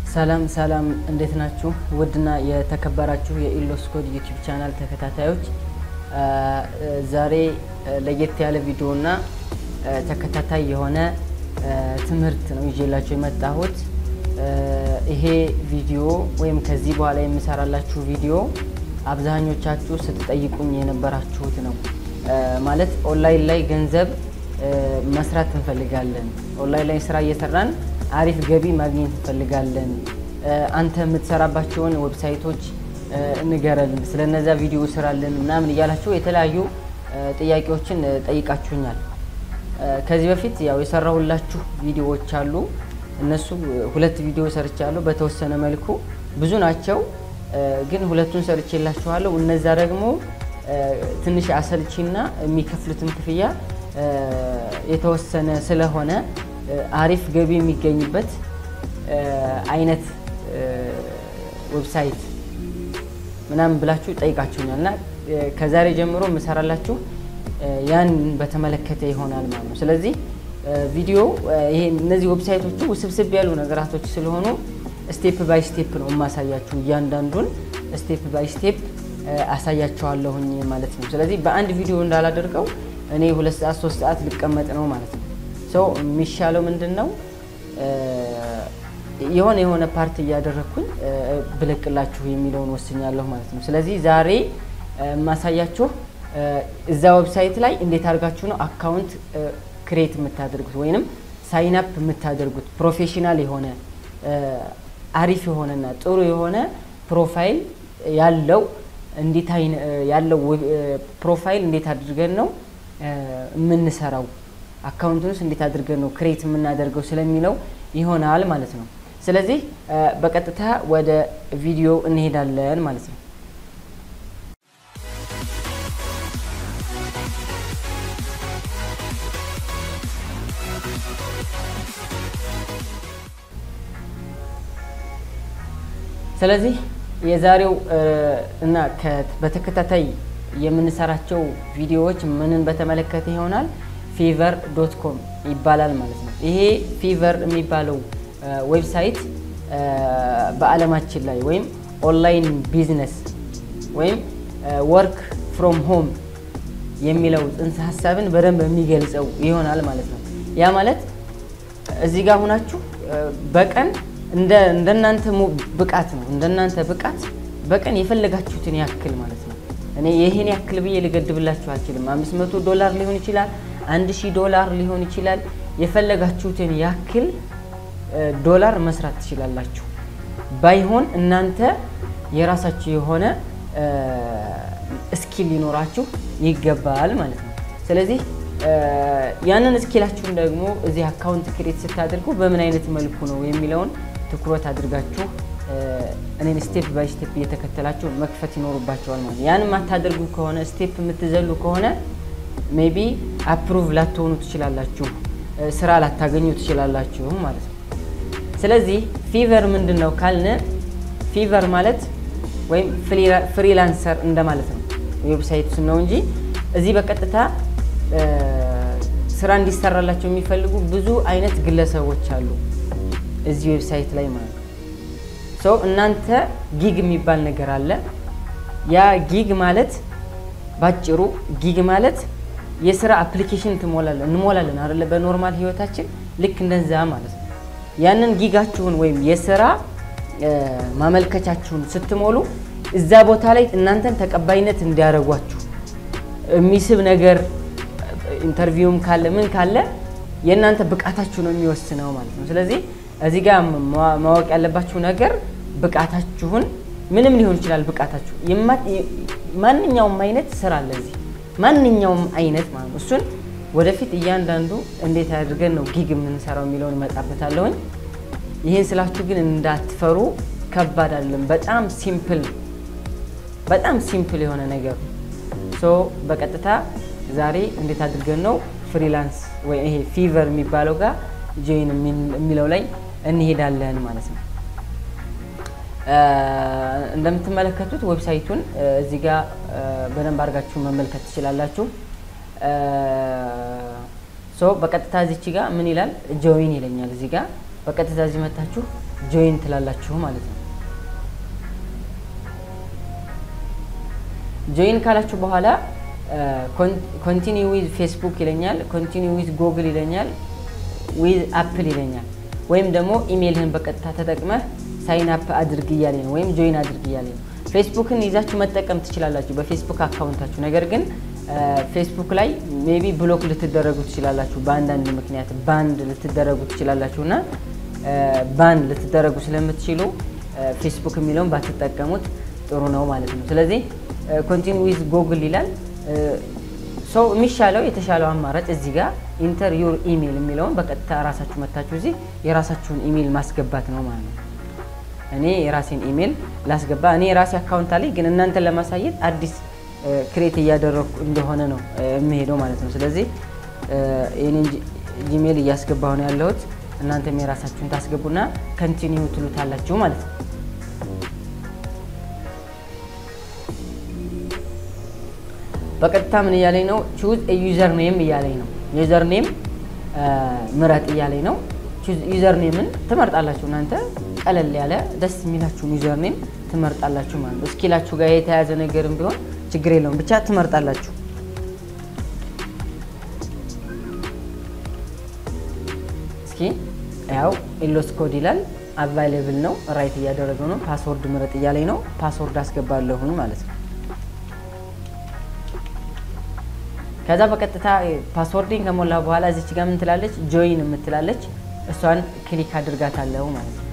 ሰላም ሰላም፣ እንዴት ናችሁ? ውድና የተከበራችሁ የኢሎስ ኮድ ዩቲዩብ ቻናል ተከታታዮች ዛሬ ለየት ያለ ቪዲዮና ተከታታይ የሆነ ትምህርት ነው ይዤላችሁ የመጣሁት። ይሄ ቪዲዮ ወይም ከዚህ በኋላ የምሰራላችሁ ቪዲዮ አብዛኞቻችሁ ስትጠይቁኝ የነበራችሁት ነው። ማለት ኦንላይን ላይ ገንዘብ መስራት እንፈልጋለን። ኦንላይን ላይ ስራ እየሰራን አሪፍ ገቢ ማግኘት እንፈልጋለን። አንተ የምትሰራባቸውን ዌብሳይቶች እንገረን፣ ስለነዛ ቪዲዮ ስራልን ምናምን እያላችሁ የተለያዩ ጥያቄዎችን ጠይቃችሁኛል። ከዚህ በፊት ያው የሰራሁላችሁ ቪዲዮዎች አሉ። እነሱ ሁለት ቪዲዮ ሰርቻለሁ። በተወሰነ መልኩ ብዙ ናቸው፣ ግን ሁለቱን ሰርቼላችኋለሁ። እነዛ ደግሞ ትንሽ አሰልቺና የሚከፍሉትም ክፍያ የተወሰነ ስለሆነ አሪፍ ገቢ የሚገኝበት አይነት ዌብሳይት ምናምን ብላችሁ ጠይቃችሁኛል እና ከዛሬ ጀምሮ የምሰራላችሁ ያን በተመለከተ ይሆናል ማለት ነው። ስለዚህ ቪዲዮ ይሄ እነዚህ ዌብሳይቶቹ ውስብስብ ያሉ ነገራቶች ስለሆኑ ስቴፕ ባይ ስቴፕ ነው የማሳያችሁ። እያንዳንዱን ስቴፕ ባይ ስቴፕ አሳያቸዋለሁኝ ማለት ነው። ስለዚህ በአንድ ቪዲዮ እንዳላደርገው እኔ ሁለት ሰዓት ሶስት ሰዓት ልቀመጥ ነው ማለት ነው። ሰው የሚሻለው ምንድን ነው የሆነ የሆነ ፓርት እያደረግኩኝ ብለቅላችሁ የሚለውን ወስኛለሁ ማለት ነው። ስለዚህ ዛሬ የማሳያችሁ እዛ ዌብሳይት ላይ እንዴት አድርጋችሁ ነው አካውንት ክሬት የምታደርጉት ወይንም ሳይንፕ የምታደርጉት ፕሮፌሽናል የሆነ አሪፍ የሆነና ጥሩ የሆነ ፕሮፋይል ያለው እንዴት ያለው ፕሮፋይል እንዴት አድርገን ነው የምንሰራው አካውንቱን ውስጥ እንዴት አድርገን ነው ክሬት የምናደርገው ስለሚለው ይሆናል ማለት ነው። ስለዚህ በቀጥታ ወደ ቪዲዮ እንሄዳለን ማለት ነው። ስለዚህ የዛሬው እና በተከታታይ የምንሰራቸው ቪዲዮዎች ምንን በተመለከተ ይሆናል። ፊቨር ዶት ኮም ይባላል ማለት ነው። ይሄ ፊቨር የሚባለው ዌብሳይት በዓለማችን ላይ ወይም ኦንላይን ቢዝነስ ወይም ወርክ ፍሮም ሆም የሚለው ጽንሰ ሀሳብን በደንብ የሚገልጸው ይሆናል ማለት ነው። ያ ማለት እዚህ ጋር ሁናችሁ በቀን እንደናንተ ብቃት ነው እንደናንተ ብቃት በቀን የፈለጋችሁትን ያክል ማለት ነው። እኔ ይህን ያክል ብዬ ልገድብላችሁ አልችልም። አምስት መቶ ዶላር ሊሆን ይችላል አንድ ሺህ ዶላር ሊሆን ይችላል። የፈለጋችሁትን ያክል ዶላር መስራት ትችላላችሁ። ባይሆን እናንተ የራሳችሁ የሆነ ስኪል ሊኖራችሁ ይገባል ማለት ነው። ስለዚህ ያንን ስኪላችሁን ደግሞ እዚህ አካውንት ክሬት ስታደርጉ በምን አይነት መልኩ ነው የሚለውን ትኩረት አድርጋችሁ እኔን ስቴፕ ባይ ስቴፕ እየተከተላችሁ መክፈት ይኖሩባቸዋል ማለት ነው። ያን የማታደርጉ ከሆነ ስቴፕ የምትዘሉ ከሆነ ሜቢ አፕሩቭ ላትሆኑ ትችላላችሁ፣ ስራ ላታገኙ ትችላላችሁ ማለት ነው። ስለዚህ ፊቨር ምንድን ነው ካልን ፊቨር ማለት ወይም ፍሪላንሰር እንደማለት ነው። ዌብሳይቱ ስም ነው እንጂ እዚህ በቀጥታ ስራ እንዲሰራላቸው የሚፈልጉ ብዙ አይነት ግለሰቦች አሉ እዚህ ዌብሳይት ላይ ማለት ነው። ሰው እናንተ ጊግ የሚባል ነገር አለ። ያ ጊግ ማለት ባጭሩ ጊግ ማለት የስራ አፕሊኬሽን ትሞላለን እንሞላለን አይደለ? በኖርማል ህይወታችን ልክ እንደዛ ማለት ነው። ያንን ጊጋችሁን ወይም የስራ ማመልከቻችሁን ስትሞሉ እዛ ቦታ ላይ እናንተን ተቀባይነት እንዲያደርጓችሁ የሚስብ ነገር ኢንተርቪውም ካለ ምን ካለ የእናንተ ብቃታችሁ ነው የሚወስነው ማለት ነው። ስለዚህ እዚህ ጋር ማወቅ ያለባችሁ ነገር ብቃታችሁን ምንም ሊሆን ይችላል። ብቃታችሁ ማንኛውም አይነት ስራ አለ እዚህ ማንኛውም አይነት ማለት ነው። እሱን ወደፊት እያንዳንዱ እንዴት አድርገን ነው ጊግ የምንሰራው የሚለውን እመጣበታለሁኝ። ይህን ስላችሁ ግን እንዳትፈሩ፣ ከባድ አይደለም። በጣም ሲምፕል በጣም ሲምፕል የሆነ ነገር ሶ በቀጥታ ዛሬ እንዴት አድርገን ነው ፍሪላንስ ወይ ይሄ ፊቨር የሚባለው ጋር ጆይን የሚለው ላይ እንሄዳለን ማለት ነው። እንደምትመለከቱት ዌብሳይቱን እዚህ ጋር በደንብ አድርጋችሁ መመልከት ትችላላችሁ። ሶ በቀጥታ እዚች ጋር ምን ይላል ጆይን ይለኛል እዚህ ጋር በቀጥታ እዚህ መታችሁ ጆይን ትላላችሁ ማለት ነው። ጆይን ካላችሁ በኋላ ኮንቲኒ ዊዝ ፌስቡክ ይለኛል፣ ኮንቲኒ ዊዝ ጎግል ይለኛል፣ ዊዝ አፕል ይለኛል። ወይም ደግሞ ኢሜይልህን በቀጥታ ተጠቅመህ ሳይን አፕ አድርግ እያለኝ ነው፣ ወይም ጆይን አድርግ እያለኝ ነው። ፌስቡክን ይዛችሁ መጠቀም ትችላላችሁ በፌስቡክ አካውንታችሁ። ነገር ግን ፌስቡክ ላይ ሜቢ ብሎክ ልትደረጉ ትችላላችሁ፣ በአንዳንድ ምክንያት ባንድ ልትደረጉ ትችላላችሁ እና ባንድ ልትደረጉ ስለምትችሉ ፌስቡክ የሚለውን ባትጠቀሙት ጥሩ ነው ማለት ነው። ስለዚህ ኮንቲኒ ዊዝ ጎግል ይላል። ሰው የሚሻለው የተሻለው አማራጭ እዚህ ጋር ኢንተር ዩር ኢሜይል የሚለውን በቀጥታ ራሳችሁ መታችሁ እዚህ የራሳችሁን ኢሜይል ማስገባት ነው ማለት ነው። እኔ የራሴን ኢሜይል ላስገባ። እኔ የራሴ አካውንት አለኝ፣ ግን እናንተን ለማሳየት አዲስ ክሬት እያደረግኩ እንደሆነ ነው የምሄደው ማለት ነው። ስለዚህ የኔን ጂሜይል እያስገባሁ ነው ያለሁት። እናንተም የራሳችሁን ታስገቡና ከንቲኒው ትሉታላችሁ ማለት ነው። በቀጥታ ምን እያለኝ ነው? ቹዝ ዩዘር ኔም እያለኝ ነው። ዩዘር ኔም ምረጥ እያለኝ ነው። ዩዘር ኔምን ትመርጣላችሁ እናንተ ቀለል ያለ ደስ የሚላችሁን ዩዘር ኔም ትመርጣላችሁ ማለት ነው። እስኪላችሁ ጋር የተያያዘ ነገርም ቢሆን ችግር የለውም ብቻ ትመርጣላችሁ። እስኪ ያው ኢሎስ ኮድ ይላል አቫይሌብል ነው። ራይት እያደረገው ነው። ፓስወርድ ምረጥ እያለኝ ነው። ፓስወርድ አስገባለሁኝ ማለት ነው። ከዛ በቀጥታ ፓስወርድን ከሞላ በኋላ እዚች ጋር ምን ትላለች? ጆይን የምትላለች እሷን ክሊክ አድርጋታለሁ ማለት ነው።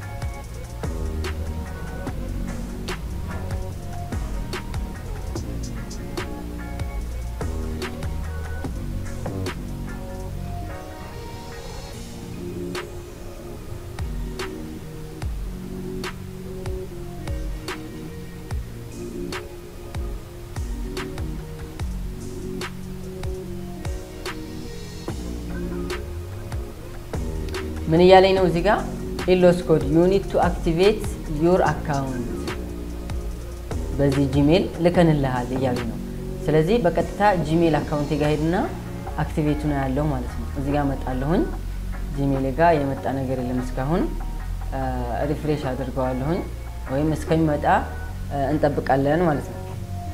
ምን እያለኝ ነው? እዚህ ጋር ኢሎስ ኮድ ዩ ኒድ ቱ አክቲቬት ዩር አካውንት በዚህ ጂሜል ልከንልሃል እያሉኝ ነው። ስለዚህ በቀጥታ ጂሜል አካውንቴ ጋር ሄድና አክቲቬቱ ነው ያለው ማለት ነው። እዚህ ጋር መጣለሁኝ። ጂሜል ጋር የመጣ ነገር የለም እስካሁን። ሪፍሬሽ አድርገዋለሁኝ ወይም እስከሚመጣ እንጠብቃለን ማለት ነው።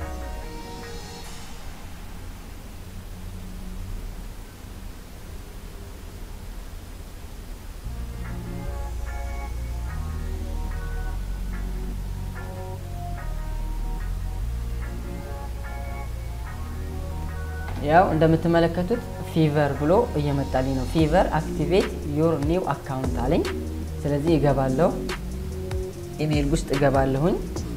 ያው እንደምትመለከቱት ፊቨር ብሎ እየመጣልኝ ነው። ፊቨር አክቲቬት ዩር ኒው አካውንት አለኝ። ስለዚህ እገባለሁ፣ ኢሜይል ውስጥ እገባለሁኝ።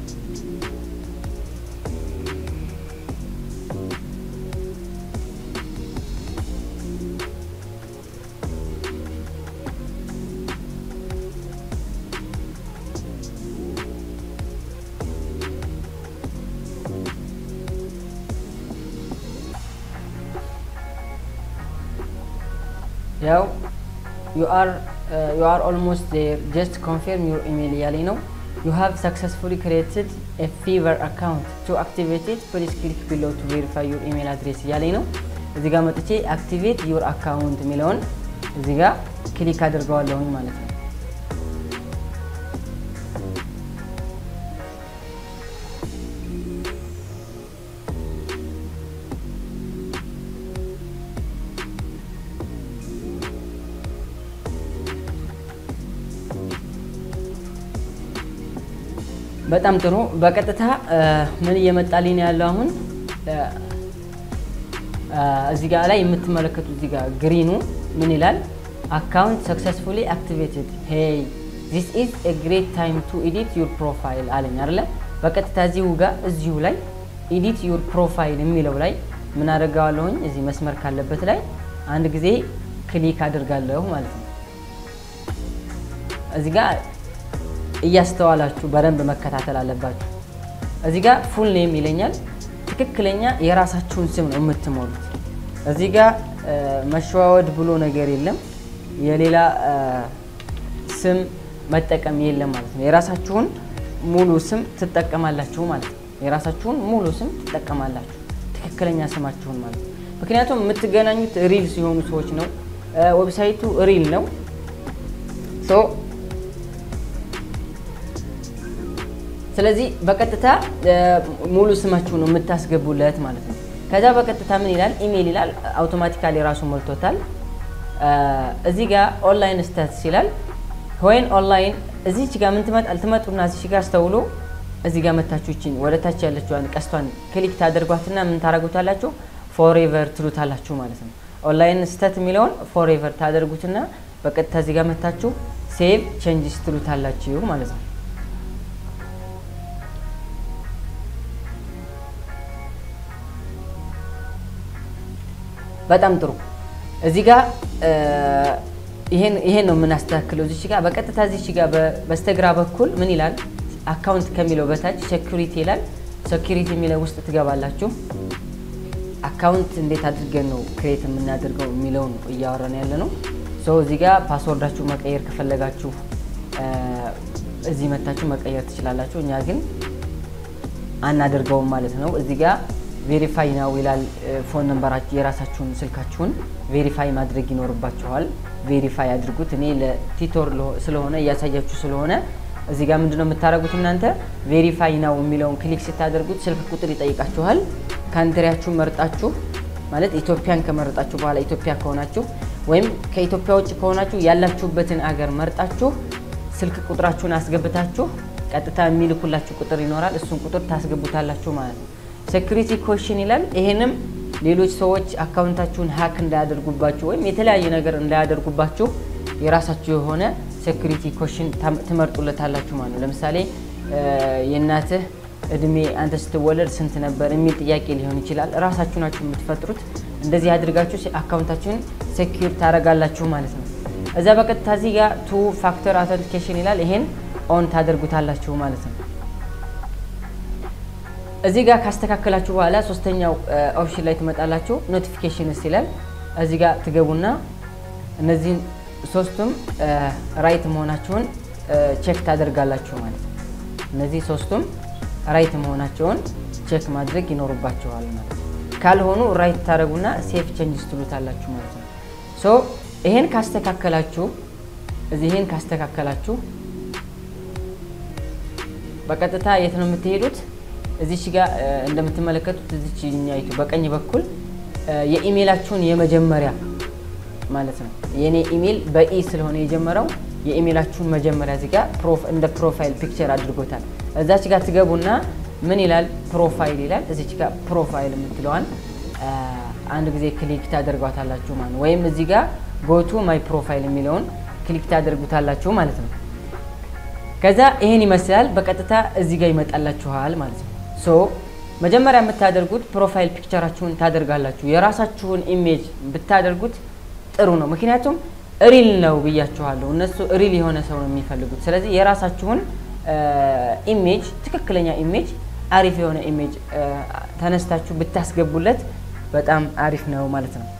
ያው ዩ አር ኦልሞስት ዜር ጀስት ኮንፊርም ዩር ኢሜይል እያለኝ ነው። ዩ ሃቭ ሰክሰስፉሊ ክሬትድ ኤ ፊቨር አካውንት ቱ አክቲቬት ኢት ፕሊዝ ክሊክ ቢሎ ቱ ቬሪፋይ ዩር ኢሜይል አድሬስ እያለኝ ነው። እዚህ ጋር መጥቼ አክቲቬት ዩር አካውንት የሚለውን እዚህ ጋር ክሊክ አድርገዋለሁኝ ማለት ነው። በጣም ጥሩ። በቀጥታ ምን እየመጣልኝ ነው ያለው አሁን እዚህ ጋር ላይ የምትመለከቱት እዚህ ጋር ግሪኑ ምን ይላል? አካውንት ሰክሰስፉሊ አክቲቬትድ ሄይ ዚስ ኢዝ ኤ ግሬት ታይም ቱ ኤዲት ዩር ፕሮፋይል አለኝ አይደለ? በቀጥታ እዚሁ ጋር እዚሁ ላይ ኤዲት ዩር ፕሮፋይል የሚለው ላይ ምን አደርገዋለሁኝ? እዚህ መስመር ካለበት ላይ አንድ ጊዜ ክሊክ አድርጋለሁ ማለት ነው። እዚህ ጋር እያስተዋላችሁ በደንብ መከታተል አለባችሁ። እዚህ ጋር ፉል ኔም ይለኛል። ትክክለኛ የራሳችሁን ስም ነው የምትሞሉት። እዚህ ጋር መሸዋወድ ብሎ ነገር የለም። የሌላ ስም መጠቀም የለም ማለት ነው። የራሳችሁን ሙሉ ስም ትጠቀማላችሁ ማለት ነው። የራሳችሁን ሙሉ ስም ትጠቀማላችሁ፣ ትክክለኛ ስማችሁን ማለት ነው። ምክንያቱም የምትገናኙት ሪል ሲሆኑ ሰዎች ነው። ዌብሳይቱ ሪል ነው። ሶ ስለዚህ በቀጥታ ሙሉ ስማችሁ ነው የምታስገቡለት ማለት ነው። ከዛ በቀጥታ ምን ይላል? ኢሜይል ይላል። አውቶማቲካሊ ራሱ ሞልቶታል። እዚህ ጋር ኦንላይን ስታትስ ይላል። ወይን ኦንላይን እዚች ጋር ምን ትመጣል? ትመጡና እዚች ጋር አስተውሎ እዚህ ጋር መታችሁ ይችን ወደ ታች ያለችዋን ቀስቷን ክሊክ ታደርጓትና ምን ታደርጉታላችሁ? ፎሬቨር ትሉታላችሁ ማለት ነው። ኦንላይን ስተት የሚለውን ፎሬቨር ታደርጉትና በቀጥታ እዚህ ጋር መታችሁ ሴቭ ቼንጅስ ትሉታላችሁ ማለት ነው። በጣም ጥሩ። እዚህ ጋር ይሄን ነው የምናስተካክለው። እዚች ጋር በቀጥታ እዚች ጋር በስተግራ በኩል ምን ይላል? አካውንት ከሚለው በታች ሴኩሪቲ ይላል። ሴኩሪቲ የሚለው ውስጥ ትገባላችሁ። አካውንት እንዴት አድርገን ነው ክሬት የምናደርገው የሚለውን እያወራን ያለ ነው። ሰው እዚህ ጋር ፓስወርዳችሁ መቀየር ከፈለጋችሁ እዚህ መታችሁ መቀየር ትችላላችሁ። እኛ ግን አናደርገውም ማለት ነው። እዚህ ጋር ቬሪፋይ ነው ይላል። ፎን ነምበራችሁ የራሳችሁን ስልካችሁን ቬሪፋይ ማድረግ ይኖርባችኋል። ቬሪፋይ አድርጉት። እኔ ለቲቶር ስለሆነ እያሳያችሁ ስለሆነ እዚህ ጋር ምንድነው የምታደርጉት እናንተ ቬሪፋይ ነው የሚለውን ክሊክ ስታደርጉት ስልክ ቁጥር ይጠይቃችኋል። ካንትሪያችሁን መርጣችሁ ማለት ኢትዮጵያን ከመረጣችሁ በኋላ ኢትዮጵያ ከሆናችሁ ወይም ከኢትዮጵያ ውጭ ከሆናችሁ ያላችሁበትን አገር መርጣችሁ ስልክ ቁጥራችሁን አስገብታችሁ ቀጥታ የሚልኩላችሁ ቁጥር ይኖራል። እሱን ቁጥር ታስገቡታላችሁ ማለት ነው። ሴኩሪቲ ኮሽን ይላል። ይሄንም ሌሎች ሰዎች አካውንታችሁን ሀክ እንዳያደርጉባችሁ ወይም የተለያየ ነገር እንዳያደርጉባችሁ የራሳችሁ የሆነ ሴኩሪቲ ኮሽን ትመርጡለታላችሁ ማለት ነው። ለምሳሌ የእናትህ እድሜ አንተ ስትወለድ ስንት ነበር የሚል ጥያቄ ሊሆን ይችላል። እራሳችሁ ናችሁ የምትፈጥሩት። እንደዚህ አድርጋችሁ አካውንታችሁን ሴኪር ታደርጋላችሁ ማለት ነው። እዛ በቀጥታ እዚህ ጋር ቱ ፋክተር አውተንቲኬሽን ይላል። ይሄን ኦን ታደርጉታላችሁ ማለት ነው። እዚህ ጋር ካስተካከላችሁ በኋላ ሶስተኛው ኦፕሽን ላይ ትመጣላችሁ። ኖቲፊኬሽንስ ይላል። እዚህ ጋር ትገቡና እነዚህን ሶስቱም ራይት መሆናቸውን ቼክ ታደርጋላችሁ ማለት ነው። እነዚህ ሶስቱም ራይት መሆናቸውን ቼክ ማድረግ ይኖርባቸዋል ማለት ነው። ካልሆኑ ራይት ታደረጉና ሴፍ ቼንጅስ ትሉታላችሁ ማለት ነው። ሶ ይሄን ካስተካከላችሁ እዚህ ይሄን ካስተካከላችሁ በቀጥታ የት ነው የምትሄዱት? እዚች ጋር እንደምትመለከቱት እዚች ኛይቱ በቀኝ በኩል የኢሜይላችሁን የመጀመሪያ ማለት ነው። የእኔ ኢሜይል በኢ ስለሆነ የጀመረው የኢሜይላችሁን መጀመሪያ እዚህ ጋር እንደ ፕሮፋይል ፒክቸር አድርጎታል። እዛች ጋር ትገቡና ምን ይላል? ፕሮፋይል ይላል። እዚች ጋር ፕሮፋይል የምትለዋን አንድ ጊዜ ክሊክ ታደርጓታላችሁ ማለት ነው። ወይም እዚህ ጋር ጎቱ ማይ ፕሮፋይል የሚለውን ክሊክ ታደርጉታላችሁ ማለት ነው። ከዛ ይሄን ይመስላል። በቀጥታ እዚህ ጋር ይመጣላችኋል ማለት ነው። ሶ መጀመሪያ የምታደርጉት ፕሮፋይል ፒክቸራችሁን ታደርጋላችሁ። የራሳችሁን ኢሜጅ ብታደርጉት ጥሩ ነው። ምክንያቱም ሪል ነው ብያችኋለሁ። እነሱ ሪል የሆነ ሰው ነው የሚፈልጉት። ስለዚህ የራሳችሁን ኢሜጅ ትክክለኛ ኢሜጅ አሪፍ የሆነ ኢሜጅ ተነስታችሁ ብታስገቡለት በጣም አሪፍ ነው ማለት ነው።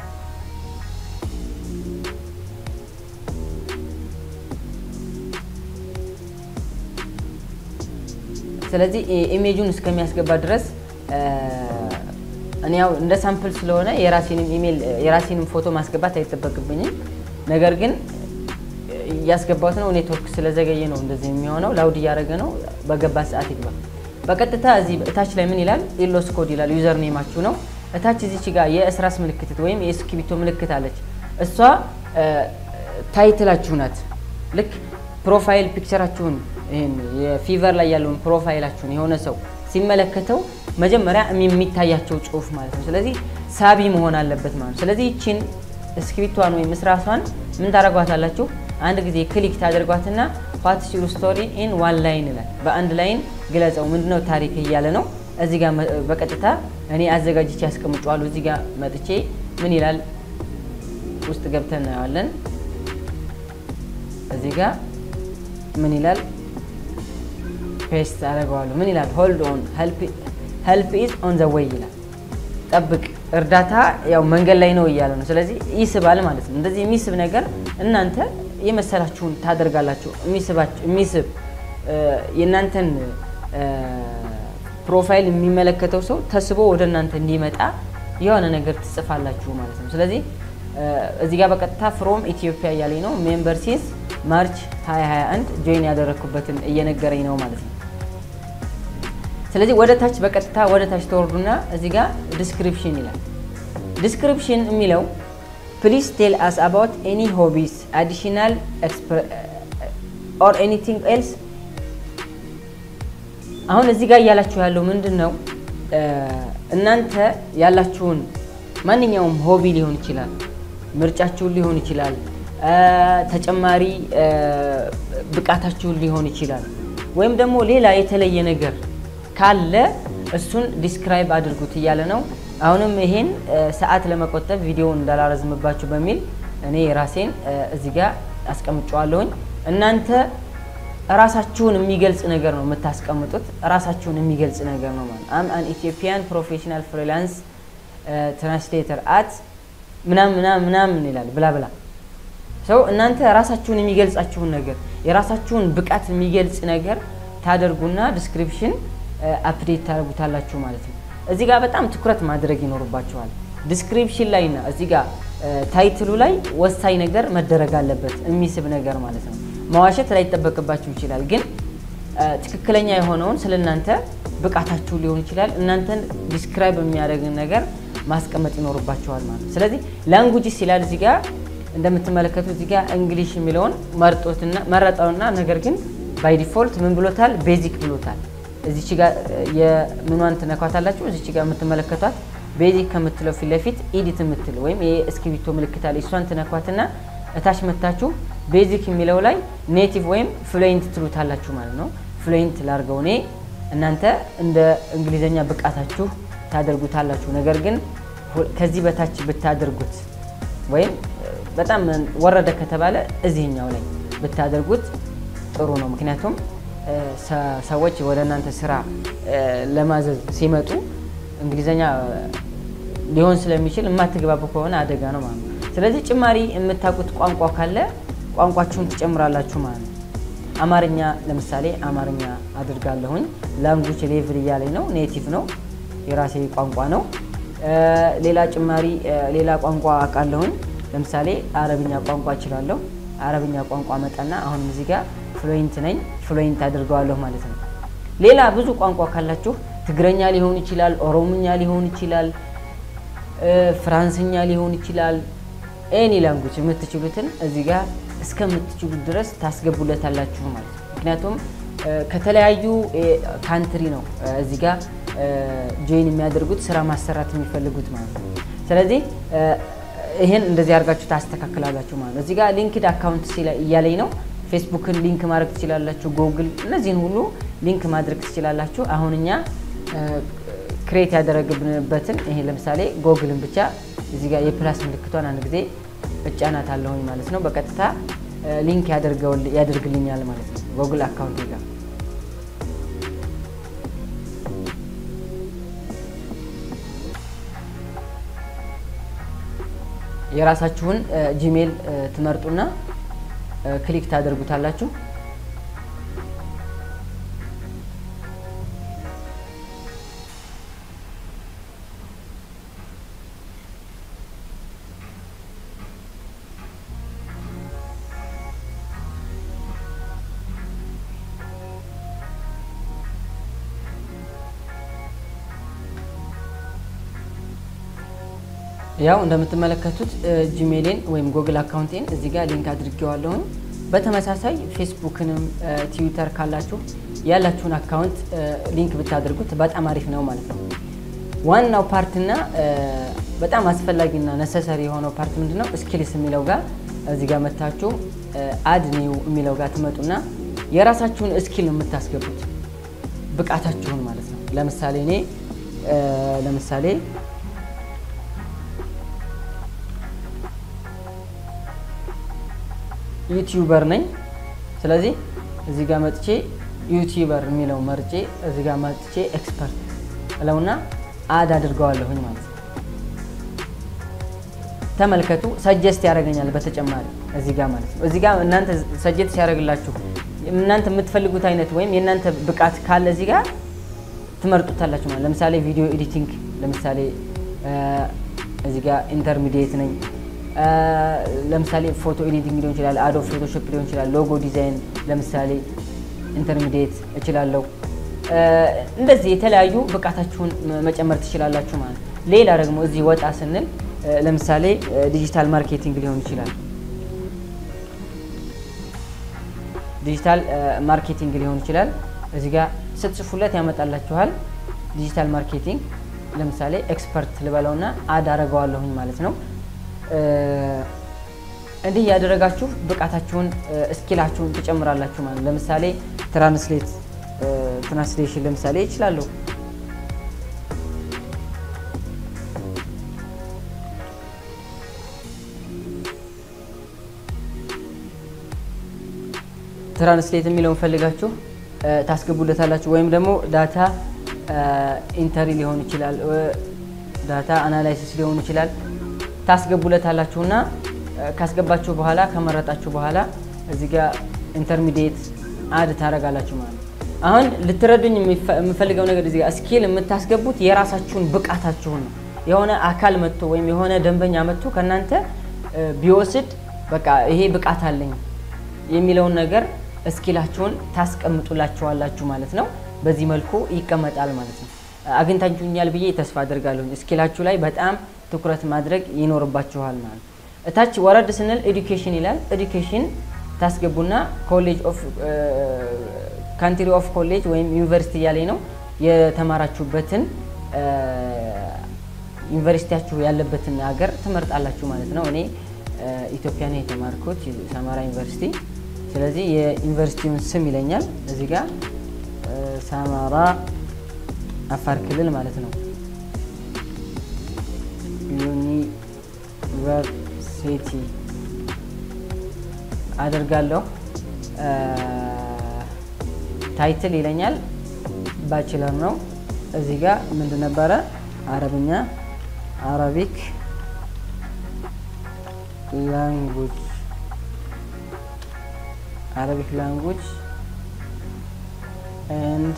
ስለዚህ ኢሜጁን እስከሚያስገባ ድረስ እኔ ያው እንደ ሳምፕል ስለሆነ የራሴንም ኢሜል የራሴንም ፎቶ ማስገባት አይጠበቅብኝም። ነገር ግን እያስገባት ነው። ኔትወርክ ስለዘገየ ነው እንደዚህ የሚሆነው። ላውድ እያደረገ ነው። በገባ ሰዓት ይግባ። በቀጥታ እዚህ እታች ላይ ምን ይላል? ኢሎስ ኮድ ይላል። ዩዘር ኔማችሁ ነው። እታች እዚች ጋር የእስራስ ምልክት ወይም የእስክሪብቶ ምልክት አለች። እሷ ታይትላችሁ ናት። ልክ ፕሮፋይል ፒክቸራችሁን ይህን የፊቨር ላይ ያለውን ፕሮፋይላችሁን የሆነ ሰው ሲመለከተው መጀመሪያ የሚታያቸው ጽሁፍ ማለት ነው። ስለዚህ ሳቢ መሆን አለበት ማለት ነው። ስለዚህ ይችን እስክሪፕቷን ወይም እስራሷን ምን ታደርጓታላችሁ? አንድ ጊዜ ክሊክ ታደርጓትና ዋትስ ዩር ስቶሪ ኢን ዋን ላይን ይላል። በአንድ ላይን ግለጸው፣ ምንድነው ታሪክ እያለ ነው። እዚህ ጋር በቀጥታ እኔ አዘጋጅቼ ያስቀምጫዋለሁ። እዚህ ጋር መጥቼ ምን ይላል ውስጥ ገብተን እናየዋለን። እዚህ ጋር ምን ይላል ፔስት አደርገዋለሁ። ምን ይላል ሆልድ ኦን ሄልፕ ኢዝ ኦን ዘ ዌይ ይላል። ጠብቅ እርዳታ ያው መንገድ ላይ ነው እያለ ነው። ስለዚህ ይስባል ማለት ነው። እንደዚህ የሚስብ ነገር እናንተ የመሰላችሁን ታደርጋላችሁ። የሚስብ የእናንተን ፕሮፋይል የሚመለከተው ሰው ተስቦ ወደ እናንተ እንዲመጣ የሆነ ነገር ትጽፋላችሁ ማለት ነው። ስለዚህ እዚህ ጋር በቀጥታ ፍሮም ኢትዮጵያ እያለኝ ነው። ሜምበር ሲንስ ማርች 2021 ጆይን ያደረግኩበትን እየነገረኝ ነው ማለት ነው። ስለዚህ ወደ ታች በቀጥታ ወደ ታች ተወርዱና እዚህ ጋር ዲስክሪፕሽን ይላል። ዲስክሪፕሽን የሚለው ፕሊዝ ቴል አስ አባውት ኤኒ ሆቢስ አዲሽናል ኦር ኤኒቲንግ ኤልስ። አሁን እዚህ ጋር እያላችሁ ያለው ምንድን ነው? እናንተ ያላችሁን ማንኛውም ሆቢ ሊሆን ይችላል፣ ምርጫችሁን ሊሆን ይችላል፣ ተጨማሪ ብቃታችሁን ሊሆን ይችላል፣ ወይም ደግሞ ሌላ የተለየ ነገር ካለ እሱን ዲስክራይብ አድርጉት እያለ ነው። አሁንም ይሄን ሰዓት ለመቆጠብ ቪዲዮውን እንዳላረዝምባችሁ በሚል እኔ የራሴን እዚህ ጋር አስቀምጨዋለሁኝ። እናንተ ራሳችሁን የሚገልጽ ነገር ነው የምታስቀምጡት። ራሳችሁን የሚገልጽ ነገር ነው ማለት አም አን ኢትዮጵያን ፕሮፌሽናል ፍሪላንስ ትራንስሌተር አት ምናምን ምናምን ምናምን ይላል ብላ ብላ ሰው እናንተ ራሳችሁን የሚገልጻችሁን ነገር የራሳችሁን ብቃት የሚገልጽ ነገር ታደርጉና ዲስክሪፕሽን አፕዴት ታደርጉታላችሁ ማለት ነው። እዚህ ጋር በጣም ትኩረት ማድረግ ይኖርባችኋል። ዲስክሪፕሽን ላይ እና እዚህ ጋር ታይትሉ ላይ ወሳኝ ነገር መደረግ አለበት፣ የሚስብ ነገር ማለት ነው። መዋሸት ላይጠበቅባችሁ ይችላል፣ ግን ትክክለኛ የሆነውን ስለ እናንተ ብቃታችሁ ሊሆን ይችላል እናንተን ዲስክራይብ የሚያደርግን ነገር ማስቀመጥ ይኖርባችኋል ማለት ነው። ስለዚህ ላንጉጅስ ይላል እዚህ ጋር እንደምትመለከቱት እዚህ ጋር እንግሊሽ የሚለውን መርጦትና መረጠውና ነገር ግን ባይ ዲፎልት ምን ብሎታል? ቤዚክ ብሎታል። እዚች ጋር የምኗን ትነኳታላችሁ። እዚች ጋር የምትመለከቷት ቤዚክ ከምትለው ፊት ለፊት ኢዲት የምትል ወይም የእስክሪብቶ ምልክት አለ። እሷን ትነኳትና እታች መታችሁ ቤዚክ የሚለው ላይ ኔቲቭ ወይም ፍሉዌንት ትሉታላችሁ ማለት ነው። ፍሉዌንት ላርገው እኔ እናንተ እንደ እንግሊዘኛ ብቃታችሁ ታደርጉታላችሁ። ነገር ግን ከዚህ በታች ብታደርጉት ወይም በጣም ወረደ ከተባለ እዚህኛው ላይ ብታደርጉት ጥሩ ነው። ምክንያቱም ሰዎች ወደ እናንተ ስራ ለማዘዝ ሲመጡ እንግሊዘኛ ሊሆን ስለሚችል የማትግባቡ ከሆነ አደጋ ነው ማለት ነው። ስለዚህ ጭማሪ የምታውቁት ቋንቋ ካለ ቋንቋችሁን ትጨምራላችሁ ማለት ነው። አማርኛ ለምሳሌ አማርኛ አድርጋለሁኝ። ላንጉጅ ሌቭል እያለኝ ነው። ኔቲቭ ነው፣ የራሴ ቋንቋ ነው። ሌላ ጭማሪ ሌላ ቋንቋ አውቃለሁኝ። ለምሳሌ አረብኛ ቋንቋ እችላለሁ። አረብኛ ቋንቋ መጣና አሁንም እዚህ ጋር ፍሉዌንት ነኝ፣ ፍሉዌንት አድርገዋለሁ ማለት ነው። ሌላ ብዙ ቋንቋ ካላችሁ ትግረኛ ሊሆን ይችላል፣ ኦሮምኛ ሊሆን ይችላል፣ ፍራንስኛ ሊሆን ይችላል። ኤኒ ላንጉጅ የምትችሉትን እዚህ ጋር እስከምትችሉት ድረስ ታስገቡለታላችሁ ማለት ነው። ምክንያቱም ከተለያዩ ካንትሪ ነው እዚህ ጋር ጆይን የሚያደርጉት ስራ ማሰራት የሚፈልጉት ማለት ነው። ስለዚህ ይህን እንደዚህ አድርጋችሁ ታስተካክላላችሁ ማለት ነው። እዚህ ጋር ሊንክድ አካውንት እያለኝ ነው። ፌስቡክን ሊንክ ማድረግ ትችላላችሁ። ጎግል፣ እነዚህን ሁሉ ሊንክ ማድረግ ትችላላችሁ። አሁን እኛ ክሬት ያደረግብንበትን ይሄ ለምሳሌ ጎግልን ብቻ እዚህ ጋር የፕላስ ምልክቷን አንድ ጊዜ እጫናት አለሁኝ ማለት ነው። በቀጥታ ሊንክ ያደርግልኛል ማለት ነው ጎግል አካውንት ጋር የራሳችሁን ጂሜል ትመርጡና ክሊክ ታደርጉታላችሁ። ያው እንደምትመለከቱት ጂሜሌን ወይም ጎግል አካውንቴን እዚህ ጋር ሊንክ አድርጌዋለሁኝ። በተመሳሳይ ፌስቡክንም ትዊተር ካላችሁ ያላችሁን አካውንት ሊንክ ብታደርጉት በጣም አሪፍ ነው ማለት ነው። ዋናው ፓርትና በጣም አስፈላጊና ነሰሰሪ የሆነው ፓርት ምንድን ነው? ስኪልስ የሚለው ጋር እዚህ ጋር መታችሁ አድ ኒው የሚለው ጋር ትመጡና የራሳችሁን ስኪል ነው የምታስገቡት ብቃታችሁን ማለት ነው። ለምሳሌ እኔ ለምሳሌ ዩቲዩበር ነኝ። ስለዚህ እዚህ ጋር መጥቼ ዩቲዩበር የሚለው መርጬ እዚህ ጋር መጥቼ ኤክስፐርት እለውና አድ አድርገዋለሁኝ ማለት ነው። ተመልከቱ፣ ሰጀስት ያደርገኛል በተጨማሪ እዚህ ጋር ማለት ነው። እዚህ ጋር እናንተ ሰጀስት ሲያደርግላችሁ እናንተ የምትፈልጉት አይነት ወይም የእናንተ ብቃት ካለ እዚህ ጋር ትመርጡታላችሁ ማለት ለምሳሌ ቪዲዮ ኤዲቲንግ፣ ለምሳሌ እዚህ ጋር ኢንተርሚዲየት ነኝ ለምሳሌ ፎቶ ኤዲቲንግ ሊሆን ይችላል፣ አዶ ፎቶሾፕ ሊሆን ይችላል፣ ሎጎ ዲዛይን ለምሳሌ ኢንተርሚዲየት እችላለሁ። እንደዚህ የተለያዩ ብቃታችሁን መጨመር ትችላላችሁ ማለት ነው። ሌላ ደግሞ እዚህ ወጣ ስንል ለምሳሌ ዲጂታል ማርኬቲንግ ሊሆን ይችላል። ዲጂታል ማርኬቲንግ ሊሆን ይችላል። እዚህ ጋር ስትጽፉለት ያመጣላችኋል። ዲጂታል ማርኬቲንግ ለምሳሌ ኤክስፐርት ልበለውና አድ አደርገዋለሁኝ ማለት ነው። እንዲህ እያደረጋችሁ ብቃታችሁን እስኪላችሁን ትጨምራላችሁ ማለት ነው። ለምሳሌ ትራንስሌት ትራንስሌሽን ለምሳሌ ይችላለሁ። ትራንስሌት የሚለውን ፈልጋችሁ ታስገቡለታላችሁ። ወይም ደግሞ ዳታ ኢንተሪ ሊሆን ይችላል፣ ዳታ አናላይሲስ ሊሆን ይችላል። ታስገቡለታላችሁና ካስገባችሁ በኋላ ከመረጣችሁ በኋላ እዚህ ጋር ኢንተርሚዲየት አድ ታደርጋላችሁ ማለት ነው። አሁን ልትረዱኝ የምፈልገው ነገር እዚህ ጋር ስኪል የምታስገቡት የራሳችሁን ብቃታችሁን ነው። የሆነ አካል መጥቶ ወይም የሆነ ደንበኛ መጥቶ ከእናንተ ቢወስድ በቃ ይሄ ብቃት አለኝ የሚለውን ነገር እስኪላችሁን ታስቀምጡላችኋላችሁ ማለት ነው። በዚህ መልኩ ይቀመጣል ማለት ነው። አግኝታችሁኛል ብዬ ተስፋ አድርጋለሁ። እስኪላችሁ ላይ በጣም ትኩረት ማድረግ ይኖርባችኋል ማለት ነው። እታች ወረድ ስንል ኤዱኬሽን ይላል። ኤዱኬሽን ታስገቡና ኮሌጅ ኦፍ ካንትሪ ኦፍ ኮሌጅ ወይም ዩኒቨርሲቲ እያለኝ ነው የተማራችሁበትን ዩኒቨርሲቲያችሁ ያለበትን ሀገር ትመርጣላችሁ ማለት ነው። እኔ ኢትዮጵያ ነው የተማርኩት ሰመራ ዩኒቨርሲቲ። ስለዚህ የዩኒቨርሲቲውን ስም ይለኛል እዚህ ጋር ሰመራ አፋር ክልል ማለት ነው። ዩኒቨርሲቲ አደርጋለሁ። ታይትል ይለኛል ባችለር ነው። እዚህ ጋር ምንድን ነበረ? አረብኛ አረቢክ ላንጉጅ አረቢክ ላንጉጅ ኤንድ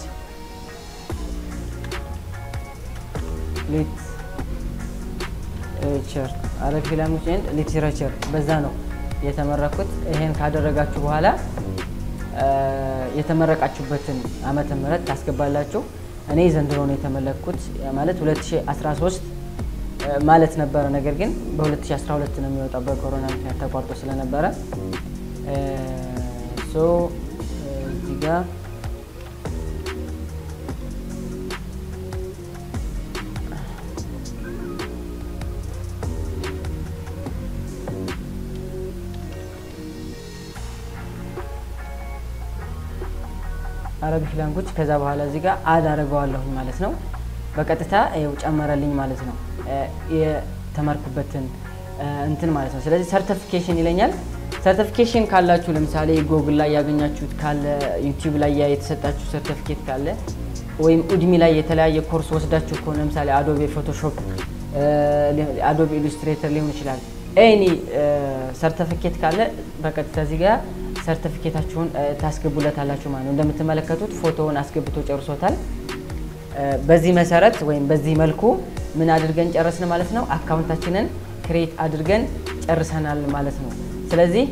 ሊትሬቸር አረቢክ ላንጉጅ ኤንድ ሊትሬቸር በዛ ነው የተመረኩት። ይሄን ካደረጋችሁ በኋላ የተመረቃችሁበትን ዓመተ ምህረት ታስገባላችሁ። እኔ ዘንድሮ ነው የተመለኩት ማለት 2013 ማለት ነበረ። ነገር ግን በ2012 ነው የሚወጣው በኮሮና ምክንያት ተቋርጦ ስለነበረ ሶ እዚህ ጋ አረቢክ ላንጉጅ ከዛ በኋላ እዚህ ጋር አድ አደርገዋለሁኝ ማለት ነው። በቀጥታ ይኸው ጨመረልኝ ማለት ነው የተማርኩበትን እንትን ማለት ነው። ስለዚህ ሰርቲፊኬሽን ይለኛል። ሰርቲፊኬሽን ካላችሁ ለምሳሌ ጎግል ላይ ያገኛችሁት ካለ ዩቲዩብ ላይ የተሰጣችሁ ሰርቲፊኬት ካለ ወይም ኡድሚ ላይ የተለያየ ኮርስ ወስዳችሁ ከሆነ ለምሳሌ አዶቤ ፎቶሾፕ፣ አዶቤ ኢሉስትሬተር ሊሆን ይችላል። ኤኒ ሰርቲፊኬት ካለ በቀጥታ እዚህ ጋር ሰርቲፊኬታችሁን ታስገቡለታላችሁ ማለት ነው። እንደምትመለከቱት ፎቶውን አስገብቶ ጨርሶታል። በዚህ መሰረት ወይም በዚህ መልኩ ምን አድርገን ጨረስን ማለት ነው። አካውንታችንን ክሬት አድርገን ጨርሰናል ማለት ነው። ስለዚህ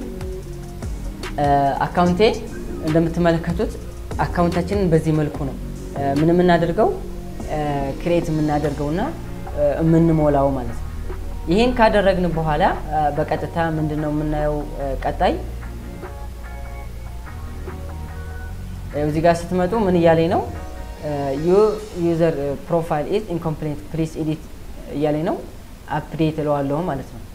አካውንቴ እንደምትመለከቱት አካውንታችንን በዚህ መልኩ ነው ምን የምናደርገው ክሬት የምናደርገውና የምንሞላው ማለት ነው። ይህን ካደረግን በኋላ በቀጥታ ምንድን ነው የምናየው ቀጣይ እዚህ ጋር ስትመጡ ምን እያለኝ ነው? ዩዘር ፕሮፋይል ኢዝ ኢንኮምፕሌት ፕሊስ ኤዲት እያለኝ ነው። አፕዴት እለዋለሁ ማለት ነው።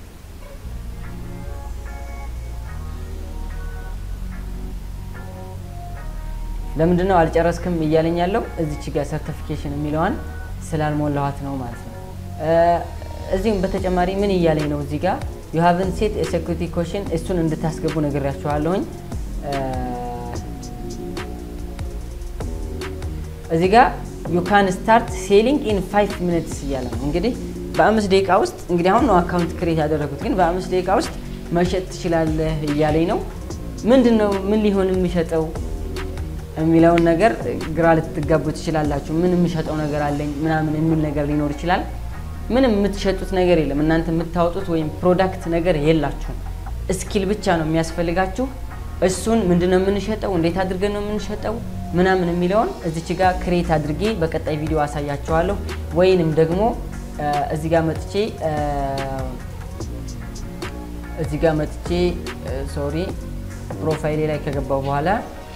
ለምንድን ነው አልጨረስክም እያለኝ ያለው? እዚች ጋር ሰርቲፊኬሽን የሚለዋን ስላልሞላኋት ነው ማለት ነው። እዚህም በተጨማሪ ምን እያለኝ ነው? እዚህ ጋር ዩ ሃቭን ሴት ሴኩሪቲ ኮሽን እሱን እንድታስገቡ ነግሬያችኋለሁኝ። እዚህ ጋር ዩ ካን ስታርት ሴሊንግ ኢን ፋይቭ ሚኒትስ እያለ ነው። እንግዲህ በአምስት ደቂቃ ውስጥ እንግዲህ አሁን ነው አካውንት ክሬት ያደረጉት፣ ግን በአምስት ደቂቃ ውስጥ መሸጥ ትችላለህ እያለኝ ነው። ምንድን ነው ምን ሊሆን የሚሸጠው የሚለውን ነገር ግራ ልትጋቡ ትችላላችሁ። ምን የሚሸጠው ነገር አለኝ ምናምን የሚል ነገር ሊኖር ይችላል። ምንም የምትሸጡት ነገር የለም። እናንተ የምታወጡት ወይም ፕሮዳክት ነገር የላችሁም። እስኪል ብቻ ነው የሚያስፈልጋችሁ። እሱን ምንድን ነው የምንሸጠው፣ እንዴት አድርገን ነው የምንሸጠው ምናምን የሚለውን እዚች ጋር ክሬት አድርጌ በቀጣይ ቪዲዮ አሳያችኋለሁ። ወይንም ደግሞ እዚህ ጋር መጥቼ እዚህ ጋር መጥቼ ሶሪ ፕሮፋይሌ ላይ ከገባው በኋላ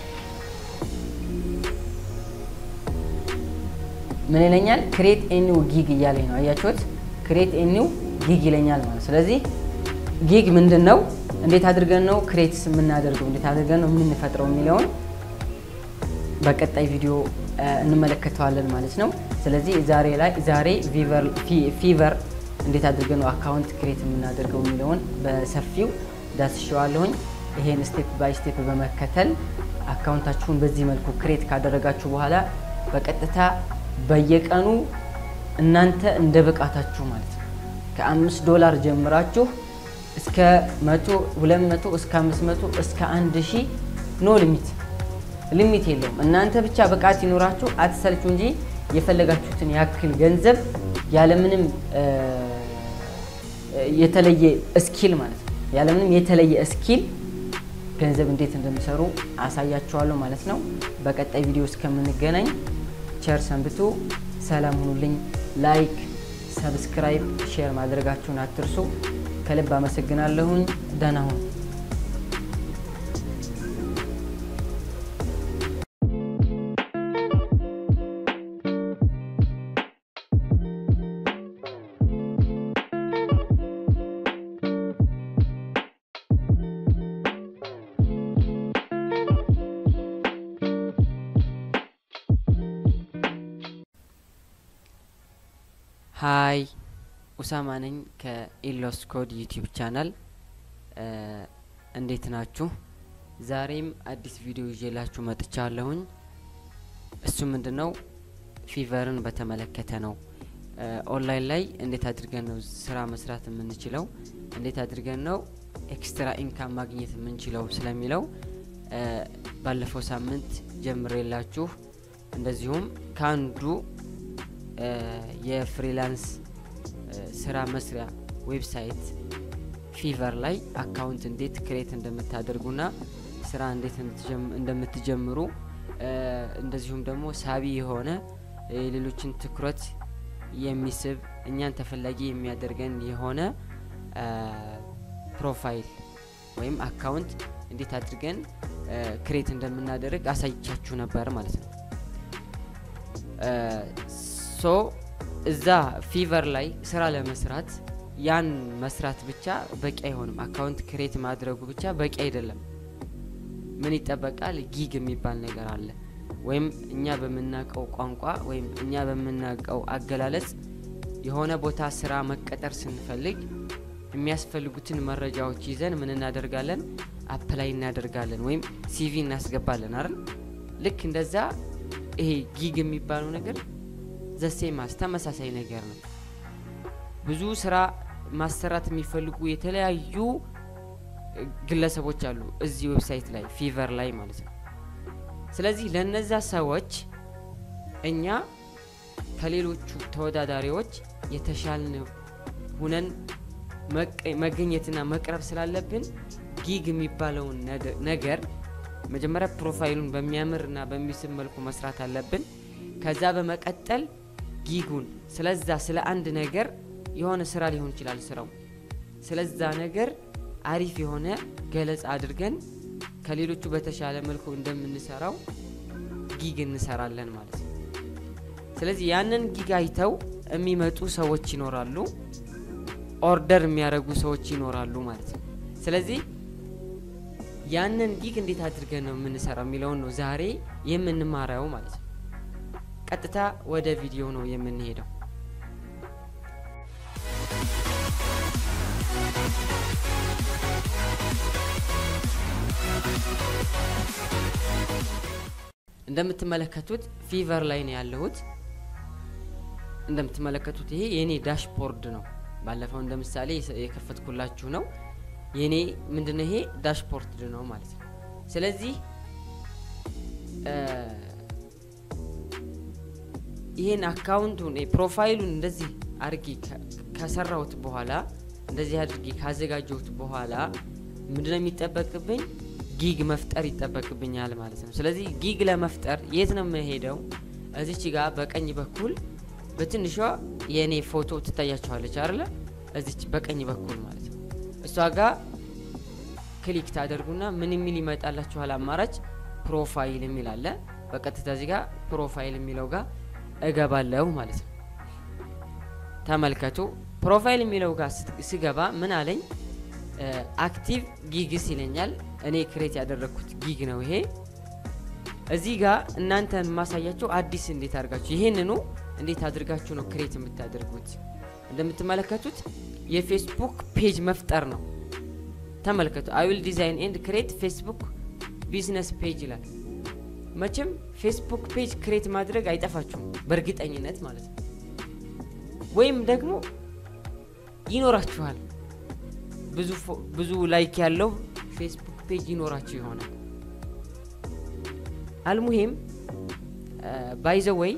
ምን ይለኛል? ክሬት ኤኒው ጊግ እያለኝ ነው። አያችሁት? ክሬት ኤኒው ጊግ ይለኛል ማለት። ስለዚህ ጊግ ምንድን ነው? እንዴት አድርገን ነው ክሬትስ የምናደርገው፣ እንዴት አድርገን ነው የምንፈጥረው የሚለውን በቀጣይ ቪዲዮ እንመለከተዋለን ማለት ነው። ስለዚህ ዛሬ ላይ ዛሬ ፊቨር እንዴት አድርገን ነው አካውንት ክሬት የምናደርገው የሚለውን በሰፊው ዳስሸዋለሁኝ። ይሄን ስቴፕ ባይ ስቴፕ በመከተል አካውንታችሁን በዚህ መልኩ ክሬት ካደረጋችሁ በኋላ በቀጥታ በየቀኑ እናንተ እንደ ብቃታችሁ ማለት ነው ከአምስት ዶላር ጀምራችሁ እስከ መቶ ሁለት መቶ እስከ አምስት መቶ እስከ አንድ ሺህ ኖ ሊሚት ሊሚት የለውም። እናንተ ብቻ ብቃት ይኖራችሁ አትሰልቹ እንጂ የፈለጋችሁትን ያክል ገንዘብ ያለምንም የተለየ እስኪል ማለት ነው ያለምንም የተለየ እስኪል ገንዘብ እንዴት እንደሚሰሩ አሳያችኋለሁ ማለት ነው። በቀጣይ ቪዲዮ እስከምንገናኝ ቸር ሰንብቱ። ሰላም ሁኑልኝ። ላይክ፣ ሰብስክራይብ፣ ሼር ማድረጋችሁን አትርሱ። ከልብ አመሰግናለሁኝ። ደህና ሁኑ። ሀይ ኡሳማ ነኝ ከኢሎስ ኮድ ዩቲዩብ ቻናል። እንዴት ናችሁ? ዛሬም አዲስ ቪዲዮ ይዤላችሁ መጥቻለሁኝ። እሱ ምንድን ነው? ፊቨርን በተመለከተ ነው። ኦንላይን ላይ እንዴት አድርገን ነው ስራ መስራት የምንችለው፣ እንዴት አድርገን ነው ኤክስትራ ኢንካም ማግኘት የምንችለው ስለሚለው ባለፈው ሳምንት ጀምሬላችሁ እንደዚሁም ከአንዱ የፍሪላንስ ስራ መስሪያ ዌብሳይት ፊቨር ላይ አካውንት እንዴት ክሬት እንደምታደርጉና ስራ እንዴት እንደምትጀምሩ እንደዚሁም ደግሞ ሳቢ የሆነ የሌሎችን ትኩረት የሚስብ እኛን ተፈላጊ የሚያደርገን የሆነ ፕሮፋይል ወይም አካውንት እንዴት አድርገን ክሬት እንደምናደርግ አሳይቻችሁ ነበር ማለት ነው። ሶ እዛ ፊቨር ላይ ስራ ለመስራት ያን መስራት ብቻ በቂ አይሆንም። አካውንት ክሬት ማድረጉ ብቻ በቂ አይደለም። ምን ይጠበቃል? ጊግ የሚባል ነገር አለ። ወይም እኛ በምናውቀው ቋንቋ ወይም እኛ በምናውቀው አገላለጽ የሆነ ቦታ ስራ መቀጠር ስንፈልግ የሚያስፈልጉትን መረጃዎች ይዘን ምን እናደርጋለን? አፕላይ እናደርጋለን ወይም ሲቪ እናስገባለን አይደል? ልክ እንደዛ ይሄ ጊግ የሚባለው ነገር ዘሴማስ ተመሳሳይ ነገር ነው። ብዙ ስራ ማሰራት የሚፈልጉ የተለያዩ ግለሰቦች አሉ እዚህ ዌብሳይት ላይ ፊቨር ላይ ማለት ነው። ስለዚህ ለነዛ ሰዎች እኛ ከሌሎቹ ተወዳዳሪዎች የተሻልን ሁነን መገኘትና መቅረብ ስላለብን ጊግ የሚባለውን ነገር መጀመሪያ ፕሮፋይሉን በሚያምርና በሚስብ መልኩ መስራት አለብን። ከዛ በመቀጠል ጊጉን ስለዛ ስለ አንድ ነገር የሆነ ስራ ሊሆን ይችላል ስራው ስለዛ ነገር አሪፍ የሆነ ገለጻ አድርገን ከሌሎቹ በተሻለ መልኩ እንደምንሰራው ጊግ እንሰራለን ማለት ነው። ስለዚህ ያንን ጊግ አይተው የሚመጡ ሰዎች ይኖራሉ፣ ኦርደር የሚያደርጉ ሰዎች ይኖራሉ ማለት ነው። ስለዚህ ያንን ጊግ እንዴት አድርገን ነው የምንሰራው የሚለውን ነው ዛሬ የምንማረው ማለት ነው። ቀጥታ ወደ ቪዲዮ ነው የምንሄደው። እንደምትመለከቱት ፊቨር ላይ ነው ያለሁት። እንደምትመለከቱት ይሄ የኔ ዳሽቦርድ ነው። ባለፈው እንደ ምሳሌ የከፈትኩላችሁ ነው። የኔ ምንድነው ይሄ ዳሽቦርድ ነው ማለት ነው። ስለዚህ ይሄን አካውንቱን ፕሮፋይሉን እንደዚህ አድርጌ ከሰራሁት በኋላ እንደዚህ አድርጌ ካዘጋጀሁት በኋላ ምንድነው የሚጠበቅብኝ? ጊግ መፍጠር ይጠበቅብኛል ማለት ነው። ስለዚህ ጊግ ለመፍጠር የት ነው የምሄደው? እዚች ጋር በቀኝ በኩል በትንሿ የእኔ ፎቶ ትታያችኋለች አይደለ? እዚች በቀኝ በኩል ማለት ነው። እሷ ጋር ክሊክ ታደርጉና ምን የሚል ይመጣላችኋል? አማራጭ ፕሮፋይል የሚል አለ። በቀጥታ እዚህ ጋር ፕሮፋይል የሚለው ጋር እገባለሁ ማለት ነው። ተመልከቱ። ፕሮፋይል የሚለው ጋር ስገባ ምን አለኝ? አክቲቭ ጊግስ ይለኛል። እኔ ክሬት ያደረግኩት ጊግ ነው ይሄ። እዚህ ጋር እናንተን ማሳያቸው አዲስ እንዴት አድርጋችሁ ይሄንኑ እንዴት አድርጋችሁ ነው ክሬት የምታደርጉት። እንደምትመለከቱት የፌስቡክ ፔጅ መፍጠር ነው። ተመልከቱ። አይ ዊል ዲዛይን ኤንድ ክሬት ፌስቡክ ቢዝነስ ፔጅ ይላል። መቼም ፌስቡክ ፔጅ ክሬት ማድረግ አይጠፋችሁም በእርግጠኝነት ማለት ነው። ወይም ደግሞ ይኖራችኋል ብዙ ላይክ ያለው ፌስቡክ ፔጅ ይኖራችሁ ይሆናል። አልሙሂም ባይዘ ወይ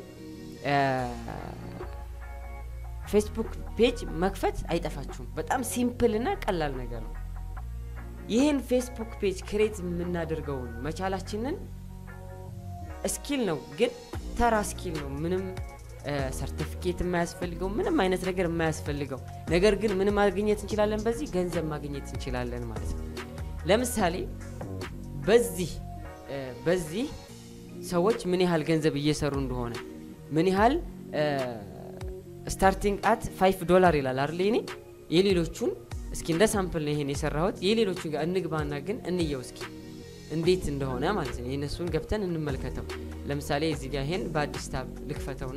ፌስቡክ ፔጅ መክፈት አይጠፋችሁም። በጣም ሲምፕል እና ቀላል ነገር ነው። ይህን ፌስቡክ ፔጅ ክሬት የምናደርገውን መቻላችንን ስኪል ነው፣ ግን ተራ ስኪል ነው። ምንም ሰርቲፊኬት የማያስፈልገው ምንም አይነት ነገር የማያስፈልገው ነገር ግን ምን ማግኘት እንችላለን? በዚህ ገንዘብ ማግኘት እንችላለን ማለት ነው። ለምሳሌ በዚህ በዚህ ሰዎች ምን ያህል ገንዘብ እየሰሩ እንደሆነ ምን ያህል ስታርቲንግ አት ፋይቭ ዶላር ይላል አይደል? እኔ የሌሎቹን እስኪ እንደ ሳምፕል ነው ይሄን የሰራሁት። የሌሎቹን ጋር እንግባና ግን እንየው እስኪ እንዴት እንደሆነ ማለት ነው። የእነሱን ገብተን እንመልከተው። ለምሳሌ እዚህ ጋር ይሄን በአዲስ ታብ ልክፈተውና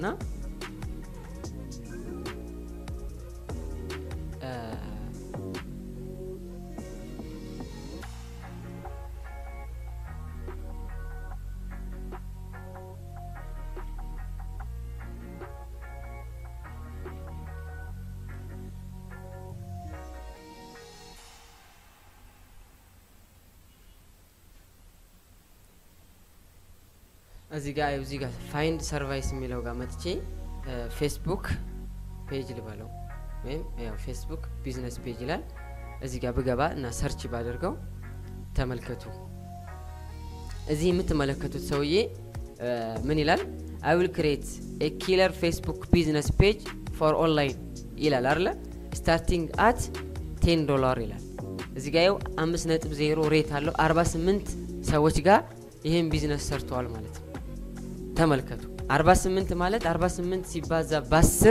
እዚህ ጋር እዚህ ጋር ፋይንድ ሰርቫይስ የሚለው ጋር መጥቼ ፌስቡክ ፔጅ ልበለው ወይም ያው ፌስቡክ ቢዝነስ ፔጅ ይላል። እዚህ ጋር ብገባ እና ሰርች ባደርገው ተመልከቱ። እዚህ የምትመለከቱት ሰውዬ ምን ይላል? አይ ዊል ክሬት ኤ ኪለር ፌስቡክ ቢዝነስ ፔጅ ፎር ኦንላይን ይላል አለ ስታርቲንግ አት ቴን ዶላር ይላል። እዚህ ጋር ይኸው አምስት ነጥብ ዜሮ ሬት አለው። አርባ ስምንት ሰዎች ጋር ይህን ቢዝነስ ሰርተዋል ማለት ነው። ተመልከቱ 48 ማለት 48 ሲባዛ በ10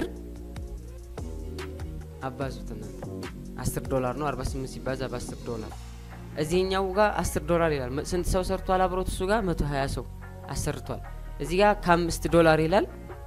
አባዙት እናንተ 10 ዶላር ነው። 48 ሲባዛ በ10 ዶላር እዚህኛው ጋር 10 ዶላር ይላል። ስንት ሰው ሰርቷል? አብሮት እሱ ጋር 120 ሰው አሰርቷል። እዚህ ጋር ከ5 ዶላር ይላል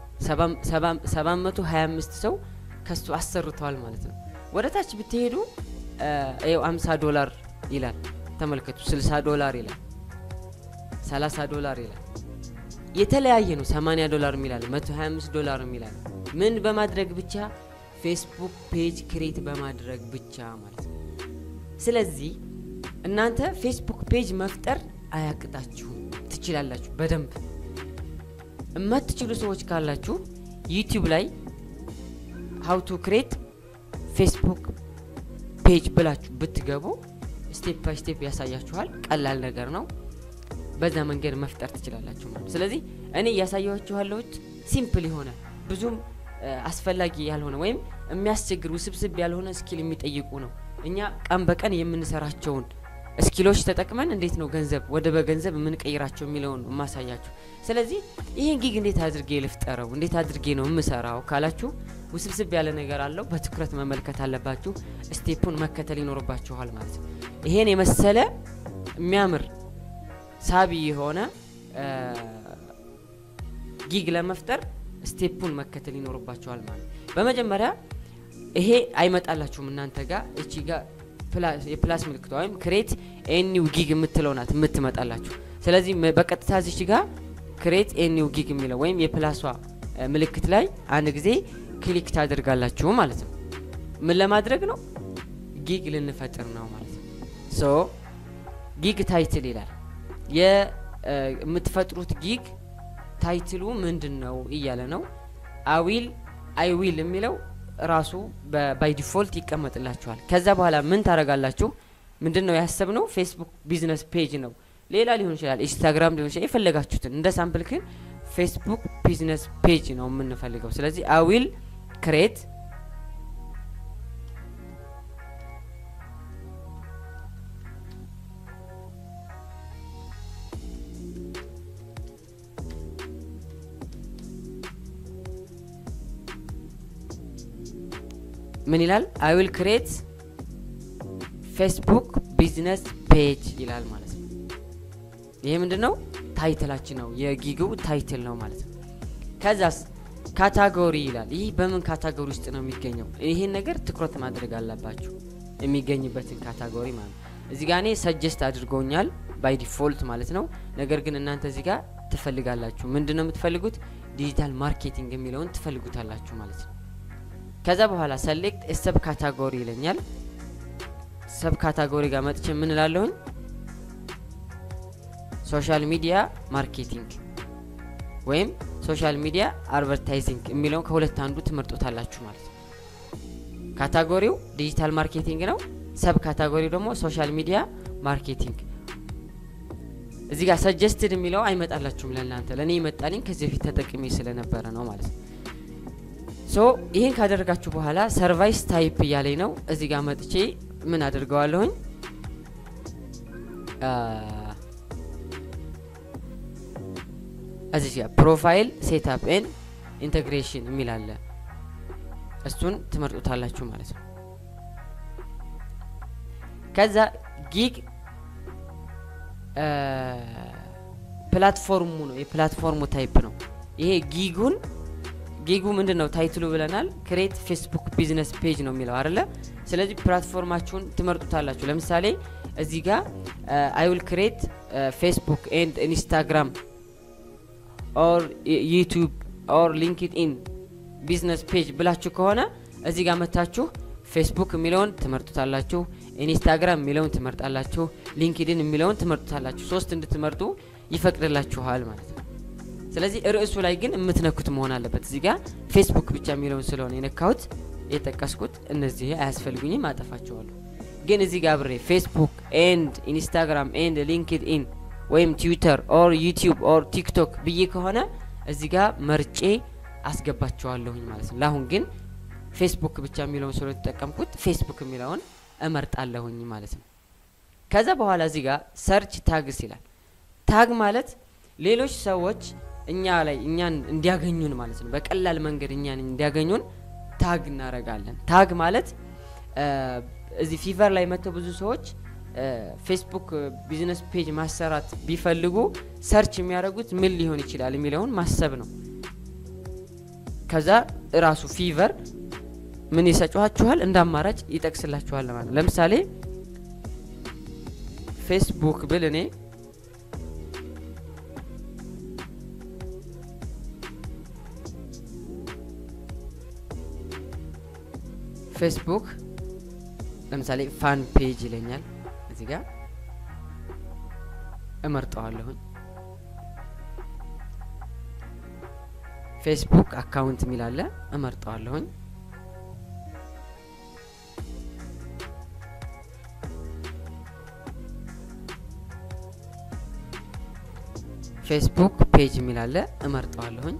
725 ሰው ከሱ አሰርተዋል ማለት ነው። ወደ ታች ብትሄዱ ይኸው 50 ዶላር ይላል። ተመልከቱ 60 ዶላር ይላል 30 ዶላር ይላል። የተለያየ ነው። 80 ዶላር የሚላል 125 ዶላር የሚላል ምን በማድረግ ብቻ ፌስቡክ ፔጅ ክሬት በማድረግ ብቻ ማለት ነው። ስለዚህ እናንተ ፌስቡክ ፔጅ መፍጠር አያቅጣችሁም፣ ትችላላችሁ በደንብ። የማትችሉ ሰዎች ካላችሁ ዩቲዩብ ላይ ሀው ቱ ክሬት ፌስቡክ ፔጅ ብላችሁ ብትገቡ ስቴፕ ባይ ስቴፕ ያሳያችኋል። ቀላል ነገር ነው። በዛ መንገድ መፍጠር ትችላላችሁ ማለት። ስለዚህ እኔ እያሳየኋችሁ ያለሁት ሲምፕል የሆነ ብዙም አስፈላጊ ያልሆነ ወይም የሚያስቸግር ውስብስብ ያልሆነ ስኪል የሚጠይቁ ነው። እኛ ቀን በቀን የምንሰራቸውን ስኪሎች ተጠቅመን እንዴት ነው ገንዘብ ወደ በገንዘብ የምንቀይራቸው የሚለውን የማሳያችሁ። ስለዚህ ይህን ጊግ እንዴት አድርጌ ልፍጠረው፣ እንዴት አድርጌ ነው የምሰራው ካላችሁ ውስብስብ ያለ ነገር አለው። በትኩረት መመልከት አለባችሁ። ስቴፑን መከተል ይኖርባችኋል ማለት ነው። ይሄን የመሰለ የሚያምር ሳቢ የሆነ ጊግ ለመፍጠር ስቴፑን መከተል ይኖርባቸዋል ማለት በመጀመሪያ ይሄ አይመጣላችሁም እናንተ ጋር እቺ ጋር የፕላስ ምልክቷ ወይም ክሬት ኤኒው ጊግ የምትለው ናት የምትመጣላችሁ ስለዚህ በቀጥታ ዚች ጋር ክሬት ኤኒው ጊግ የሚለው ወይም የፕላሷ ምልክት ላይ አንድ ጊዜ ክሊክ ታደርጋላችሁ ማለት ነው ምን ለማድረግ ነው ጊግ ልንፈጥር ነው ማለት ነው ሶ ጊግ ታይትል ይላል የምትፈጥሩት ጊግ ታይትሉ ምንድን ነው እያለ ነው አዊል አይ ዊል የሚለው ራሱ ባይ ዲፎልት ይቀመጥላችኋል። ከዛ በኋላ ምን ታደርጋላችሁ? ምንድን ነው ያሰብነው? ፌስቡክ ቢዝነስ ፔጅ ነው። ሌላ ሊሆን ይችላል፣ ኢንስታግራም ሊሆን ይችላል። የፈለጋችሁትን እንደ ሳምፕል ግን ፌስቡክ ቢዝነስ ፔጅ ነው የምንፈልገው። ስለዚህ አዊል ክሬት ምን ይላል? አይ ዊል ክሬት ፌስቡክ ቢዝነስ ፔጅ ይላል ማለት ነው። ይሄ ምንድን ነው? ታይትላችን ነው፣ የጊጉ ታይትል ነው ማለት ነው። ከዛስ ካታጎሪ ይላል። ይህ በምን ካታጎሪ ውስጥ ነው የሚገኘው? ይሄን ነገር ትኩረት ማድረግ አለባችሁ፣ የሚገኝበትን ካታጎሪ ማለት ነው። እዚህ ጋ እኔ ሰጀስት አድርጎኛል ባይ ዲፎልት ማለት ነው። ነገር ግን እናንተ እዚህ ጋር ትፈልጋላችሁ። ምንድን ነው የምትፈልጉት? ዲጂታል ማርኬቲንግ የሚለውን ትፈልጉታላችሁ ማለት ነው። ከዛ በኋላ ሰሌክት ሰብ ካታጎሪ ይለኛል። ሰብ ካታጎሪ ጋር መጥቼ ምን እላለሁኝ? ሶሻል ሚዲያ ማርኬቲንግ ወይም ሶሻል ሚዲያ አድቨርታይዚንግ የሚለውን ከሁለት አንዱ ትመርጡታላችሁ ማለት ነው። ካታጎሪው ዲጂታል ማርኬቲንግ ነው። ሰብ ካታጎሪው ደግሞ ሶሻል ሚዲያ ማርኬቲንግ። እዚህ ጋር ሰጀስትድ የሚለው አይመጣላችሁም ለእናንተ፣ ለእኔ ይመጣልኝ ከዚህ በፊት ተጠቅሜ ስለነበረ ነው ማለት ነው። ሶ ይህን ካደረጋችሁ በኋላ ሰርቫይስ ታይፕ እያለኝ ነው። እዚህ ጋር መጥቼ ምን አድርገዋለሁኝ እዚህ ጋር ፕሮፋይል ሴትአፕ ኤን ኢንቴግሬሽን የሚል አለ። እሱን ትመርጡታላችሁ ማለት ነው። ከዛ ጊግ ፕላትፎርሙ ነው የፕላትፎርሙ ታይፕ ነው ይሄ ጊጉን ጊጉ ምንድን ነው ታይትሉ ብለናል። ክሬት ፌስቡክ ቢዝነስ ፔጅ ነው የሚለው አይደለ? ስለዚህ ፕላትፎርማችሁን ትመርጡታላችሁ። ለምሳሌ እዚህ ጋር አይ ዊል ክሬት ፌስቡክ ኤንድ ኢንስታግራም ኦር ዩቱብ ኦር ሊንክድኢን ቢዝነስ ፔጅ ብላችሁ ከሆነ እዚህ ጋር መታችሁ ፌስቡክ የሚለውን ትመርጡታላችሁ፣ ኢንስታግራም የሚለውን ትመርጣላችሁ፣ ሊንክድኢን የሚለውን ትመርጡታላችሁ። ሶስት እንድትመርጡ ይፈቅድላችኋል ማለት ነው። ስለዚህ ርዕሱ ላይ ግን የምትነኩት መሆን አለበት። እዚህ ጋር ፌስቡክ ብቻ የሚለውን ስለሆነ የነካሁት የጠቀስኩት እነዚህ አያስፈልጉኝም፣ አጠፋቸዋለሁ። ግን እዚህ ጋር ብሬ ፌስቡክ ኤንድ ኢንስታግራም ኤንድ ሊንክድኢን ወይም ትዊተር ኦር ዩቲዩብ ኦር ቲክቶክ ብዬ ከሆነ እዚህ ጋር መርጬ አስገባቸዋለሁኝ ማለት ነው። ለአሁን ግን ፌስቡክ ብቻ የሚለውን ስለ የተጠቀምኩት ፌስቡክ የሚለውን እመርጣለሁኝ ማለት ነው። ከዛ በኋላ እዚህ ጋር ሰርች ታግስ ይላል። ታግ ማለት ሌሎች ሰዎች እኛ ላይ እኛን እንዲያገኙን ማለት ነው። በቀላል መንገድ እኛን እንዲያገኙን ታግ እናረጋለን። ታግ ማለት እዚህ ፊቨር ላይ መጥተው ብዙ ሰዎች ፌስቡክ ቢዝነስ ፔጅ ማሰራት ቢፈልጉ ሰርች የሚያደርጉት ምን ሊሆን ይችላል የሚለውን ማሰብ ነው። ከዛ እራሱ ፊቨር ምን ይሰጫችኋል? እንደ አማራጭ ይጠቅስላችኋል ማለት ነው። ለምሳሌ ፌስቡክ ብል እኔ ፌስቡክ ለምሳሌ ፋን ፔጅ ይለኛል። እዚህ ጋር እመርጠዋለሁኝ። ፌስቡክ አካውንት የሚል አለ፣ እመርጠዋለሁኝ። ፌስቡክ ፔጅ የሚል አለ፣ እመርጠዋለሁኝ።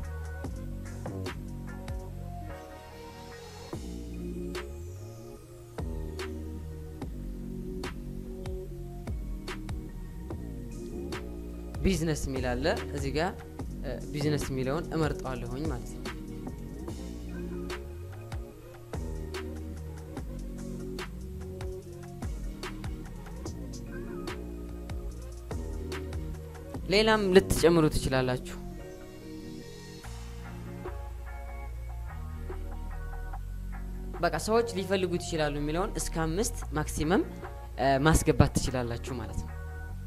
ቢዝነስ የሚል አለ እዚህ ጋር ቢዝነስ የሚለውን እመርጠዋለሁኝ ማለት ነው። ሌላም ልትጨምሩ ትችላላችሁ። በቃ ሰዎች ሊፈልጉት ይችላሉ የሚለውን እስከ አምስት ማክሲመም ማስገባት ትችላላችሁ ማለት ነው።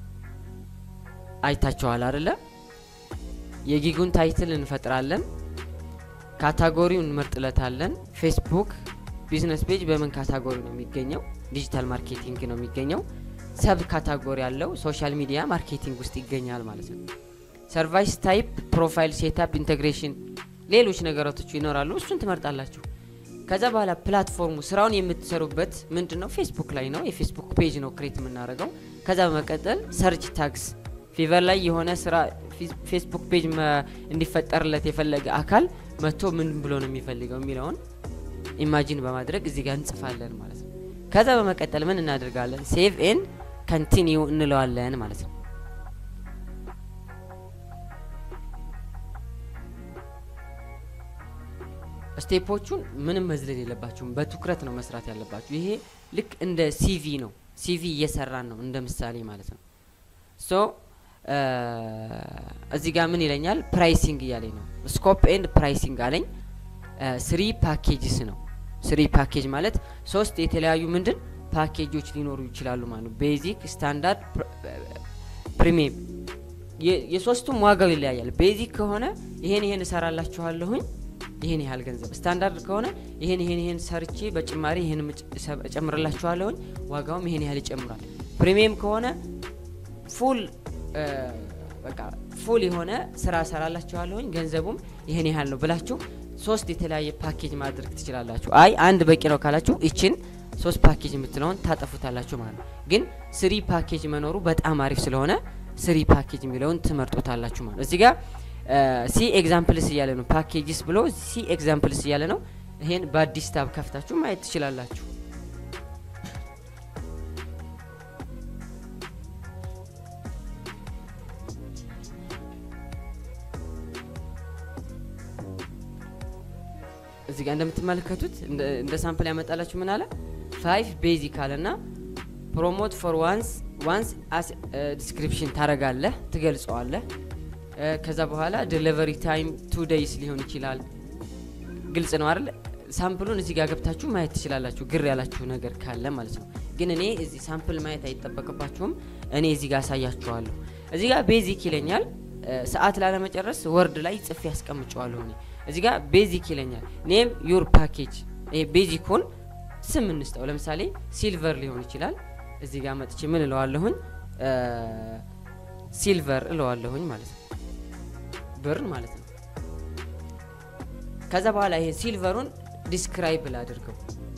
አይታችኋል አይደለ? የጊጉን ታይትል እንፈጥራለን። ካታጎሪውን እንመርጥለታለን። ፌስቡክ ቢዝነስ ፔጅ በምን ካታጎሪ ነው የሚገኘው? ዲጂታል ማርኬቲንግ ነው የሚገኘው። ሰብ ካታጎሪ ያለው ሶሻል ሚዲያ ማርኬቲንግ ውስጥ ይገኛል ማለት ነው። ሰርቫይስ ታይፕ፣ ፕሮፋይል ሴታፕ፣ ኢንቴግሬሽን፣ ሌሎች ነገራቶች ይኖራሉ። እሱን ትመርጣላችሁ። ከዛ በኋላ ፕላትፎርሙ ስራውን የምትሰሩበት ምንድን ነው? ፌስቡክ ላይ ነው። የፌስቡክ ፔጅ ነው ክሬት የምናደርገው። ከዛ በመቀጠል ሰርች ታግስ ፊቨር ላይ የሆነ ስራ ፌስቡክ ፔጅ እንዲፈጠርለት የፈለገ አካል መጥቶ ምን ብሎ ነው የሚፈልገው የሚለውን ኢማጂን በማድረግ እዚህ ጋር እንጽፋለን ማለት ነው። ከዛ በመቀጠል ምን እናደርጋለን? ሴቭ ኤን ከንቲኒው እንለዋለን ማለት ነው። ስቴፖቹን ምንም መዝለል የለባችሁም። በትኩረት ነው መስራት ያለባችሁ። ይሄ ልክ እንደ ሲቪ ነው። ሲቪ እየሰራን ነው እንደ ምሳሌ ማለት ነው። ሶ እዚህ ጋር ምን ይለኛል? ፕራይሲንግ እያለኝ ነው። ስኮፕ ኤንድ ፕራይሲንግ አለኝ። ስሪ ፓኬጅስ ነው። ስሪ ፓኬጅ ማለት ሶስት የተለያዩ ምንድን ፓኬጆች ሊኖሩ ይችላሉ ማለት ነው። ቤዚክ፣ ስታንዳርድ፣ ፕሪሚየም የሶስቱም ዋጋው ይለያያል። ቤዚክ ከሆነ ይሄን ይሄን እሰራላችኋለሁኝ ይሄን ያህል ገንዘብ፣ ስታንዳርድ ከሆነ ይሄን ይሄን ይሄን ሰርቼ በጭማሪ ይሄን እጨምርላችኋለሁኝ ዋጋውም ይሄን ያህል ይጨምራል። ፕሪሚየም ከሆነ ፉል በቃ ፉል የሆነ ስራ እሰራላችኋለሁኝ ገንዘቡም ይሄን ያህል ነው ብላችሁ ሶስት የተለያየ ፓኬጅ ማድረግ ትችላላችሁ። አይ አንድ በቂ ነው ካላችሁ ይችን ሶስት ፓኬጅ የምትለውን ታጠፉታላችሁ ማለት ነው። ግን ስሪ ፓኬጅ መኖሩ በጣም አሪፍ ስለሆነ ስሪ ፓኬጅ የሚለውን ትመርጡታላችሁ ማለት ነው። እዚህ ጋር ሲ ኤግዛምፕልስ እያለ ነው። ፓኬጅስ ብሎ ሲ ኤግዛምፕልስ እያለ ነው። ይሄን በአዲስ ታብ ከፍታችሁ ማየት ትችላላችሁ። እዚህ ጋር እንደምትመለከቱት እንደ ሳምፕል ያመጣላችሁ ምን አለ ፋይቭ ቤዚክ አለ ና ፕሮሞት ፎር ዋንስ ዋንስ ዲስክሪፕሽን ታረጋለህ ትገልጸዋለህ። ከዛ በኋላ ዴሊቨሪ ታይም ቱ ዴይስ ሊሆን ይችላል። ግልጽ ነው አይደል? ሳምፕሉን እዚህ ጋር ገብታችሁ ማየት ትችላላችሁ፣ ግር ያላችሁ ነገር ካለ ማለት ነው። ግን እኔ እዚህ ሳምፕል ማየት አይጠበቅባችሁም። እኔ እዚህ ጋር አሳያችኋለሁ። እዚህ ጋር ቤዚክ ይለኛል። ሰዓት ላለመጨረስ ወርድ ላይ ጽፌ ያስቀምጨዋለሁ እኔ እዚህ ጋር ቤዚክ ይለኛል። ኔም ዩር ፓኬጅ ይሄ ቤዚኩን ስም እንስጠው። ለምሳሌ ሲልቨር ሊሆን ይችላል። እዚህ ጋር መጥቼ ምን እለዋለሁኝ? ሲልቨር እለዋለሁኝ ማለት ነው፣ ብር ማለት ነው። ከዛ በኋላ ይሄ ሲልቨሩን ዲስክራይብ ላድርገው፣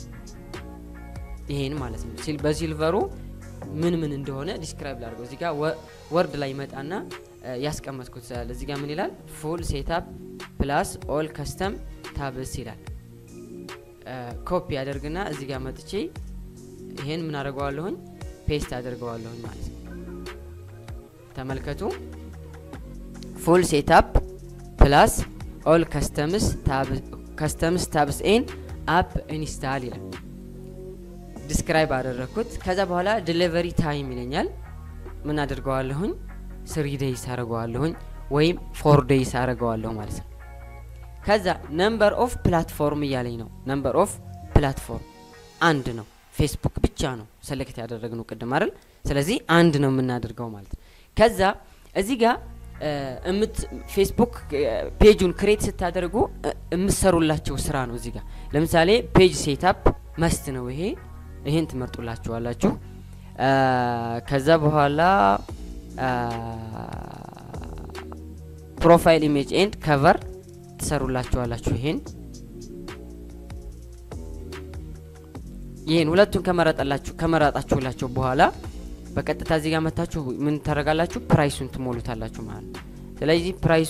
ይሄን ማለት ነው። በሲልቨሩ ምን ምን እንደሆነ ዲስክራይብ ላድርገው። እዚህ ጋር ወርድ ላይ መጣና ያስቀመጥኩት ስላለ እዚህ ጋር ምን ይላል? ፉል ሴታፕ ፕላስ ኦል ከስተም ታብስ ይላል። ኮፒ አደርግና እዚህ ጋር መጥቼ ይሄን ምን አደርገዋለሁኝ? ፔስት አደርገዋለሁኝ ማለት ነው። ተመልከቱ። ፉል ሴታፕ ፕላስ ኦል ከስተምስ ታብስ ኤን አፕ ኢንስታል ይላል። ዲስክራይብ አደረግኩት። ከዛ በኋላ ዲሊቨሪ ታይም ይለኛል። ምን አደርገዋለሁኝ? ስሪ ዴይስ አደርገዋለሁኝ ወይም ፎር ዴይስ አደርገዋለሁ ማለት ነው። ከዛ ነምበር ኦፍ ፕላትፎርም እያለኝ ነው። ነምበር ኦፍ ፕላትፎርም አንድ ነው። ፌስቡክ ብቻ ነው ሰሌክት ያደረግነው ቅድም አይደል? ስለዚህ አንድ ነው የምናደርገው ማለት ነው። ከዛ እዚህ ጋር እምት ፌስቡክ ፔጁን ክሬት ስታደርጉ የምትሰሩላቸው ስራ ነው። እዚህ ጋር ለምሳሌ ፔጅ ሴታፕ መስት ነው። ይሄ ይሄን ትመርጡላችኋላችሁ። ከዛ በኋላ ፕሮፋይል ኢሜጅ ኤንድ ከቨር ትሰሩላችኋላችሁ። ይሄን ይሄን ሁለቱን ከመረጠላችሁ ከመረጣችሁላቸው በኋላ በቀጥታ እዚህ ጋር መታችሁ ምን ታደርጋላችሁ? ፕራይሱን ትሞሉታላችሁ ማለት ነው። ስለዚህ ፕራይሱ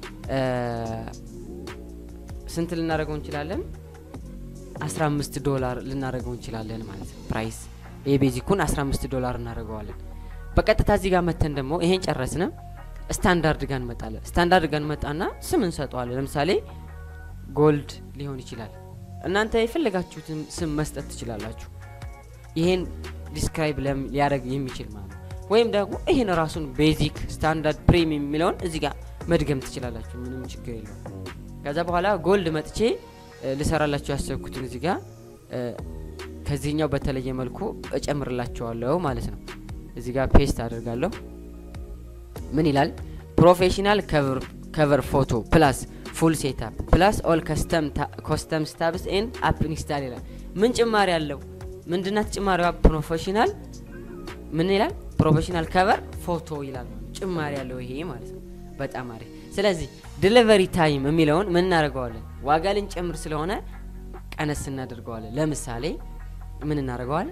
ስንት ልናደርገው እንችላለን? 15 ዶላር ልናደርገው እንችላለን ማለት ነው። ፕራይስ የቤዚኩን 15 ዶላር እናደርገዋለን። በቀጥታ እዚህ ጋር መተን ደግሞ ይሄን ጨረስን። ስታንዳርድ ጋር እንመጣለን። ስታንዳርድ ጋር እንመጣና ስም እንሰጠዋለን። ለምሳሌ ጎልድ ሊሆን ይችላል። እናንተ የፈለጋችሁትን ስም መስጠት ትችላላችሁ። ይሄን ዲስክራይብ ሊያደርግ የሚችል ማለት ነው። ወይም ደግሞ ይህን ራሱን ቤዚክ፣ ስታንዳርድ፣ ፕሪሚየም የሚለውን እዚህ ጋር መድገም ትችላላችሁ። ምንም ችግር የለውም። ከዛ በኋላ ጎልድ መጥቼ ልሰራላችሁ ያሰብኩትን እዚህ ጋር ከዚህኛው በተለየ መልኩ እጨምርላቸዋለሁ ማለት ነው። እዚህ ጋር ፔስት አድርጋለሁ። ምን ይላል? ፕሮፌሽናል ከቨር ፎቶ ፕላስ ፉል ሴታፕ ፕላስ ኦል ኮስተም ስታብስ ኤን አፕ ኢንስታል ይላል። ምን ጭማሪ አለው? ምንድናት ጭማሪዋ? ፕሮፌሽናል ምን ይላል? ፕሮፌሽናል ከቨር ፎቶ ይላል። ጭማሪ ያለው ይሄ ማለት ነው። በጣም አሪፍ። ስለዚህ ዲሊቨሪ ታይም የሚለውን ምን እናደርገዋለን? ዋጋ ልንጨምር ስለሆነ ቀነስ እናደርገዋለን። ለምሳሌ ምን እናደርገዋለን?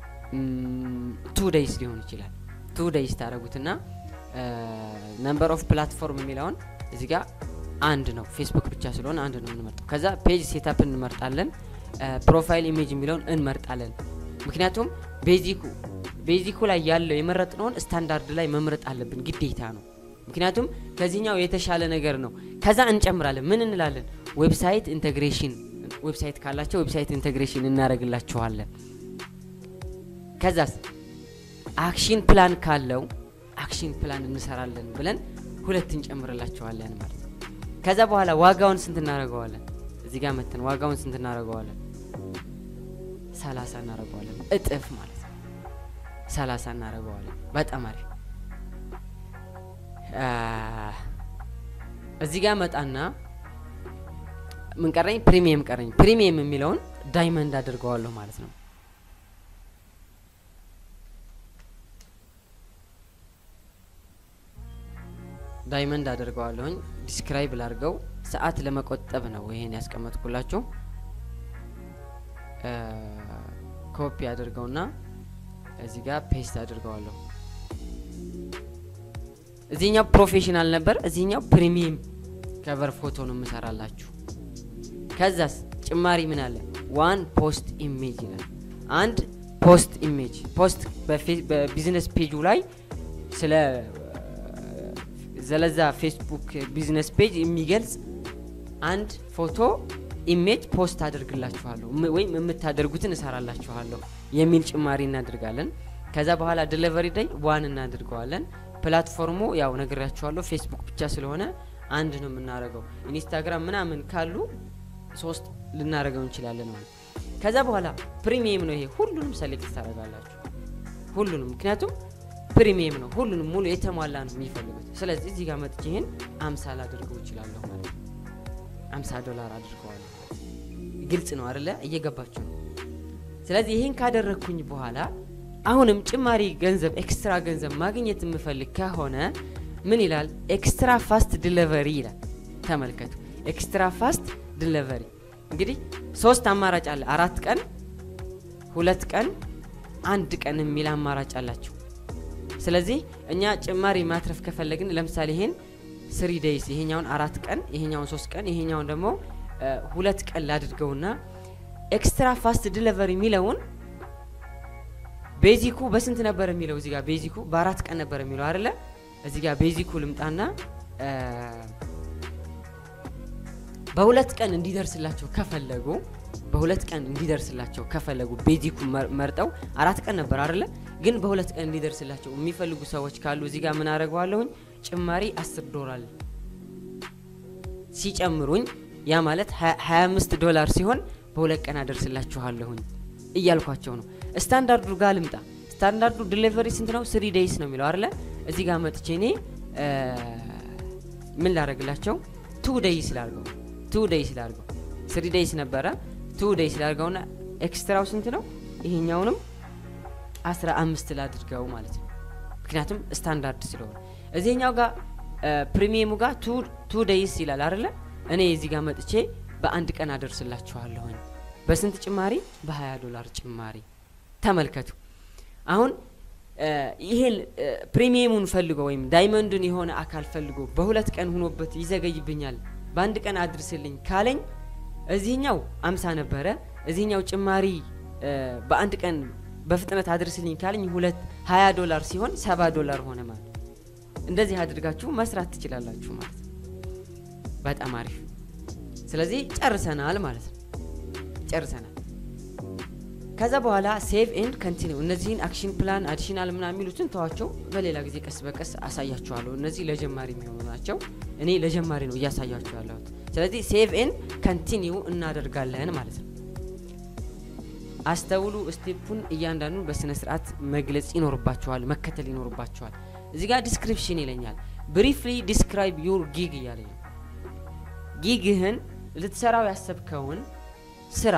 ቱ ደይስ ሊሆን ይችላል። ቱ ደይስ ታደረጉትና ነምበር ኦፍ ፕላትፎርም የሚለውን እዚህ ጋር አንድ ነው። ፌስቡክ ብቻ ስለሆነ አንድ ነው የምንመርጠው። ከዛ ፔጅ ሴታፕ እንመርጣለን። ፕሮፋይል ኢሜጅ የሚለውን እንመርጣለን። ምክንያቱም ቤዚኩ ቤዚኩ ላይ ያለው የመረጥነውን ስታንዳርድ ላይ መምረጥ አለብን፣ ግዴታ ነው። ምክንያቱም ከዚህኛው የተሻለ ነገር ነው። ከዛ እንጨምራለን። ምን እንላለን? ዌብሳይት ኢንቴግሬሽን፣ ዌብሳይት ካላቸው ዌብሳይት ኢንቴግሬሽን እናደርግላቸዋለን። ከዛስ አክሽን ፕላን ካለው አክሽን ፕላን እንሰራለን ብለን ሁለት እንጨምርላቸዋለን ማለት ነው። ከዛ በኋላ ዋጋውን ስንት እናደርገዋለን? እዚህ ጋር መተን ዋጋውን ስንት እናደርገዋለን? ሰላሳ እናደርገዋለን። እጥፍ ማለት ነው። ሰላሳ እናደርገዋለን። በጣም አሪፍ። እዚህ ጋር መጣና ምን ቀረኝ? ፕሪሚየም ቀረኝ። ፕሪሚየም የሚለውን ዳይመንድ አድርገዋለሁ ማለት ነው። ዳይመንድ አድርገዋለሁኝ። ዲስክራይብ ላድርገው። ሰዓት ለመቆጠብ ነው ይሄን ያስቀመጥኩላችሁ። ኮፒ አድርገውና እዚህ ጋር ፔስት አድርገዋለሁ። እዚህኛው ፕሮፌሽናል ነበር፣ እዚህኛው ፕሪሚየም ከቨር ፎቶ ነው የምሰራላችሁ። ከዛስ ጭማሪ ምን አለ? ዋን ፖስት ኢሜጅ ይላል። አንድ ፖስት ኢሜጅ ፖስት በቢዝነስ ፔጁ ላይ ስለ ዘለዛ ፌስቡክ ቢዝነስ ፔጅ የሚገልጽ አንድ ፎቶ ኢሜጅ ፖስት አድርግላችኋለሁ ወይም የምታደርጉትን እሰራላችኋለሁ የሚል ጭማሪ እናድርጋለን። ከዛ በኋላ ዲሊቨሪ ዳይ ዋን እናድርገዋለን። ፕላትፎርሙ ያው ነግሬያችኋለሁ ፌስቡክ ብቻ ስለሆነ አንድ ነው የምናደርገው። ኢንስታግራም ምናምን ካሉ ሶስት ልናደርገው እንችላለን ማለት። ከዛ በኋላ ፕሪሚየም ነው ይሄ። ሁሉንም ሰሌክት ታደርጋላችሁ ሁሉንም፣ ምክንያቱም ፕሪሚየም ነው። ሁሉንም ሙሉ የተሟላ ነው የሚፈልጉት። ስለዚህ እዚህ ጋር መጥቼ ይህን አምሳ ላደርገው እችላለሁ ማለት ነው። አምሳ ዶላር አድርገዋለሁ። ግልጽ ነው አደለ? እየገባችሁ ነው። ስለዚህ ይህን ካደረግኩኝ በኋላ አሁንም ጭማሪ ገንዘብ ኤክስትራ ገንዘብ ማግኘት የምፈልግ ከሆነ ምን ይላል? ኤክስትራ ፋስት ዲሊቨሪ ይላል። ተመልከቱ፣ ኤክስትራ ፋስት ዲሊቨሪ። እንግዲህ ሶስት አማራጭ አለ። አራት ቀን፣ ሁለት ቀን፣ አንድ ቀን የሚል አማራጭ አላቸው። ስለዚህ እኛ ጭማሪ ማትረፍ ከፈለግን ለምሳሌ ይሄን ስሪ ዴይስ ይሄኛውን አራት ቀን ይሄኛውን ሶስት ቀን ይሄኛውን ደግሞ ሁለት ቀን ላድርገውና ኤክስትራ ፋስት ዲሊቨሪ የሚለውን ቤዚኩ በስንት ነበር የሚለው እዚህ ጋር ቤዚኩ በአራት ቀን ነበር የሚለው አይደለ እዚህ ጋር ቤዚኩ ልምጣና በሁለት ቀን እንዲደርስላቸው ከፈለጉ በሁለት ቀን እንዲደርስላቸው ከፈለጉ ቤዚኩ መርጠው አራት ቀን ነበር አይደለ ግን በሁለት ቀን እንዲደርስላቸው የሚፈልጉ ሰዎች ካሉ እዚህ ጋር ምን አደረገዋለሁኝ ጭማሪ 10 ዶላር ሲጨምሩኝ ያ ማለት 25 ዶላር ሲሆን በሁለት ቀን አደርስላችኋለሁኝ እያልኳቸው ነው። ስታንዳርዱ ጋር ልምጣ። ስታንዳርዱ ዲሊቨሪ ስንት ነው? ስሪ ዴይስ ነው የሚለው አይደለ? እዚህ ጋር መጥቼ እኔ ምን ላደረግላቸው? ቱ ዴይስ ላርገው፣ ቱ ዴይስ ላርገው። ስሪ ዴይስ ነበረ፣ ቱ ዴይስ ላርገውና ኤክስትራው ስንት ነው? ይሄኛውንም 15 ላድርገው ማለት ነው። ምክንያቱም ስታንዳርድ ስለሆነ እዚህኛው ጋር ፕሪሚየሙ ጋር ቱ ዴይስ ይላል አይደለ? እኔ እዚህ ጋር መጥቼ በአንድ ቀን አደርስላችኋለሁኝ። በስንት ጭማሪ? በ20 ዶላር ጭማሪ። ተመልከቱ። አሁን ይሄን ፕሪሚየሙን ፈልጎ ወይም ዳይመንዱን የሆነ አካል ፈልጎ በሁለት ቀን ሁኖበት ይዘገይብኛል፣ በአንድ ቀን አድርስልኝ ካለኝ እዚህኛው አምሳ ነበረ፣ እዚህኛው ጭማሪ በአንድ ቀን በፍጥነት አድርስልኝ ካለኝ ሁለት 20 ዶላር ሲሆን ሰባ ዶላር ሆነ ማለት እንደዚህ አድርጋችሁ መስራት ትችላላችሁ ማለት ነው። በጣም አሪፍ። ስለዚህ ጨርሰናል ማለት ነው። ጨርሰናል። ከዛ በኋላ ሴቭ ኤንድ ከንቲኒው እነዚህን አክሽን ፕላን አዲሽናል ምና የሚሉትን ተዋቸው፣ በሌላ ጊዜ ቀስ በቀስ አሳያችኋለሁ። እነዚህ ለጀማሪ የሚሆኑ ናቸው። እኔ ለጀማሪ ነው እያሳያችሁ ያለሁት። ስለዚህ ሴቭ ኤንድ ከንቲኒው እናደርጋለን ማለት ነው። አስተውሉ። ስቴፑን እያንዳንዱን በስነ ስርዓት መግለጽ ይኖርባችኋል፣ መከተል ይኖርባችኋል። እዚህ ጋር ዲስክሪፕሽን ይለኛል። ብሪፍሊ ዲስክራይብ ዩር ጊግ እያለኝ ነው። ጊግህን ልትሰራው ያሰብከውን ስራ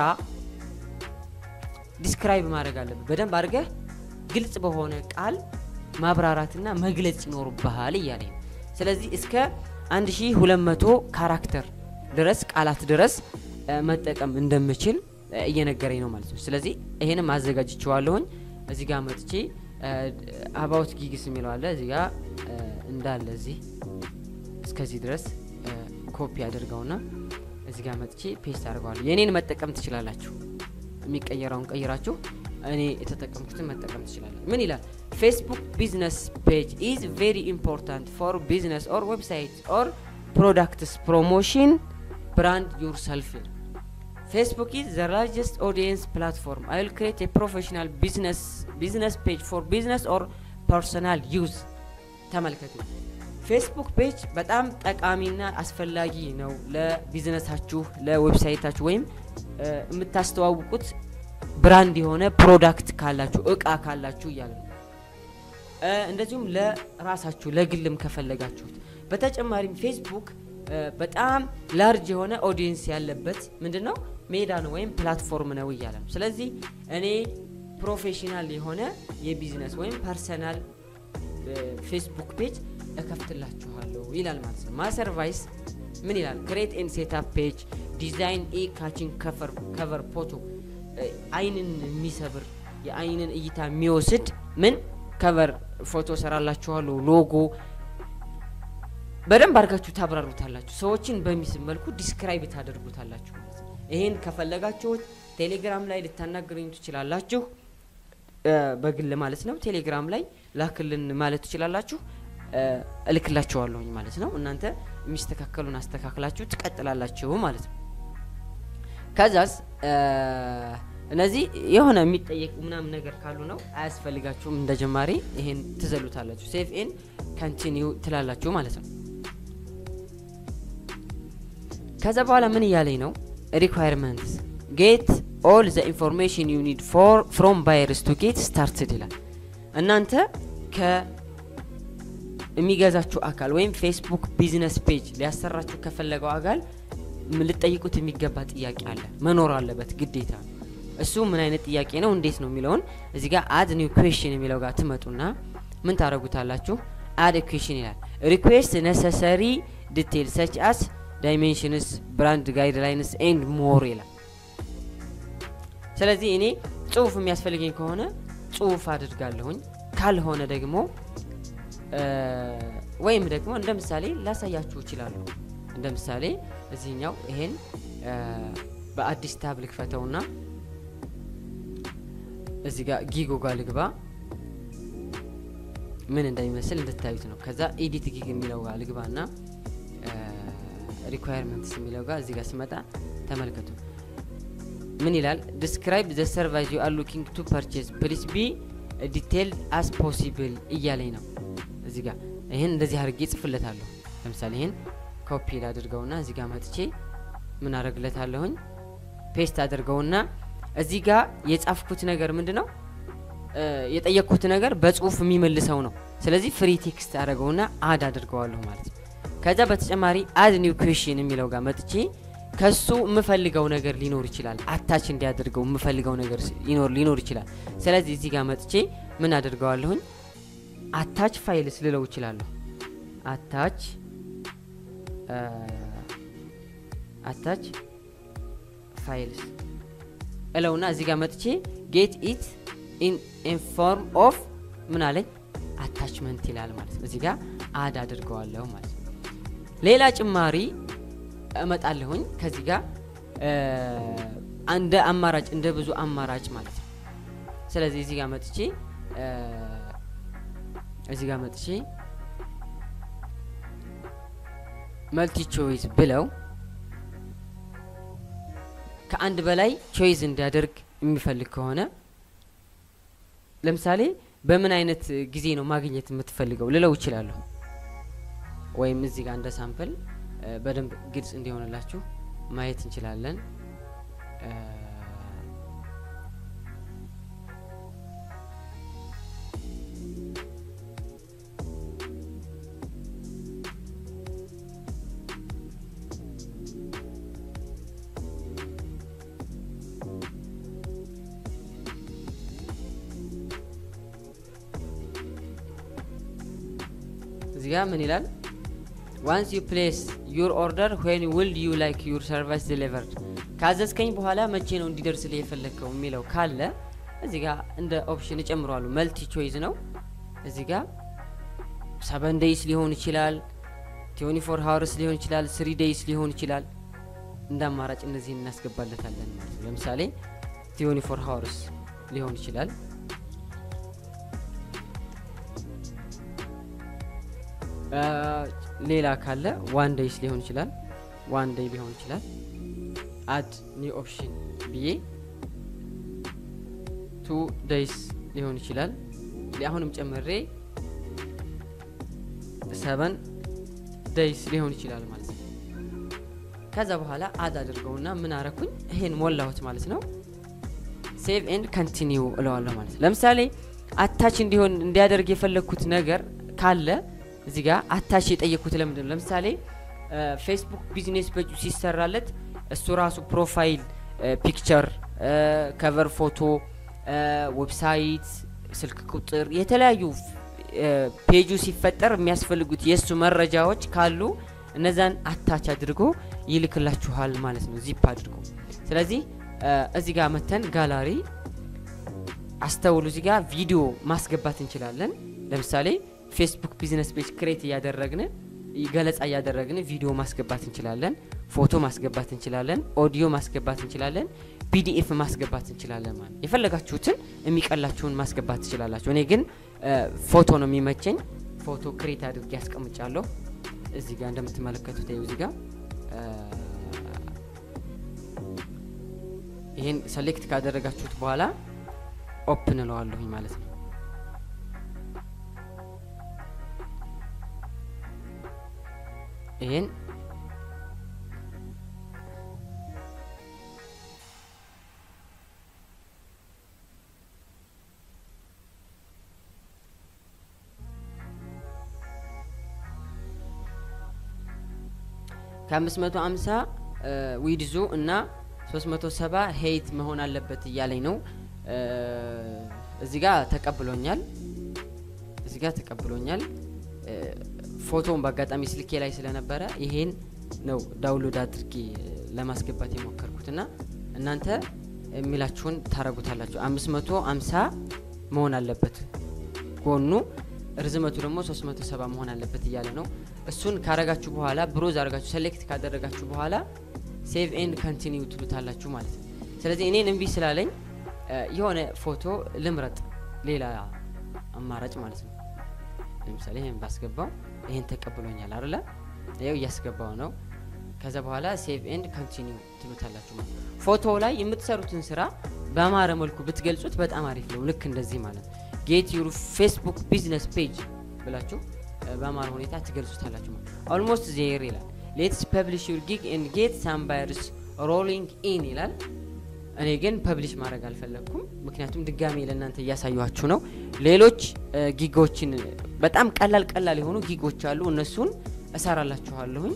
ዲስክራይብ ማድረግ አለብህ። በደንብ አድርገህ ግልጽ በሆነ ቃል ማብራራትና መግለጽ ይኖርብሃል እያለኝ ነው። ስለዚህ እስከ 1200 ካራክተር ድረስ ቃላት ድረስ መጠቀም እንደምችል እየነገረኝ ነው ማለት ነው። ስለዚህ ይሄንም አዘጋጅቼዋለሁኝ። እዚህ ጋር መጥቼ አባውት ጊግስ የሚለው አለ እዚህ ጋር እንዳለ እዚህ እስከዚህ ድረስ ኮፒ አድርገውና እዚህ ጋር መጥቼ ፔስት አድርገዋለሁ። የእኔን መጠቀም ትችላላችሁ። የሚቀየረውን ቀይራችሁ እኔ የተጠቀምኩትን መጠቀም ትችላላችሁ። ምን ይላል? ፌስቡክ ቢዝነስ ፔጅ ኢዝ ቬሪ ኢምፖርታንት ፎር ቢዝነስ ኦር ዌብሳይት ኦር ፕሮዳክትስ ፕሮሞሽን ብራንድ ዩር ሰልፍ Facebook is the largest audience platform. I will create a professional business business page for business or personal use. ተመልከቱ። ፌስቡክ ፔጅ በጣም ጠቃሚና አስፈላጊ ነው ለቢዝነሳችሁ፣ ለዌብሳይታችሁ ወይም የምታስተዋውቁት ብራንድ የሆነ ፕሮዳክት ካላችሁ እቃ ካላችሁ እያለ ነው። እንደዚሁም ለራሳችሁ ለግልም ከፈለጋችሁት። በተጨማሪም ፌስቡክ በጣም ላርጅ የሆነ ኦዲየንስ ያለበት ምንድን ነው ሜዳ ነው ወይም ፕላትፎርም ነው እያለ ነው። ስለዚህ እኔ ፕሮፌሽናል የሆነ የቢዝነስ ወይም ፐርሰናል ፌስቡክ ፔጅ እከፍትላችኋለሁ ይላል ማለት ነው። ማሰርቫይስ ምን ይላል? ክሬት ኤን ሴታፕ ፔጅ ዲዛይን ኤ ካችን ከቨር ፎቶ አይንን የሚሰብር የአይንን እይታ የሚወስድ ምን ከቨር ፎቶ ሰራላችኋለሁ ሎጎ በደንብ አድርጋችሁ ታብራሩታላችሁ። ሰዎችን በሚስብ መልኩ ዲስክራይብ ታደርጉታላችሁ ማለት ነው። ይሄን ከፈለጋችሁት ቴሌግራም ላይ ልታናገሩኝ ትችላላችሁ፣ በግል ማለት ነው። ቴሌግራም ላይ ላክልን ማለት ትችላላችሁ፣ እልክላችኋለሁኝ ማለት ነው። እናንተ የሚስተካከሉን አስተካክላችሁ ትቀጥላላችሁ ማለት ነው። ከዛስ እነዚህ የሆነ የሚጠየቁ ምናምን ነገር ካሉ ነው አያስፈልጋችሁም። እንደ ጀማሪ ይሄን ትዘሉታላችሁ። ሴፍ ኤን ካንቲኒው ትላላችሁ ማለት ነው። ከዛ በኋላ ምን እያለኝ ነው? ሪኳየርመንትስ ጌት ኦል ዘ ኢንፎርሜሽን ዩ ኒድ ፍሮም ባየርስ ቱ ጌት ስታርትድ ይላል። እናንተ ከሚገዛችሁ አካል ወይም ፌስቡክ ቢዝነስ ፔጅ ሊያሰራችሁ ከፈለገው አካል ልጠይቁት የሚገባ ጥያቄ አለ፣ መኖር አለበት ግዴታ ነው። እሱ ምን አይነት ጥያቄ ነው እንዴት ነው የሚለውን እዚህ ጋር አድ ኒው ኩዌሽን የሚለው ጋር ትመጡና ምን ታደረጉታላችሁ? አድ ኩዌሽን ይላል። ሪኩዌስት ነሰሰሪ ዲቴል ሰች አስ ዳይሜንሽንስ ብራንድ ጋይድላይንስ ኤንድ ሞር ይላል። ስለዚህ እኔ ጽሁፍ የሚያስፈልገኝ ከሆነ ጽሁፍ አድርጋለሁኝ፣ ካልሆነ ደግሞ ወይም ደግሞ እንደ ምሳሌ ላሳያችሁ እችላለሁ። እንደ ምሳሌ እዚህኛው ይሄን በአዲስ ታብ ልክፈተውና እዚህ ጋር ጊጎ ጋር ልግባ ምን እንደሚመስል እንድታዩት ነው። ከዛ ኤዲት ጊግ የሚለው ጋር ልግባ ና ሪኳየርመንትስ የሚለው ጋር እዚህ ጋር ስመጣ ተመልከቱ። ምን ይላል? ዲስክራይብ ዘ ሰርቫይስ ዩ አር ሉኪንግ ቱ ፐርቼዝ ፕሊስ ቢ ዲቴል አስ ፖሲብል እያለኝ ነው። እዚህ ጋር ይህን እንደዚህ አድርጌ ጽፍለታለሁ። ለምሳሌ ይህን ኮፒ ላድርገውና እዚህ ጋር መጥቼ ምን አደርግለታለሁኝ ፔስት አድርገውና እዚህ ጋር የጻፍኩት ነገር ምንድ ነው የጠየቅኩት ነገር በጽሁፍ የሚመልሰው ነው። ስለዚህ ፍሪ ቴክስት አድርገውና አድ አድርገዋለሁ ማለት ነው። ከዛ በተጨማሪ አድ ኒው ኩዌሽን የሚለው ጋር መጥቼ ከሱ የምፈልገው ነገር ሊኖር ይችላል። አታች እንዲያደርገው የምፈልገው ነገር ሊኖር ይችላል። ስለዚህ እዚህ ጋር መጥቼ ምን አድርገዋለሁኝ አታች ፋይልስ ልለው ይችላለሁ። አታች አታች ፋይልስ እለውና እዚህ ጋር መጥቼ ጌት ኢት ኢን ፎርም ኦፍ ምን አለኝ አታችመንት ይላል ማለት ነው። እዚህ ጋር አድ አድርገዋለሁ ማለት ነው። ሌላ ጭማሪ እመጣለሁኝ ከዚህ ጋር እንደ አማራጭ እንደ ብዙ አማራጭ ማለት ነው። ስለዚህ እዚህ ጋር መጥቼ እዚህ ጋር መጥቼ መልቲ ቾይስ ብለው ከአንድ በላይ ቾይዝ እንዲያደርግ የሚፈልግ ከሆነ ለምሳሌ በምን አይነት ጊዜ ነው ማግኘት የምትፈልገው ልለው ይችላለሁ። ወይም እዚህ ጋር እንደ ሳምፕል በደንብ ግልጽ እንዲሆንላችሁ ማየት እንችላለን። እዚህ ጋር ምን ይላል? ዋንስ ዩ ፕሌስ ዩር ኦርደር ዌን ውል ዩ ላይክ ዩር ሰርቫይስ ዲሊቨርድ ካዘዝከኝ በኋላ መቼ ነው እንዲደርስልህ የፈለግከው የሚለው ካለ እዚህ ጋር እንደ ኦፕሽን እጨምረዋለሁ። መልቲ ቾይዝ ነው። እዚህ ጋር ሰቨን ዴይስ ሊሆን ይችላል፣ ትዌንቲ ፎር ሀወርስ ሊሆን ይችላል፣ ስሪ ዴይስ ሊሆን ይችላል። እንደ አማራጭ እነዚህን እናስገባለታለን ማለት ነው። ለምሳሌ ትዌንቲ ፎር ሀወርስ ሊሆን ይችላል። ሌላ ካለ ዋን ዴይስ ሊሆን ይችላል። ዋን ዴይ ሊሆን ይችላል። አድ ኒው ኦፕሽን ብዬ ቱ ዴይስ ሊሆን ይችላል። አሁንም ጨምሬ ሰቨን ዴይስ ሊሆን ይችላል ማለት ነው። ከዛ በኋላ አድ አድርገውና ምን አረኩኝ? ይሄን ሞላሁት ማለት ነው። ሴቭ ኤንድ ኮንቲኒው እለዋለሁ ማለት ነው። ለምሳሌ አታች እንዲሆን እንዲያደርግ የፈለግኩት ነገር ካለ እዚህ ጋር አታች የጠየቅኩት ለምንድን ነው? ለምሳሌ ፌስቡክ ቢዝነስ ፔጁ ሲሰራለት እሱ ራሱ ፕሮፋይል ፒክቸር፣ ከቨር ፎቶ፣ ዌብሳይት፣ ስልክ ቁጥር የተለያዩ ፔጁ ሲፈጠር የሚያስፈልጉት የእሱ መረጃዎች ካሉ እነዛን አታች አድርጎ ይልክላችኋል ማለት ነው፣ ዚፕ አድርጎ። ስለዚህ እዚህ ጋር መተን ጋላሪ አስተውሉ። እዚህ ጋር ቪዲዮ ማስገባት እንችላለን። ለምሳሌ ፌስቡክ ቢዝነስ ፔጅ ክሬት እያደረግን ገለጻ እያደረግን ቪዲዮ ማስገባት እንችላለን፣ ፎቶ ማስገባት እንችላለን፣ ኦዲዮ ማስገባት እንችላለን፣ ፒዲኤፍ ማስገባት እንችላለን። ማለት የፈለጋችሁትን የሚቀላችሁን ማስገባት ትችላላችሁ። እኔ ግን ፎቶ ነው የሚመቸኝ። ፎቶ ክሬት አድርጌ ያስቀምጫለሁ። እዚህ ጋር እንደምትመለከቱት ይኸው እዚህ ጋር ይህን ሰሌክት ካደረጋችሁት በኋላ ኦፕን እለዋለሁኝ ማለት ነው። ይህን ከ550 ዊድዙ እና 370 ሄይት መሆን አለበት እያለኝ ነው። እዚህ ጋር ተቀብሎኛል። እዚህ ጋር ተቀብሎኛል። ፎቶውን በአጋጣሚ ስልኬ ላይ ስለነበረ ይሄን ነው ዳውንሎድ አድርጌ ለማስገባት የሞከርኩት እና እናንተ የሚላችሁን ታረጉታላችሁ። 550 መሆን አለበት ጎኑ ርዝመቱ ደግሞ 370 መሆን አለበት እያለ ነው። እሱን ካረጋችሁ በኋላ ብሮዝ አረጋችሁ ሴሌክት ካደረጋችሁ በኋላ ሴቭ ኤንድ ኮንቲኒው ትሉታላችሁ ማለት ነው። ስለዚህ እኔን እምቢ ስላለኝ የሆነ ፎቶ ልምረጥ፣ ሌላ አማራጭ ማለት ነው። ለምሳሌ ይህን ባስገባው ይህን ተቀብሎኛል አይደለ? ይኸው እያስገባው ነው። ከዛ በኋላ ሴቭ ኤንድ ኮንቲኒው ትሉታላችሁ ማለት ነው። ፎቶ ላይ የምትሰሩትን ስራ በአማረ መልኩ ብትገልጹት በጣም አሪፍ ነው። ልክ እንደዚህ ማለት ነው። ጌት ዩር ፌስቡክ ቢዝነስ ፔጅ ብላችሁ በአማረ ሁኔታ ትገልጹታላችሁ ማለት ኦልሞስት ዜር ይላል። ሌትስ ፐብሊሽ ዩር ጊግ ኤንድ ጌት ሳም ባየርስ ሮሊንግ ኢን ይላል። እኔ ግን ፐብሊሽ ማድረግ አልፈለግኩም፣ ምክንያቱም ድጋሜ ለእናንተ እያሳየኋችሁ ነው። ሌሎች ጊጎችን በጣም ቀላል ቀላል የሆኑ ጊጎች አሉ፣ እነሱን እሰራላችኋለሁኝ።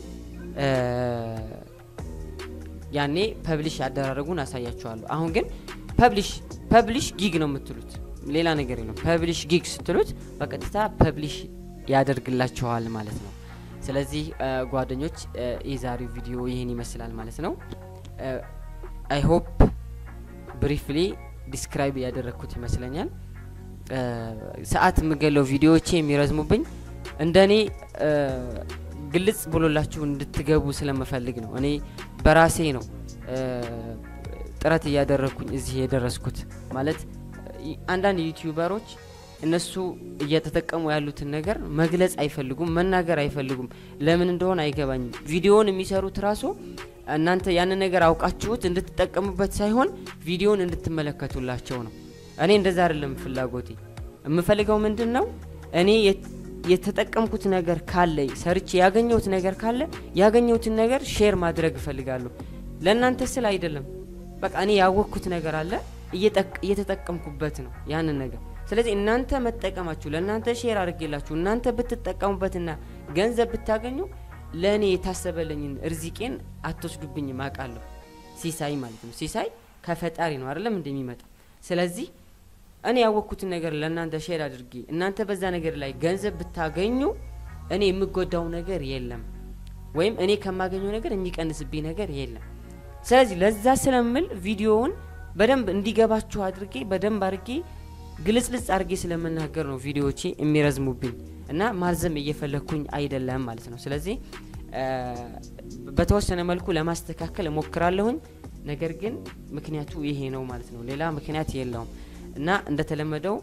ያኔ ፐብሊሽ ያደራረጉን አሳያችኋለሁ። አሁን ግን ፐብሊሽ ፐብሊሽ ጊግ ነው የምትሉት ሌላ ነገር የለም። ፐብሊሽ ጊግ ስትሉት በቀጥታ ፐብሊሽ ያደርግላችኋል ማለት ነው። ስለዚህ ጓደኞች የዛሬው ቪዲዮ ይህን ይመስላል ማለት ነው። አይ ሆፕ ብሪፍሊ ዲስክራይብ ያደረግኩት ይመስለኛል። ሰዓት የምገለው ቪዲዮዎቼ የሚረዝሙብኝ እንደኔ ግልጽ ብሎላችሁ እንድትገቡ ስለምፈልግ ነው። እኔ በራሴ ነው ጥረት እያደረግኩኝ እዚህ የደረስኩት ማለት አንዳንድ ዩቲዩበሮች እነሱ እየተጠቀሙ ያሉትን ነገር መግለጽ አይፈልጉም፣ መናገር አይፈልጉም። ለምን እንደሆነ አይገባኝም። ቪዲዮውን የሚሰሩት ራሱ እናንተ ያንን ነገር አውቃችሁት እንድትጠቀሙበት ሳይሆን ቪዲዮውን እንድትመለከቱላቸው ነው። እኔ እንደዛ አይደለም ፍላጎቴ። የምፈልገው ምንድን ነው እኔ የተጠቀምኩት ነገር ካለ ሰርቼ ያገኘሁት ነገር ካለ ያገኘሁትን ነገር ሼር ማድረግ እፈልጋለሁ። ለእናንተ ስል አይደለም። በቃ እኔ ያወቅኩት ነገር አለ እየተጠቀምኩበት ነው ያንን ነገር። ስለዚህ እናንተ መጠቀማችሁ ለእናንተ ሼር አድርጌላችሁ እናንተ ብትጠቀሙበትና ገንዘብ ብታገኙ ለእኔ የታሰበልኝን እርዚቄን አትወስዱብኝም አውቃለሁ። ሲሳይ ማለት ነው። ሲሳይ ከፈጣሪ ነው አይደለም እንደሚመጣ። ስለዚህ እኔ ያወቅኩትን ነገር ለእናንተ ሼር አድርጌ እናንተ በዛ ነገር ላይ ገንዘብ ብታገኙ እኔ የምጎዳው ነገር የለም፣ ወይም እኔ ከማገኘው ነገር የሚቀንስብኝ ነገር የለም። ስለዚህ ለዛ ስለምል ቪዲዮውን በደንብ እንዲገባችሁ አድርጌ በደንብ አድርጌ ግልጽልጽ አድርጌ ስለምናገር ነው ቪዲዮዎቼ የሚረዝሙብኝ እና ማርዘም እየፈለግኩኝ አይደለም ማለት ነው። ስለዚህ በተወሰነ መልኩ ለማስተካከል እሞክራለሁኝ። ነገር ግን ምክንያቱ ይሄ ነው ማለት ነው። ሌላ ምክንያት የለውም እና እንደተለመደው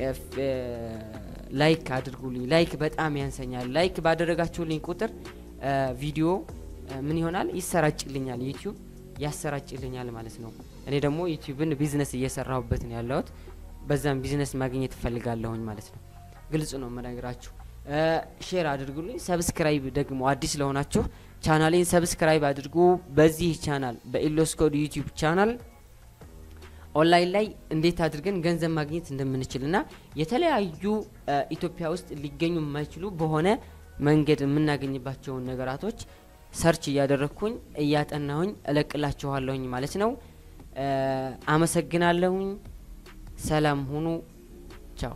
ላይክ አድርጉልኝ። ላይክ በጣም ያንሰኛል። ላይክ ባደረጋችሁልኝ ቁጥር ቪዲዮ ምን ይሆናል ይሰራጭልኛል፣ ዩቲዩብ ያሰራጭልኛል ማለት ነው። እኔ ደግሞ ዩቲዩብን ቢዝነስ እየሰራሁበት ነው ያለሁት። በዛም ቢዝነስ ማግኘት እፈልጋለሁኝ ማለት ነው። ግልጽ ነው የምነግራችሁ። ሼር አድርጉልኝ። ሰብስክራይብ ደግሞ አዲስ ለሆናችሁ ቻናሌን ሰብስክራይብ አድርጉ። በዚህ ቻናል በኢሎስኮድ ዩቲዩብ ቻናል ኦንላይን ላይ እንዴት አድርገን ገንዘብ ማግኘት እንደምንችል እና የተለያዩ ኢትዮጵያ ውስጥ ሊገኙ የማይችሉ በሆነ መንገድ የምናገኝባቸውን ነገራቶች ሰርች እያደረግኩኝ እያጠናሁኝ እለቅላችኋለሁኝ ማለት ነው። አመሰግናለሁኝ። ሰላም ሁኑ። ቻው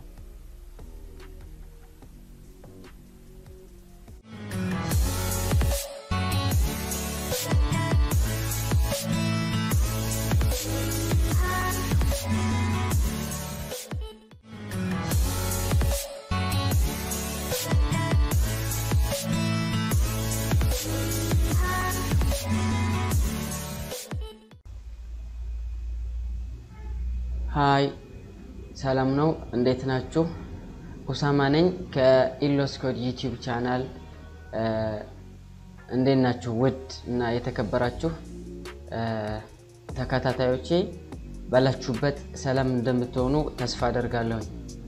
ሀይ ሰላም ነው። እንዴት ናችሁ? ሁሳማ ነኝ ከኢሎስኮድ ዩቲዩብ ቻናል። እንዴት ናችሁ? ውድ እና የተከበራችሁ ተከታታዮቼ ባላችሁበት ሰላም እንደምትሆኑ ተስፋ አደርጋለሁኝ።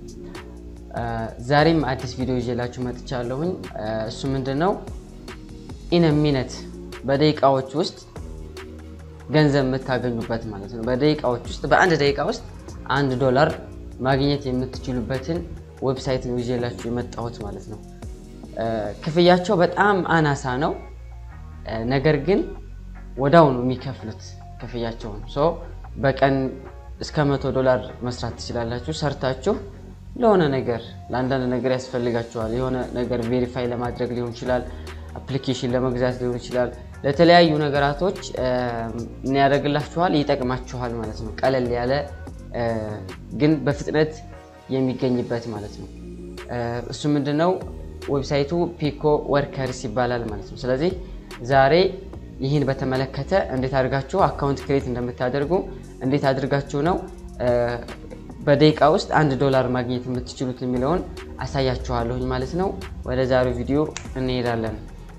ዛሬም አዲስ ቪዲዮ ይዤላችሁ መጥቻለሁኝ። እሱ ምንድን ነው? ኢነ ሚነት በደቂቃዎች ውስጥ ገንዘብ የምታገኙበት ማለት ነው። በደቂቃዎች ውስጥ በአንድ ደቂቃ ውስጥ አንድ ዶላር ማግኘት የምትችሉበትን ዌብሳይት ነው ይዤላችሁ የመጣሁት ማለት ነው። ክፍያቸው በጣም አናሳ ነው፣ ነገር ግን ወዳው ነው የሚከፍሉት ክፍያቸውን። ሶ በቀን እስከ መቶ ዶላር መስራት ትችላላችሁ። ሰርታችሁ ለሆነ ነገር ለአንዳንድ ነገር ያስፈልጋችኋል። የሆነ ነገር ቬሪፋይ ለማድረግ ሊሆን ይችላል፣ አፕሊኬሽን ለመግዛት ሊሆን ይችላል ለተለያዩ ነገራቶች ምን ያደርግላችኋል? ይጠቅማችኋል ማለት ነው። ቀለል ያለ ግን በፍጥነት የሚገኝበት ማለት ነው። እሱ ምንድነው? ዌብሳይቱ ፒኮ ወርከርስ ይባላል ማለት ነው። ስለዚህ ዛሬ ይህን በተመለከተ እንዴት አድርጋችሁ አካውንት ክሬት እንደምታደርጉ እንዴት አድርጋችሁ ነው በደቂቃ ውስጥ አንድ ዶላር ማግኘት የምትችሉት የሚለውን አሳያችኋለሁኝ ማለት ነው። ወደ ዛሬው ቪዲዮ እንሄዳለን።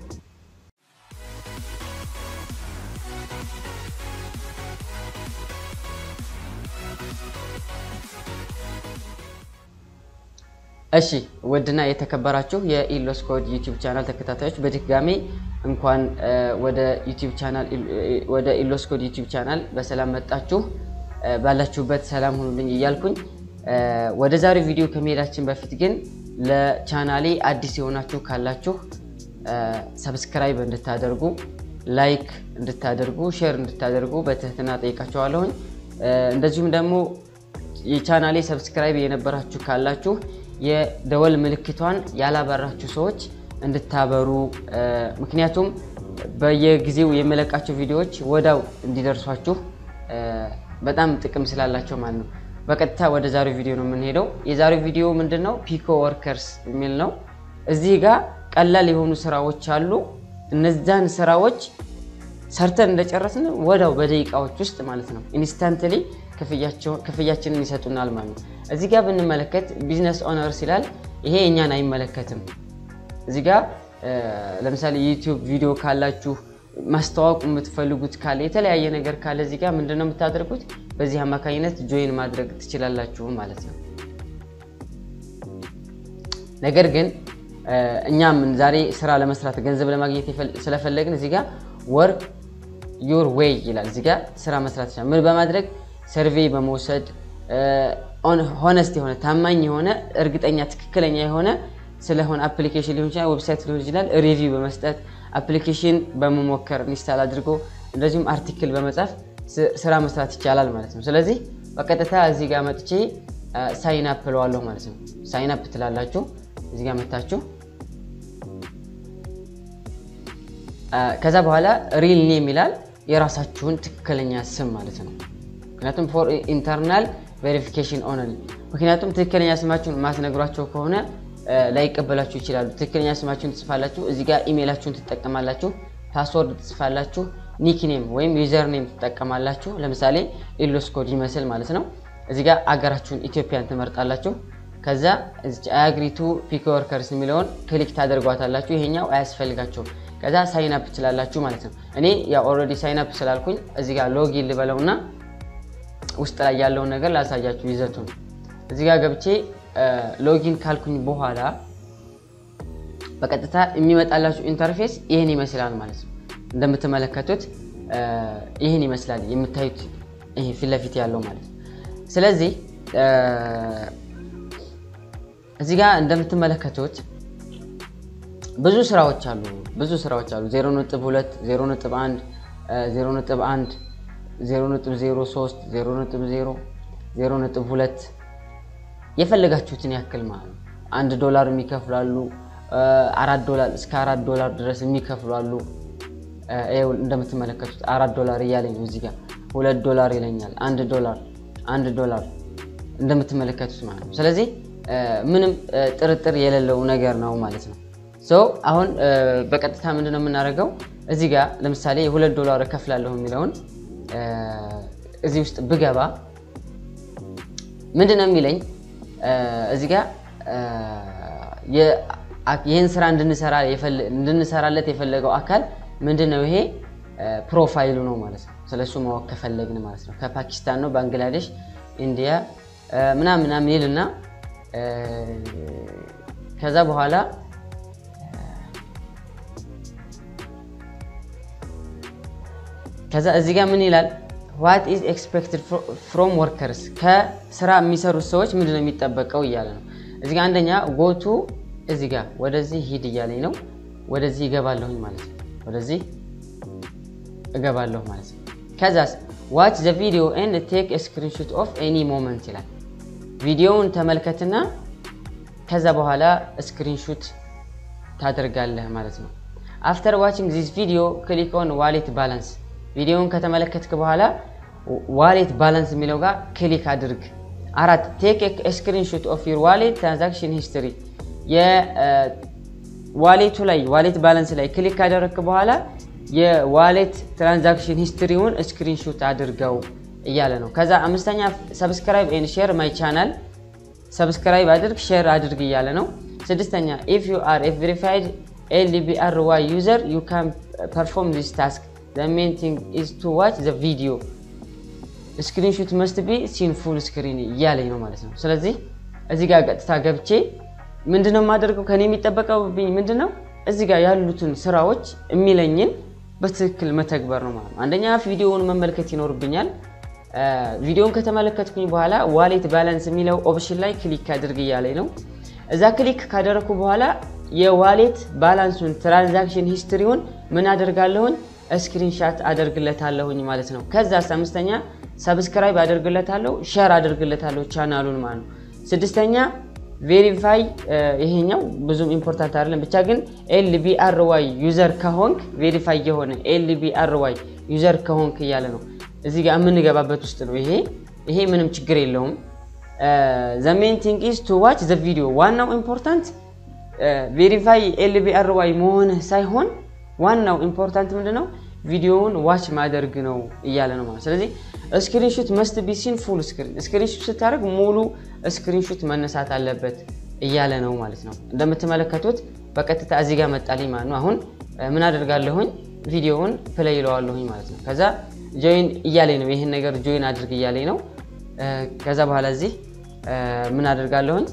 እሺ ውድና የተከበራችሁ የኢሎስኮድ ዩቲዩብ ቻናል ተከታታዮች በድጋሜ እንኳን ወደ ዩቲዩብ ቻናል ወደ ኢሎስኮድ ዩቲዩብ ቻናል በሰላም መጣችሁ። ባላችሁበት ሰላም ሁኑልኝ እያልኩኝ ወደ ዛሬው ቪዲዮ ከመሄዳችን በፊት ግን ለቻናሌ አዲስ የሆናችሁ ካላችሁ ሰብስክራይብ እንድታደርጉ፣ ላይክ እንድታደርጉ፣ ሼር እንድታደርጉ በትህትና ጠይቃችኋለሁኝ። እንደዚሁም ደግሞ የቻናሌ ሰብስክራይብ የነበራችሁ ካላችሁ የደወል ምልክቷን ያላበራችሁ ሰዎች እንድታበሩ፣ ምክንያቱም በየጊዜው የመለቃቸው ቪዲዮዎች ወዳው እንዲደርሷችሁ በጣም ጥቅም ስላላቸው ማለት ነው። በቀጥታ ወደ ዛሬው ቪዲዮ ነው የምንሄደው። የዛሬው ቪዲዮ ምንድን ነው? ፒኮ ወርከርስ የሚል ነው። እዚህ ጋር ቀላል የሆኑ ስራዎች አሉ። እነዛን ስራዎች ሰርተን እንደጨረስን ወዳው በደቂቃዎች ውስጥ ማለት ነው ኢንስታንትሊ ክፍያችንን ይሰጡናል ማለት ነው። እዚህ ጋር ብንመለከት ቢዝነስ ኦነርስ ይላል። ይሄ እኛን አይመለከትም። እዚህ ጋር ለምሳሌ የዩቲዩብ ቪዲዮ ካላችሁ ማስተዋወቅ የምትፈልጉት ካለ የተለያየ ነገር ካለ እዚህ ጋር ምንድን ነው የምታደርጉት? በዚህ አማካኝነት ጆይን ማድረግ ትችላላችሁ ማለት ነው። ነገር ግን እኛም ዛሬ ስራ ለመስራት ገንዘብ ለማግኘት ስለፈለግን እዚህ ጋር ወርክ ዮር ዌይ ይላል። እዚህ ጋር ስራ መስራት ይችላል። ምን በማድረግ ሰርቬይ በመውሰድ ሆነስት የሆነ ታማኝ የሆነ እርግጠኛ ትክክለኛ የሆነ ስለሆነ አፕሊኬሽን ሊሆን ይችላል፣ ዌብሳይት ሊሆን ይችላል፣ ሪቪው በመስጠት አፕሊኬሽን በመሞከር ኢንስታል አድርጎ እንደዚሁም አርቲክል በመጻፍ ስራ መስራት ይቻላል ማለት ነው። ስለዚህ በቀጥታ እዚህ ጋር መጥቼ ሳይን አፕ እለዋለሁ ማለት ነው። ሳይን አፕ ትላላችሁ። እዚህ ጋር መታችሁ ከዛ በኋላ ሪል ኔም ይላል። የራሳችሁን ትክክለኛ ስም ማለት ነው። ምክንያቱም ፎር ኢንተርናል ቬሪፊኬሽን ኦንሊ። ምክንያቱም ትክክለኛ ስማችሁን ማትነግሯቸው ከሆነ ላይቀበላችሁ ይችላሉ። ትክክለኛ ስማችሁን ትጽፋላችሁ፣ እዚህ ጋር ኢሜይላችሁን ትጠቀማላችሁ፣ ፓስወርድ ትጽፋላችሁ፣ ኒክኔም ወይም ዩዘር ኔም ትጠቀማላችሁ። ለምሳሌ ኢሎስ ኮድ ይመስል ማለት ነው። እዚህ ጋር አገራችሁን ኢትዮጵያን ትመርጣላችሁ። ከዛ አያግሪቱ ፒክ ወርከርስ የሚለውን ክሊክ ታደርጓታላችሁ። ይሄኛው አያስፈልጋቸውም። ከዛ ሳይን አፕ ትችላላችሁ ማለት ነው። እኔ ያው ኦልሬዲ ሳይን አፕ ስላልኩኝ እዚህ ጋር ሎጊን ልበለውና ውስጥ ላይ ያለውን ነገር ላሳያችሁ ይዘቱን። እዚህ ጋር ገብቼ ሎጊን ካልኩኝ በኋላ በቀጥታ የሚመጣላችሁ ኢንተርፌስ ይህን ይመስላል ማለት ነው። እንደምትመለከቱት ይህን ይመስላል የምታዩት ይሄ ፊት ለፊት ያለው ማለት ነው። ስለዚህ እዚህ ጋር እንደምትመለከቱት ብዙ ስራዎች አሉ። ብዙ ስራዎች አሉ። 0.2 0.1 0.1 0.03 0.0 0.2 የፈለጋችሁትን ያክል ማለት ነው። አንድ ዶላር የሚከፍላሉ አራት ዶላር እስከ አራት ዶላር ድረስ የሚከፍላሉ። እንደምትመለከቱት አራት ዶላር እያለኝ ነው። እዚህ ጋር ሁለት ዶላር ይለኛል። አንድ ዶላር አንድ ዶላር እንደምትመለከቱት ማለት ነው። ስለዚህ ምንም ጥርጥር የሌለው ነገር ነው ማለት ነው። ሶ አሁን በቀጥታ ምንድን ነው የምናደርገው? እዚህ ጋር ለምሳሌ የሁለት ዶላር እከፍላለሁ የሚለውን እዚህ ውስጥ ብገባ ምንድን ነው የሚለኝ? እዚህ ጋር ይህን ስራ እንድንሰራለት የፈለገው አካል ምንድን ነው? ይሄ ፕሮፋይሉ ነው ማለት ነው። ስለሱ ማወቅ ከፈለግን ማለት ነው። ከፓኪስታን ነው፣ ባንግላዴሽ፣ ኢንዲያ ምናምን ምናምን ይልና ከዛ በኋላ ከዛ እዚህ ጋር ምን ይላል? ዋት ኢዝ ኤክስፔክትድ ፍሮም ወርከርስ ከስራ የሚሰሩት ሰዎች ምንድን ነው የሚጠበቀው እያለ ነው። እዚህ ጋር አንደኛ ጎቱ እዚህ ጋር ወደዚህ ሂድ እያለኝ ነው። ወደዚህ እገባለሁኝ ማለት ነው። ወደዚህ እገባለሁ ማለት ነው። ከዛስ ዋች ዘ ቪዲዮ ኤንድ ቴክ ስክሪንሾት ኦፍ ኤኒ ሞመንት ይላል። ቪዲዮውን ተመልከትና ከዛ በኋላ ስክሪንሹት ታደርጋለህ ማለት ነው። አፍተር ዋችንግ ዚስ ቪዲዮ ክሊክ ኦን ዋሌት ባላንስ ቪዲዮውን ከተመለከትክ በኋላ ዋሌት ባላንስ የሚለው ጋር ክሊክ አድርግ። አራት ቴክ ስክሪንሾት ኦፍ ዩር ዋሌት ትራንዛክሽን ሂስትሪ የዋሌቱ ላይ ዋሌት ባላንስ ላይ ክሊክ ካደረግክ በኋላ የዋሌት ትራንዛክሽን ሂስትሪውን ስክሪንሾት አድርገው እያለ ነው። ከዛ አምስተኛ ሰብስክራይብ ኤንድ ሼር ማይ ቻናል ሰብስክራይብ አድርግ ሼር አድርግ እያለ ነው። ስድስተኛ ኢፍ ዩ አር ኤ ቬሪፋይድ ኤልቢአር ዋይ ዩዘር ዩ ካን ፐርፎርም ዚስ ታስክ ዘ ሜን ቲንግ ኢዝ ቱ ዋች ዘ ቪዲዮ ስክሪንሾት መስት ቢ ሲን ፉል ስክሪን እያለኝ ነው ማለት ነው። ስለዚህ እዚህ ጋር ቀጥታ ገብቼ ምንድነው የማደርገው? ከኔ የሚጠበቀብኝ ምንድነው? እዚህ ጋር ያሉትን ስራዎች የሚለኝን በትክክል መተግበር ነው ማለት ነው። አንደኛ ቪዲዮውን መመልከት ይኖርብኛል። ቪዲዮውን ከተመለከትኩኝ በኋላ ዋሌት ባላንስ የሚለው ኦፕሽን ላይ ክሊክ አድርግ እያለኝ ነው። እዛ ክሊክ ካደረግኩ በኋላ የዋሌት ባላንሱን ትራንዛክሽን ሂስትሪውን ምን አደርጋለሁኝ? ስክሪንሻት አደርግለታለሁኝ ማለት ነው። ከዛ አምስተኛ ሰብስክራይብ አደርግለታለሁ፣ ሼር አደርግለታለሁ ቻናሉን ማለት ነው። ስድስተኛ ቬሪፋይ ይሄኛው ብዙም ኢምፖርታንት አይደለም፣ ብቻ ግን ኤልቢአርዋይ ዩዘር ከሆንክ ቬሪፋይ የሆነ ኤልቢአርዋይ ዩዘር ከሆንክ እያለ ነው። እዚህ ጋር የምንገባበት ውስጥ ነው። ይሄ ይሄ ምንም ችግር የለውም። ዘ ሜን ቲንግ ኢዝ ቱ ዋች ዘ ቪዲዮ። ዋናው ኢምፖርታንት ቬሪፋይ ኤልቢአርዋይ መሆንህ ሳይሆን ዋናው ኢምፖርታንት ምንድነው ቪዲዮውን ዋች ማደርግ ነው እያለ ነው ማለት። ስለዚህ ስክሪንሹት መስት ቢ ሲን ፉል ስክሪን፣ ስክሪንሹት ስታደርግ ሙሉ ስክሪንሹት መነሳት አለበት እያለ ነው ማለት ነው። እንደምትመለከቱት በቀጥታ እዚህ ጋር መጣልኝ ማለት ነው። አሁን ምን አደርጋለሁኝ? ቪዲዮውን ፕሌይ ይለዋለሁኝ ማለት ነው። ከዛ ጆይን እያለኝ ነው። ይህን ነገር ጆይን አድርግ እያለኝ ነው። ከዛ በኋላ እዚህ ምን አደርጋለሁኝ?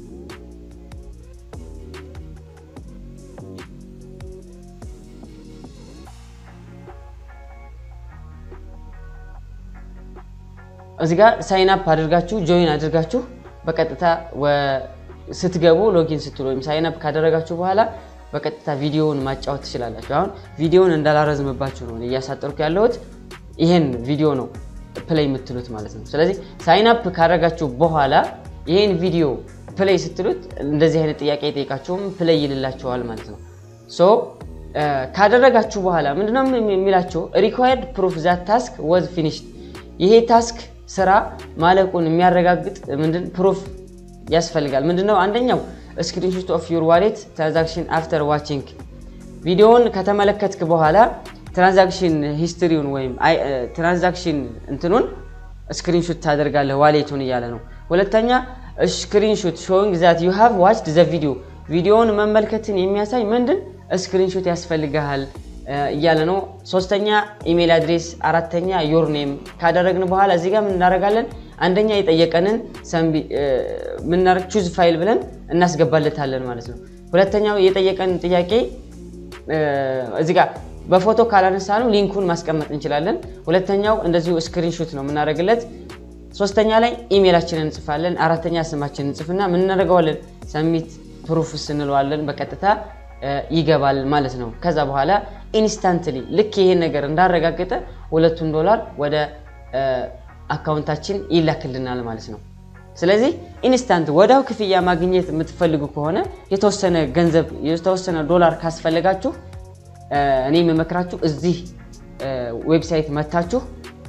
እዚህ ጋር ሳይን አፕ አድርጋችሁ ጆይን አድርጋችሁ በቀጥታ ስትገቡ ሎጊን ስትሉ ወይም ሳይን አፕ ካደረጋችሁ በኋላ በቀጥታ ቪዲዮውን ማጫወት ትችላላችሁ። አሁን ቪዲዮውን እንዳላረዝምባችሁ ነው እያሳጠርኩ ያለሁት። ይሄን ቪዲዮ ነው ፕሌይ የምትሉት ማለት ነው። ስለዚህ ሳይን አፕ ካደረጋችሁ በኋላ ይሄን ቪዲዮ ፕሌይ ስትሉት እንደዚህ አይነት ጥያቄ የጠይቃችሁም ፕሌይ ይልላችኋል ማለት ነው። ሶ ካደረጋችሁ በኋላ ምንድነው የሚላቸው ሪኳየርድ ፕሩፍ ዛት ታስክ ወዝ ፊኒሽድ ይሄ ታስክ ስራ ማለቁን የሚያረጋግጥ ምንድን ፕሩፍ ያስፈልጋል። ምንድነው አንደኛው ስክሪንሾት ኦፍ ዩር ዋሌት ትራንዛክሽን አፍተር ዋቺንግ ቪዲዮውን ከተመለከትክ በኋላ ትራንዛክሽን ሂስትሪውን ወይም ትራንዛክሽን እንትኑን ስክሪንሾት ታደርጋለህ ዋሌቱን እያለ ነው። ሁለተኛ ስክሪንሾት ሾዊንግ ዛት ዩ ሃቭ ዋችድ ዘ ቪዲዮ ቪዲዮውን መመልከትን የሚያሳይ ምንድን ስክሪንሾት ያስፈልግሃል እያለ ነው። ሶስተኛ ኢሜል አድሬስ፣ አራተኛ ዮር ኔም ካደረግን በኋላ እዚህ ጋር ምን እናደርጋለን? አንደኛ የጠየቀንን ምናደርግ ቹዝ ፋይል ብለን እናስገባለታለን ማለት ነው። ሁለተኛው የጠየቀንን ጥያቄ እዚህ ጋር በፎቶ ካላነሳ ነው ሊንኩን ማስቀመጥ እንችላለን። ሁለተኛው እንደዚሁ ስክሪንሾት ነው የምናደርግለት። ሶስተኛ ላይ ኢሜላችንን እንጽፋለን። አራተኛ ስማችንን እንጽፍና ምን እናደርገዋለን? ሰሚት ፕሩፍስ እንለዋለን። በቀጥታ ይገባል ማለት ነው። ከዛ በኋላ ኢንስታንትሊ ልክ ይሄን ነገር እንዳረጋገጠ ሁለቱን ዶላር ወደ አካውንታችን ይላክልናል ማለት ነው። ስለዚህ ኢንስታንት ወዲያው ክፍያ ማግኘት የምትፈልጉ ከሆነ የተወሰነ ገንዘብ የተወሰነ ዶላር ካስፈለጋችሁ እኔ የምመክራችሁ እዚህ ዌብሳይት መታችሁ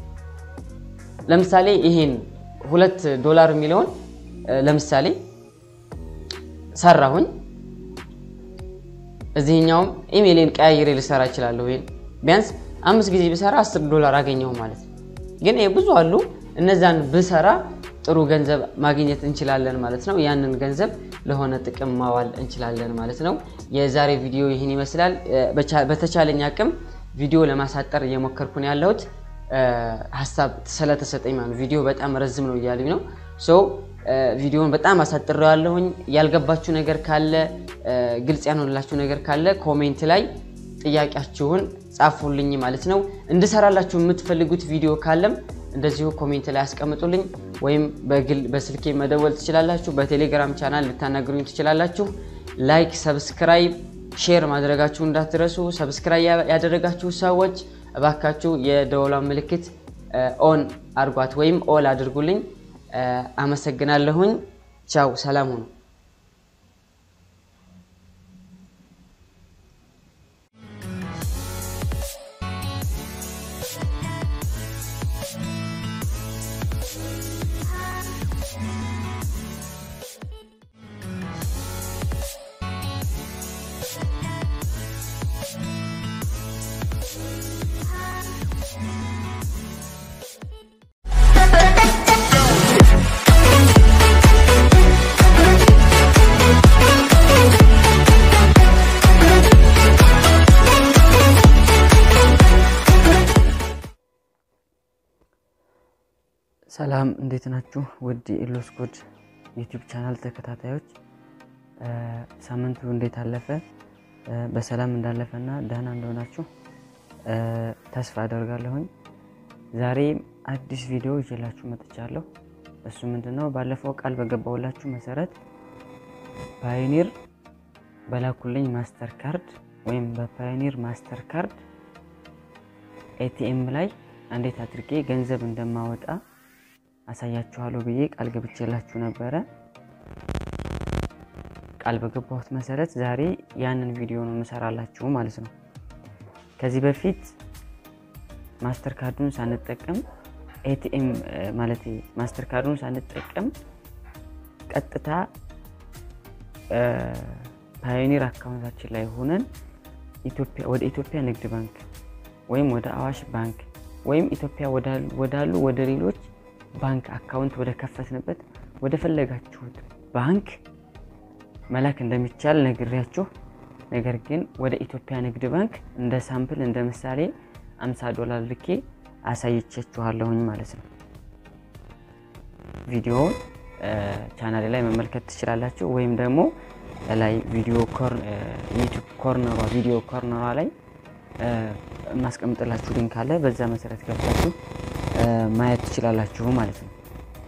ለምሳሌ ይሄን ሁለት ዶላር የሚለውን ለምሳሌ ሰራሁኝ እዚህኛውም ኢሜይሌን ቀያይሬ ልሰራ እችላለሁ። ይሄን ቢያንስ አምስት ጊዜ ብሰራ አስር ዶላር አገኘሁ ማለት ነው። ግን ብዙ አሉ። እነዛን ብሰራ ጥሩ ገንዘብ ማግኘት እንችላለን ማለት ነው። ያንን ገንዘብ ለሆነ ጥቅም ማዋል እንችላለን ማለት ነው። የዛሬ ቪዲዮ ይህን ይመስላል። በተቻለኝ አቅም ቪዲዮ ለማሳጠር እየሞከርኩ ነው ያለሁት ሀሳብ ስለተሰጠኝ ማለት ነው። ቪዲዮ በጣም ረዝም ነው እያሉኝ ነው። ሶ ቪዲዮውን በጣም አሳጥሬው ያለሁኝ። ያልገባችሁ ነገር ካለ ግልጽ ያልሆንላችሁ ነገር ካለ ኮሜንት ላይ ጥያቄያችሁን ጻፉልኝ ማለት ነው። እንድሰራላችሁ የምትፈልጉት ቪዲዮ ካለም እንደዚሁ ኮሜንት ላይ አስቀምጡልኝ፣ ወይም በግል በስልኬ መደወል ትችላላችሁ። በቴሌግራም ቻናል ልታናግሩኝ ትችላላችሁ። ላይክ፣ ሰብስክራይብ፣ ሼር ማድረጋችሁ እንዳትረሱ። ሰብስክራይብ ያደረጋችሁ ሰዎች እባካችሁ የደወሏን ምልክት ኦን አድርጓት ወይም ኦል አድርጉልኝ። አመሰግናለሁኝ። ቻው፣ ሰላም ሁኑ። ሰላም እንዴት ናችሁ? ውድ የኢሎስ ኮድ ዩቲዩብ ቻናል ተከታታዮች ሳምንቱ እንዴት አለፈ? በሰላም እንዳለፈና ደህና እንደሆናችሁ ተስፋ አደርጋለሁኝ። ዛሬ አዲስ ቪዲዮ ይዤላችሁ መጥቻለሁ። እሱ ምንድነው? ባለፈው ቃል በገባውላችሁ መሰረት ፓዮኒር በላኩልኝ ማስተር ካርድ ወይም በፓዮኒር ማስተር ካርድ ኤቲኤም ላይ እንዴት አድርጌ ገንዘብ እንደማወጣ አሳያችኋለሁ ብዬ ቃል ገብቼላችሁ ነበረ። ቃል በገባሁት መሰረት ዛሬ ያንን ቪዲዮ ነው የምሰራላችሁ ማለት ነው። ከዚህ በፊት ማስተር ካርዱን ሳንጠቀም ኤቲኤም ማለት ማስተር ካርዱን ሳንጠቀም ቀጥታ ፓዮኒር አካውንታችን ላይ ሆነን ወደ ኢትዮጵያ ንግድ ባንክ ወይም ወደ አዋሽ ባንክ ወይም ኢትዮጵያ ወዳሉ ወደ ሌሎች ባንክ አካውንት ወደ ከፈትንበት ወደ ፈለጋችሁት ባንክ መላክ እንደሚቻል ነግሬያችሁ፣ ነገር ግን ወደ ኢትዮጵያ ንግድ ባንክ እንደ ሳምፕል እንደ ምሳሌ 50 ዶላር ልኬ አሳይቻችኋለሁኝ ማለት ነው። ቪዲዮውን ቻናሌ ላይ መመልከት ትችላላችሁ፣ ወይም ደግሞ ላይ ቪዲዮ ዩቲዩብ ኮርነሯ ቪዲዮ ኮርነሯ ላይ የማስቀምጥላችሁ ሊንክ አለ። በዛ መሰረት ገብታችሁ ማየት ትችላላችሁ ማለት ነው።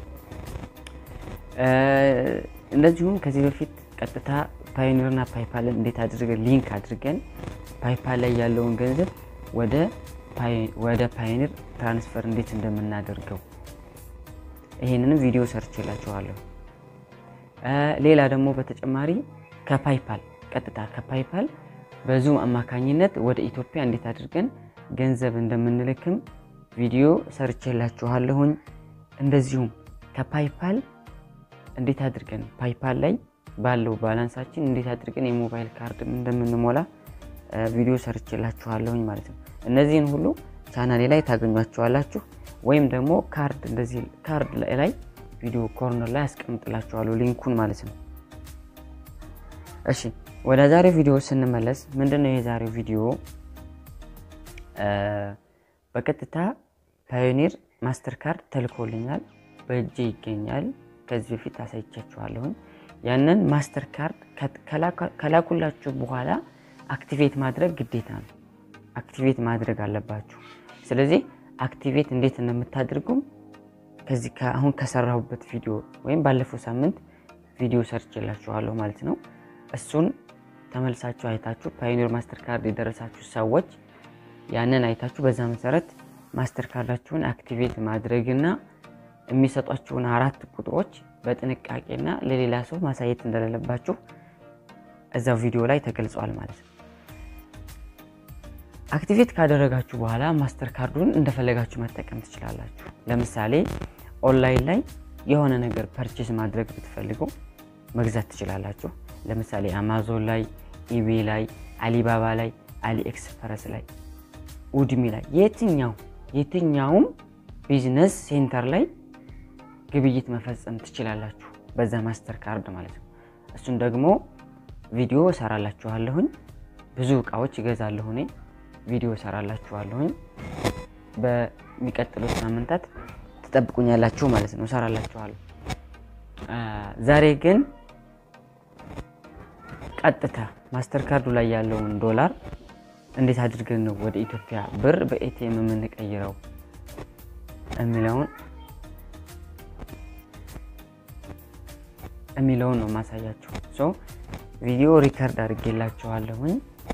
እንደዚሁም ከዚህ በፊት ቀጥታ ፓዮኒርና ፓይፓልን እንዴት አድርገን ሊንክ አድርገን ፓይፓል ላይ ያለውን ገንዘብ ወደ ፓዮኒር ትራንስፈር እንዴት እንደምናደርገው ይሄንንም ቪዲዮ ሰርችላችኋለሁ። ሌላ ደግሞ በተጨማሪ ከፓይፓል ቀጥታ ከፓይፓል በዙም አማካኝነት ወደ ኢትዮጵያ እንዴት አድርገን ገንዘብ እንደምንልክም ቪዲዮ ሰርቼላችኋለሁኝ። እንደዚሁም ከፓይፓል እንዴት አድርገን ፓይፓል ላይ ባለው ባላንሳችን እንዴት አድርገን የሞባይል ካርድ እንደምንሞላ ቪዲዮ ሰርቼላችኋለሁኝ ማለት ነው። እነዚህን ሁሉ ቻናሌ ላይ ታገኟቸዋላችሁ። ወይም ደግሞ ካርድ እንደዚህ ካርድ ላይ ቪዲዮ ኮርነር ላይ አስቀምጥላችኋለሁ ሊንኩን ማለት ነው። እሺ ወደ ዛሬው ቪዲዮ ስንመለስ ምንድን ነው የዛሬው ቪዲዮ በቀጥታ ፓዮኒር ማስተር ካርድ ተልኮልኛል፣ በእጄ ይገኛል። ከዚህ በፊት አሳይቻችኋለሁኝ። ያንን ማስተር ካርድ ከላኩላችሁ በኋላ አክቲቬት ማድረግ ግዴታ ነው። አክቲቬት ማድረግ አለባችሁ። ስለዚህ አክቲቬት እንዴት እንደምታደርጉም ከዚህ አሁን ከሰራሁበት ቪዲዮ ወይም ባለፈው ሳምንት ቪዲዮ ሰርችላችኋለሁ ማለት ነው። እሱን ተመልሳችሁ አይታችሁ ፓዮኒር ማስተር ካርድ የደረሳችሁ ሰዎች ያንን አይታችሁ በዛ መሰረት ማስተር ካርዳችሁን አክቲቬት ማድረግና የሚሰጧችሁን አራት ቁጥሮች በጥንቃቄና ለሌላ ሰው ማሳየት እንደሌለባችሁ እዛው ቪዲዮ ላይ ተገልጿል ማለት ነው። አክቲቬት ካደረጋችሁ በኋላ ማስተር ካርዱን እንደፈለጋችሁ መጠቀም ትችላላችሁ። ለምሳሌ ኦንላይን ላይ የሆነ ነገር ፐርቼስ ማድረግ ብትፈልጉ መግዛት ትችላላችሁ። ለምሳሌ አማዞን ላይ፣ ኢቤ ላይ፣ አሊባባ ላይ፣ አሊ ኤክስፕረስ ላይ፣ ኡድሚ ላይ የትኛው የትኛውም ቢዝነስ ሴንተር ላይ ግብይት መፈጸም ትችላላችሁ በዛ ማስተር ካርድ ማለት ነው። እሱን ደግሞ ቪዲዮ እሰራላችኋለሁኝ። ብዙ እቃዎች ይገዛለሁ እኔ ቪዲዮ እሰራላችኋለሁኝ። በሚቀጥሉት ሳምንታት ትጠብቁኛላችሁ ማለት ነው፣ እሰራላችኋለሁ። ዛሬ ግን ቀጥታ ማስተር ካርዱ ላይ ያለውን ዶላር እንዴት አድርገን ነው ወደ ኢትዮጵያ ብር በኤቲኤም የምንቀይረው የሚለውን የሚለውን ነው ማሳያችሁ። ሶ ቪዲዮ ሪከርድ አድርጌላችኋለሁኝ።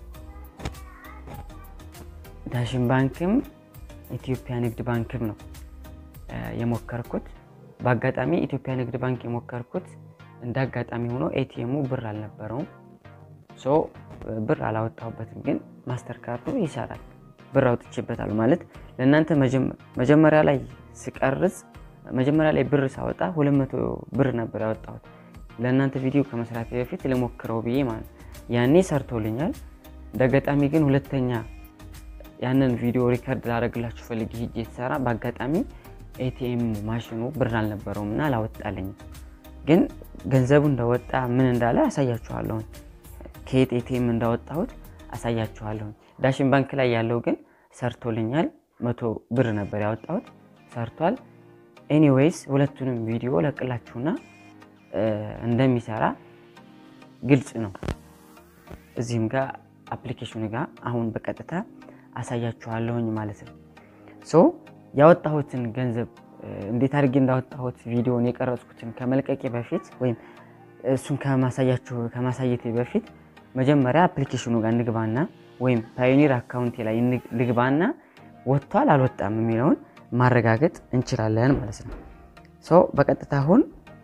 ዳሽን ባንክም ኢትዮጵያ ንግድ ባንክም ነው የሞከርኩት። በአጋጣሚ ኢትዮጵያ ንግድ ባንክ የሞከርኩት እንደ አጋጣሚ ሆኖ ኤቲኤሙ ብር አልነበረውም። ሶ ብር አላወጣሁበትም፣ ግን ማስተር ካርዱ ይሰራል። ብር አውጥቼበታል ማለት ለእናንተ መጀመሪያ ላይ ስቀርጽ መጀመሪያ ላይ ብር ሳወጣ ሁለት መቶ ብር ነበር ያወጣሁት ለእናንተ ቪዲዮ ከመስራት በፊት ልሞክረው ብዬ ማለት ያኔ ሰርቶልኛል። እንደ አጋጣሚ ግን ሁለተኛ ያንን ቪዲዮ ሪከርድ ላደረግላችሁ ፈልጌ ሂጅ የተሰራ በአጋጣሚ ኤቲኤም ማሽኑ ብር አልነበረውም እና አላወጣልኝም። ግን ገንዘቡ እንደወጣ ምን እንዳለ አሳያችኋለሁኝ። ከየት ኤቲኤም እንዳወጣሁት አሳያችኋለሁኝ። ዳሽን ባንክ ላይ ያለው ግን ሰርቶልኛል። መቶ ብር ነበር ያወጣሁት ሰርቷል። ኤኒዌይስ ሁለቱንም ቪዲዮ ለቅላችሁና እንደሚሰራ ግልጽ ነው። እዚህም ጋር አፕሊኬሽኑ ጋር አሁን በቀጥታ አሳያችኋለሁኝ ማለት ነው። ሶ ያወጣሁትን ገንዘብ እንዴት አድርጌ እንዳወጣሁት ቪዲዮን የቀረጽኩትን ከመልቀቄ በፊት ወይም እሱን ከማሳያችሁ ከማሳየቴ በፊት መጀመሪያ አፕሊኬሽኑ ጋር እንግባና ወይም ፓዮኒር አካውንቴ ላይ ልግባና ወጥቷል አልወጣም የሚለውን ማረጋገጥ እንችላለን ማለት ነው። ሶ በቀጥታ አሁን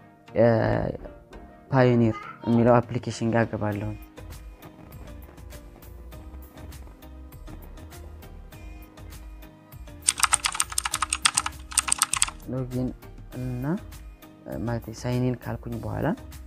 ፓዮኒር የሚለው አፕሊኬሽን ጋር ገባለሁኝ። ሎጊን እና ማለት ሳይኒን ካልኩኝ በኋላ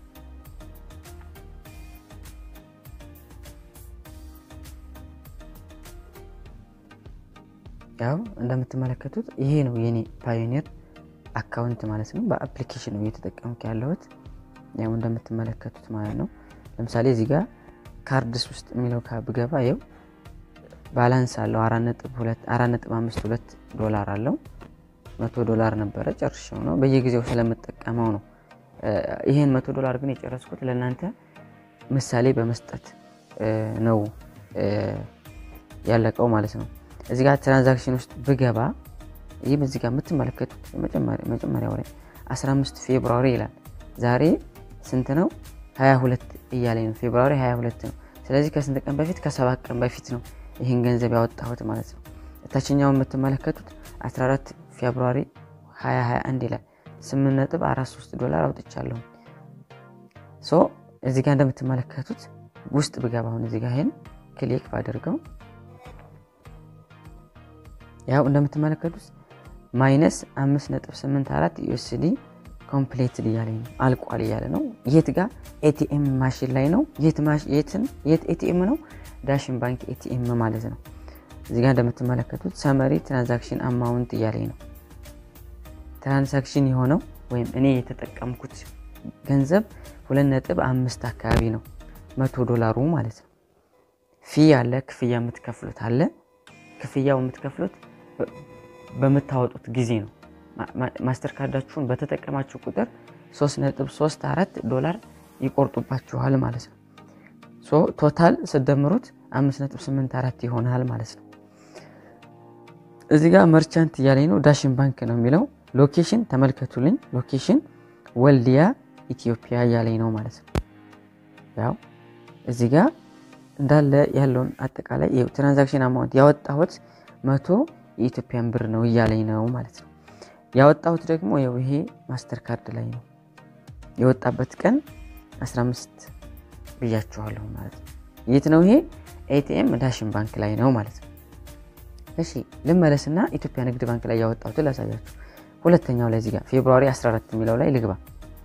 ያው እንደምትመለከቱት ይሄ ነው የኔ ፓዮኒር አካውንት ማለት ነው። በአፕሊኬሽን ነው እየተጠቀምኩ ያለሁት ያው እንደምትመለከቱት ማለት ነው። ለምሳሌ እዚህ ጋር ካርድስ ውስጥ የሚለው ብገባ ይው ባላንስ አለው አራት ነጥብ አምስት ሁለት ዶላር አለው። መቶ ዶላር ነበረ ጨርሼው ነው በየጊዜው ስለምጠቀመው ነው። ይህን መቶ ዶላር ግን የጨረስኩት ለእናንተ ምሳሌ በመስጠት ነው ያለቀው ማለት ነው። እዚህ ጋር ትራንዛክሽን ውስጥ ብገባ ይህም እዚህ ጋር የምትመለከቱት መጀመሪያው ላይ 15 ፌብሩዋሪ ይላል። ዛሬ ስንት ነው? 22 እያለኝ ነው። ፌብሩዋሪ 22 ነው። ስለዚህ ከስንት ቀን በፊት? ከሰባት ቀን በፊት ነው ይህን ገንዘብ ያወጣሁት ማለት ነው። ታችኛው የምትመለከቱት 14 ፌብሩዋሪ 2021 ይላል። 8.43 ዶላር አውጥቻለሁ። ሶ እዚህ ጋር እንደምትመለከቱት ውስጥ ብገባ አሁን እዚህ ጋር ይሄን ክሊክ ባደርገው ያው እንደምትመለከቱት ማይነስ 5.84 ዩኤስዲ ኮምፕሌትድ እያለ ነው አልቋል እያለ ነው። የት ጋር ኤቲኤም ማሽን ላይ ነው። የት ኤቲኤም ነው? ዳሽን ባንክ ኤቲኤም ማለት ነው። እዚህ ጋር እንደምትመለከቱት ሰመሪ ትራንዛክሽን አማውንት እያለኝ ነው። ትራንዛክሽን የሆነው ወይም እኔ የተጠቀምኩት ገንዘብ ሁለት ነጥብ አምስት አካባቢ ነው መቶ ዶላሩ ማለት ነው። ፊ አለ ክፍያ የምትከፍሉት አለ። ክፍያው የምትከፍሉት በምታወጡት ጊዜ ነው። ማስተር ካርዳችሁን በተጠቀማችሁ ቁጥር 3.34 ዶላር ይቆርጡባችኋል ማለት ነው። ቶታል ስደምሩት 5.84 ይሆናል ማለት ነው። እዚህ ጋር መርቻንት እያለኝ ነው። ዳሽን ባንክ ነው የሚለው። ሎኬሽን ተመልከቱልኝ። ሎኬሽን ወልዲያ ኢትዮጵያ እያለኝ ነው ማለት ነው። ያው እዚህ ጋር እንዳለ ያለውን አጠቃላይ ትራንዛክሽን አማውንት ያወጣሁት መቶ የኢትዮጵያን ብር ነው እያለኝ ነው ማለት ነው። ያወጣሁት ደግሞ ያው ይሄ ማስተር ካርድ ላይ ነው የወጣበት ቀን 15 ብያችኋለሁ ማለት ነው። የት ነው ይሄ? ኤቲኤም ዳሽን ባንክ ላይ ነው ማለት ነው። እሺ ልመለስና ኢትዮጵያ ንግድ ባንክ ላይ ያወጣሁትን ላሳያችሁ። ሁለተኛው ላይ እዚጋ ፌብሩዋሪ 14 የሚለው ላይ ልግባ።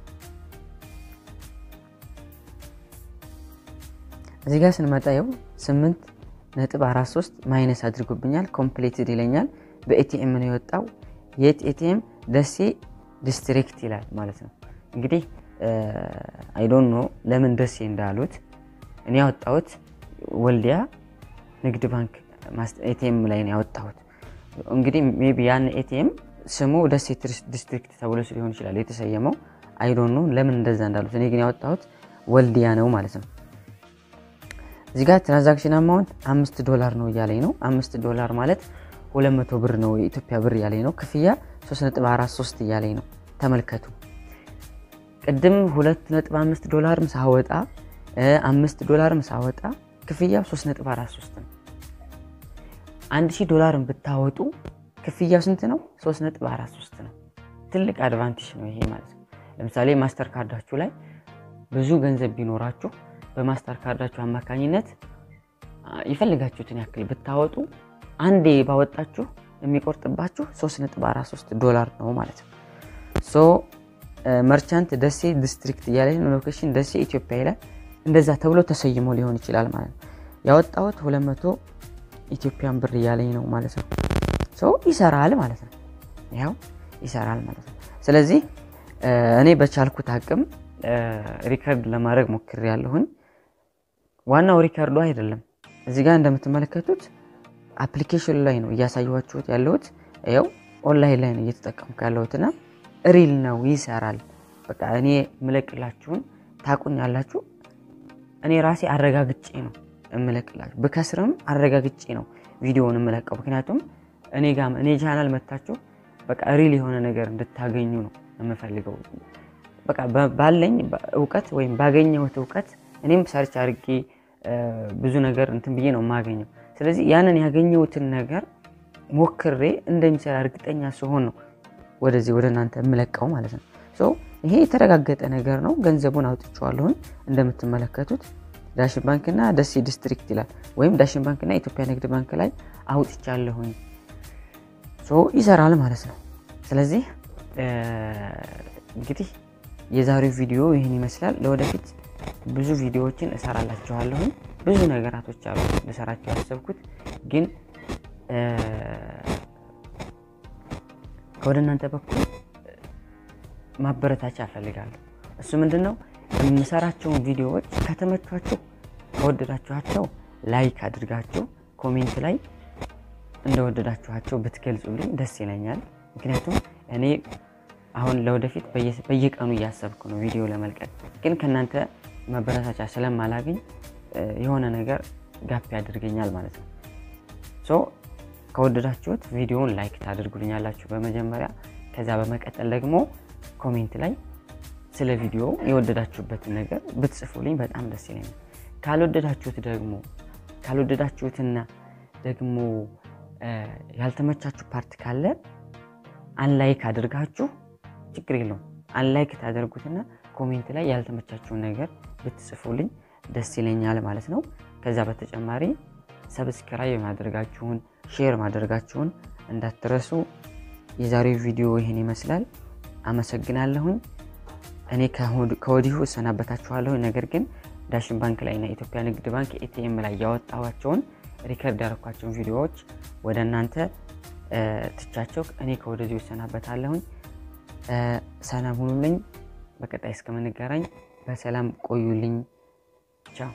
እዚህ ጋር ስንመጣ ይኸው 8 ነጥብ 43 ማይነስ አድርጎብኛል። ኮምፕሌትድ ይለኛል። በኤቲኤም ነው የወጣው። የት ኤቲኤም ደሴ ዲስትሪክት ይላል ማለት ነው። እንግዲህ አይዶን ኖ ለምን ደሴ እንዳሉት እኔ ያወጣሁት ወልዲያ ንግድ ባንክ ኤቲኤም ላይ ነው ያወጣሁት። እንግዲህ ሜይ ቢ ያን ኤቲኤም ስሙ ደሴ ዲስትሪክት ተብሎ ሊሆን ይችላል የተሰየመው። አይዶን ኖ ለምን እንደዛ እንዳሉት። እኔ ግን ያወጣሁት ወልዲያ ነው ማለት ነው። እዚህ ጋር ትራንዛክሽን አማውንት አምስት ዶላር ነው እያለኝ ነው። አምስት ዶላር ማለት 200 ብር ነው የኢትዮጵያ ብር እያለኝ ነው። ክፍያ 3.43 እያለኝ ነው። ተመልከቱ። ቅድም 2.5 ዶላርም ሳወጣ አምስት ዶላርም ሳወጣ ክፍያው 3.43 ነው። 1000 ዶላርን ብታወጡ ክፍያው ስንት ነው? 3.43 ነው። ትልቅ አድቫንቴጅ ነው ይሄ ማለት ነው። ለምሳሌ ማስተር ካርዳችሁ ላይ ብዙ ገንዘብ ቢኖራችሁ በማስተር ካርዳችሁ አማካኝነት የፈልጋችሁትን ያክል ብታወጡ አንዴ ባወጣችሁ የሚቆርጥባችሁ 3.43 ዶላር ነው ማለት ነው። ሶ መርቻንት ደሴ ዲስትሪክት እያለ ሎኬሽን ደሴ ኢትዮጵያ ይላል። እንደዛ ተብሎ ተሰይሞ ሊሆን ይችላል ማለት ነው። ያወጣሁት 200 ኢትዮጵያን ብር እያለኝ ነው ማለት ነው። ሶ ይሰራል ማለት ነው። ያው ይሰራል ማለት ነው። ስለዚህ እኔ በቻልኩት አቅም ሪከርድ ለማድረግ ሞክሬ ያለሁኝ። ዋናው ሪከርዱ አይደለም። እዚህ ጋር እንደምትመለከቱት አፕሊኬሽን ላይ ነው እያሳየኋችሁት ያለሁት። ያው ኦንላይን ላይ ነው እየተጠቀምኩ ያለሁትና ሪል ነው ይሰራል። በቃ እኔ የምለቅላችሁን ታቁኝ ያላችሁ እኔ ራሴ አረጋግጬ ነው የምለቅላችሁ። ብከስርም አረጋግጬ ነው ቪዲዮውን የምለቀው። ምክንያቱም እኔ ጋም እኔ ቻናል መታችሁ በቃ ሪል የሆነ ነገር እንድታገኙ ነው የምፈልገው። በቃ ባለኝ እውቀት ወይም ባገኘሁት እውቀት እኔም ሰርች አድርጌ ብዙ ነገር እንትን ብዬ ነው የማገኘው። ስለዚህ ያንን ያገኘሁትን ነገር ሞክሬ እንደሚሰራ እርግጠኛ ሲሆን ነው ወደዚህ ወደ እናንተ የምለቀው ማለት ነው። ሶ ይሄ የተረጋገጠ ነገር ነው። ገንዘቡን አውጥቼዋለሁኝ እንደምትመለከቱት ዳሽን ባንክና ደሴ ዲስትሪክት ይላል። ወይም ዳሽን ባንክና ኢትዮጵያ ንግድ ባንክ ላይ አውጥቻለሁኝ። ሶ ይሰራል ማለት ነው። ስለዚህ እንግዲህ የዛሬው ቪዲዮ ይህን ይመስላል። ለወደፊት ብዙ ቪዲዮዎችን እሰራላችኋለሁኝ። ብዙ ነገራቶች አሉ ልሰራቸው ያሰብኩት ግን ከወደ እናንተ በኩል ማበረታቻ እፈልጋለሁ። እሱ ምንድን ነው? የምሰራቸውን ቪዲዮዎች ከተመቿችሁ፣ ከወደዳችኋቸው ላይክ አድርጋችሁ ኮሜንት ላይ እንደወደዳችኋቸው ብትገልጹልኝ ደስ ይለኛል። ምክንያቱም እኔ አሁን ለወደፊት በየቀኑ እያሰብኩ ነው ቪዲዮ ለመልቀቅ፣ ግን ከእናንተ ማበረታቻ ስለማላገኝ የሆነ ነገር ጋፕ ያደርገኛል ማለት ነው። ሶ ከወደዳችሁት ቪዲዮውን ላይክ ታደርጉልኛላችሁ በመጀመሪያ። ከዛ በመቀጠል ደግሞ ኮሜንት ላይ ስለ ቪዲዮ የወደዳችሁበትን ነገር ብትጽፉልኝ በጣም ደስ ይለኛል። ካልወደዳችሁት ደግሞ ካልወደዳችሁትና ደግሞ ያልተመቻችሁ ፓርት ካለ አንላይክ አድርጋችሁ ችግር የለውም አንላይክ ታደርጉትና ኮሜንት ላይ ያልተመቻችሁን ነገር ብትጽፉልኝ ደስ ይለኛል ማለት ነው። ከዛ በተጨማሪ ሰብስክራይብ ማድረጋችሁን ሼር ማድረጋችሁን እንዳትረሱ። የዛሬው ቪዲዮ ይህን ይመስላል። አመሰግናለሁኝ። እኔ ከወዲሁ እሰናበታችኋለሁ። ነገር ግን ዳሽን ባንክ ላይ እና ኢትዮጵያ ንግድ ባንክ ኤቲኤም ላይ ያወጣኋቸውን ሪከርድ ያደረኳቸውን ቪዲዮዎች ወደ እናንተ ትቻቸው እኔ ከወደዚሁ እሰናበታለሁኝ። ሰላም ሁኑልኝ። በቀጣይ እስከምንገናኝ በሰላም ቆዩልኝ። ቻው።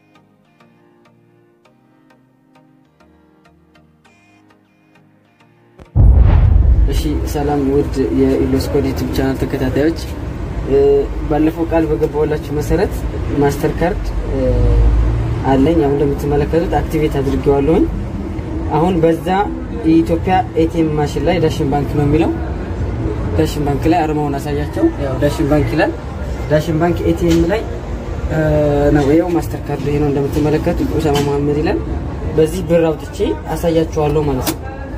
እሺ ሰላም ውድ የኢሎስኮድ ዩቲዩብ ቻናል ተከታታዮች፣ ባለፈው ቃል በገባሁላችሁ መሰረት ማስተር ካርድ አለኝ። አሁን እንደምትመለከቱት አክቲቬት አድርጌዋለሁኝ። አሁን በዛ የኢትዮጵያ ኤቲኤም ማሽን ላይ ዳሽን ባንክ ነው የሚለው። ዳሽን ባንክ ላይ አርማውን አሳያቸው። ያው ዳሽን ባንክ ይላል። ዳሽን ባንክ ኤቲኤም ላይ ነው ይኸው ማስተር ካርድ ይሄ ነው እንደምትመለከቱት፣ ኡሳማ መሀመድ ይላል። በዚህ ብር አውጥቼ አሳያችኋለሁ ማለት ነው።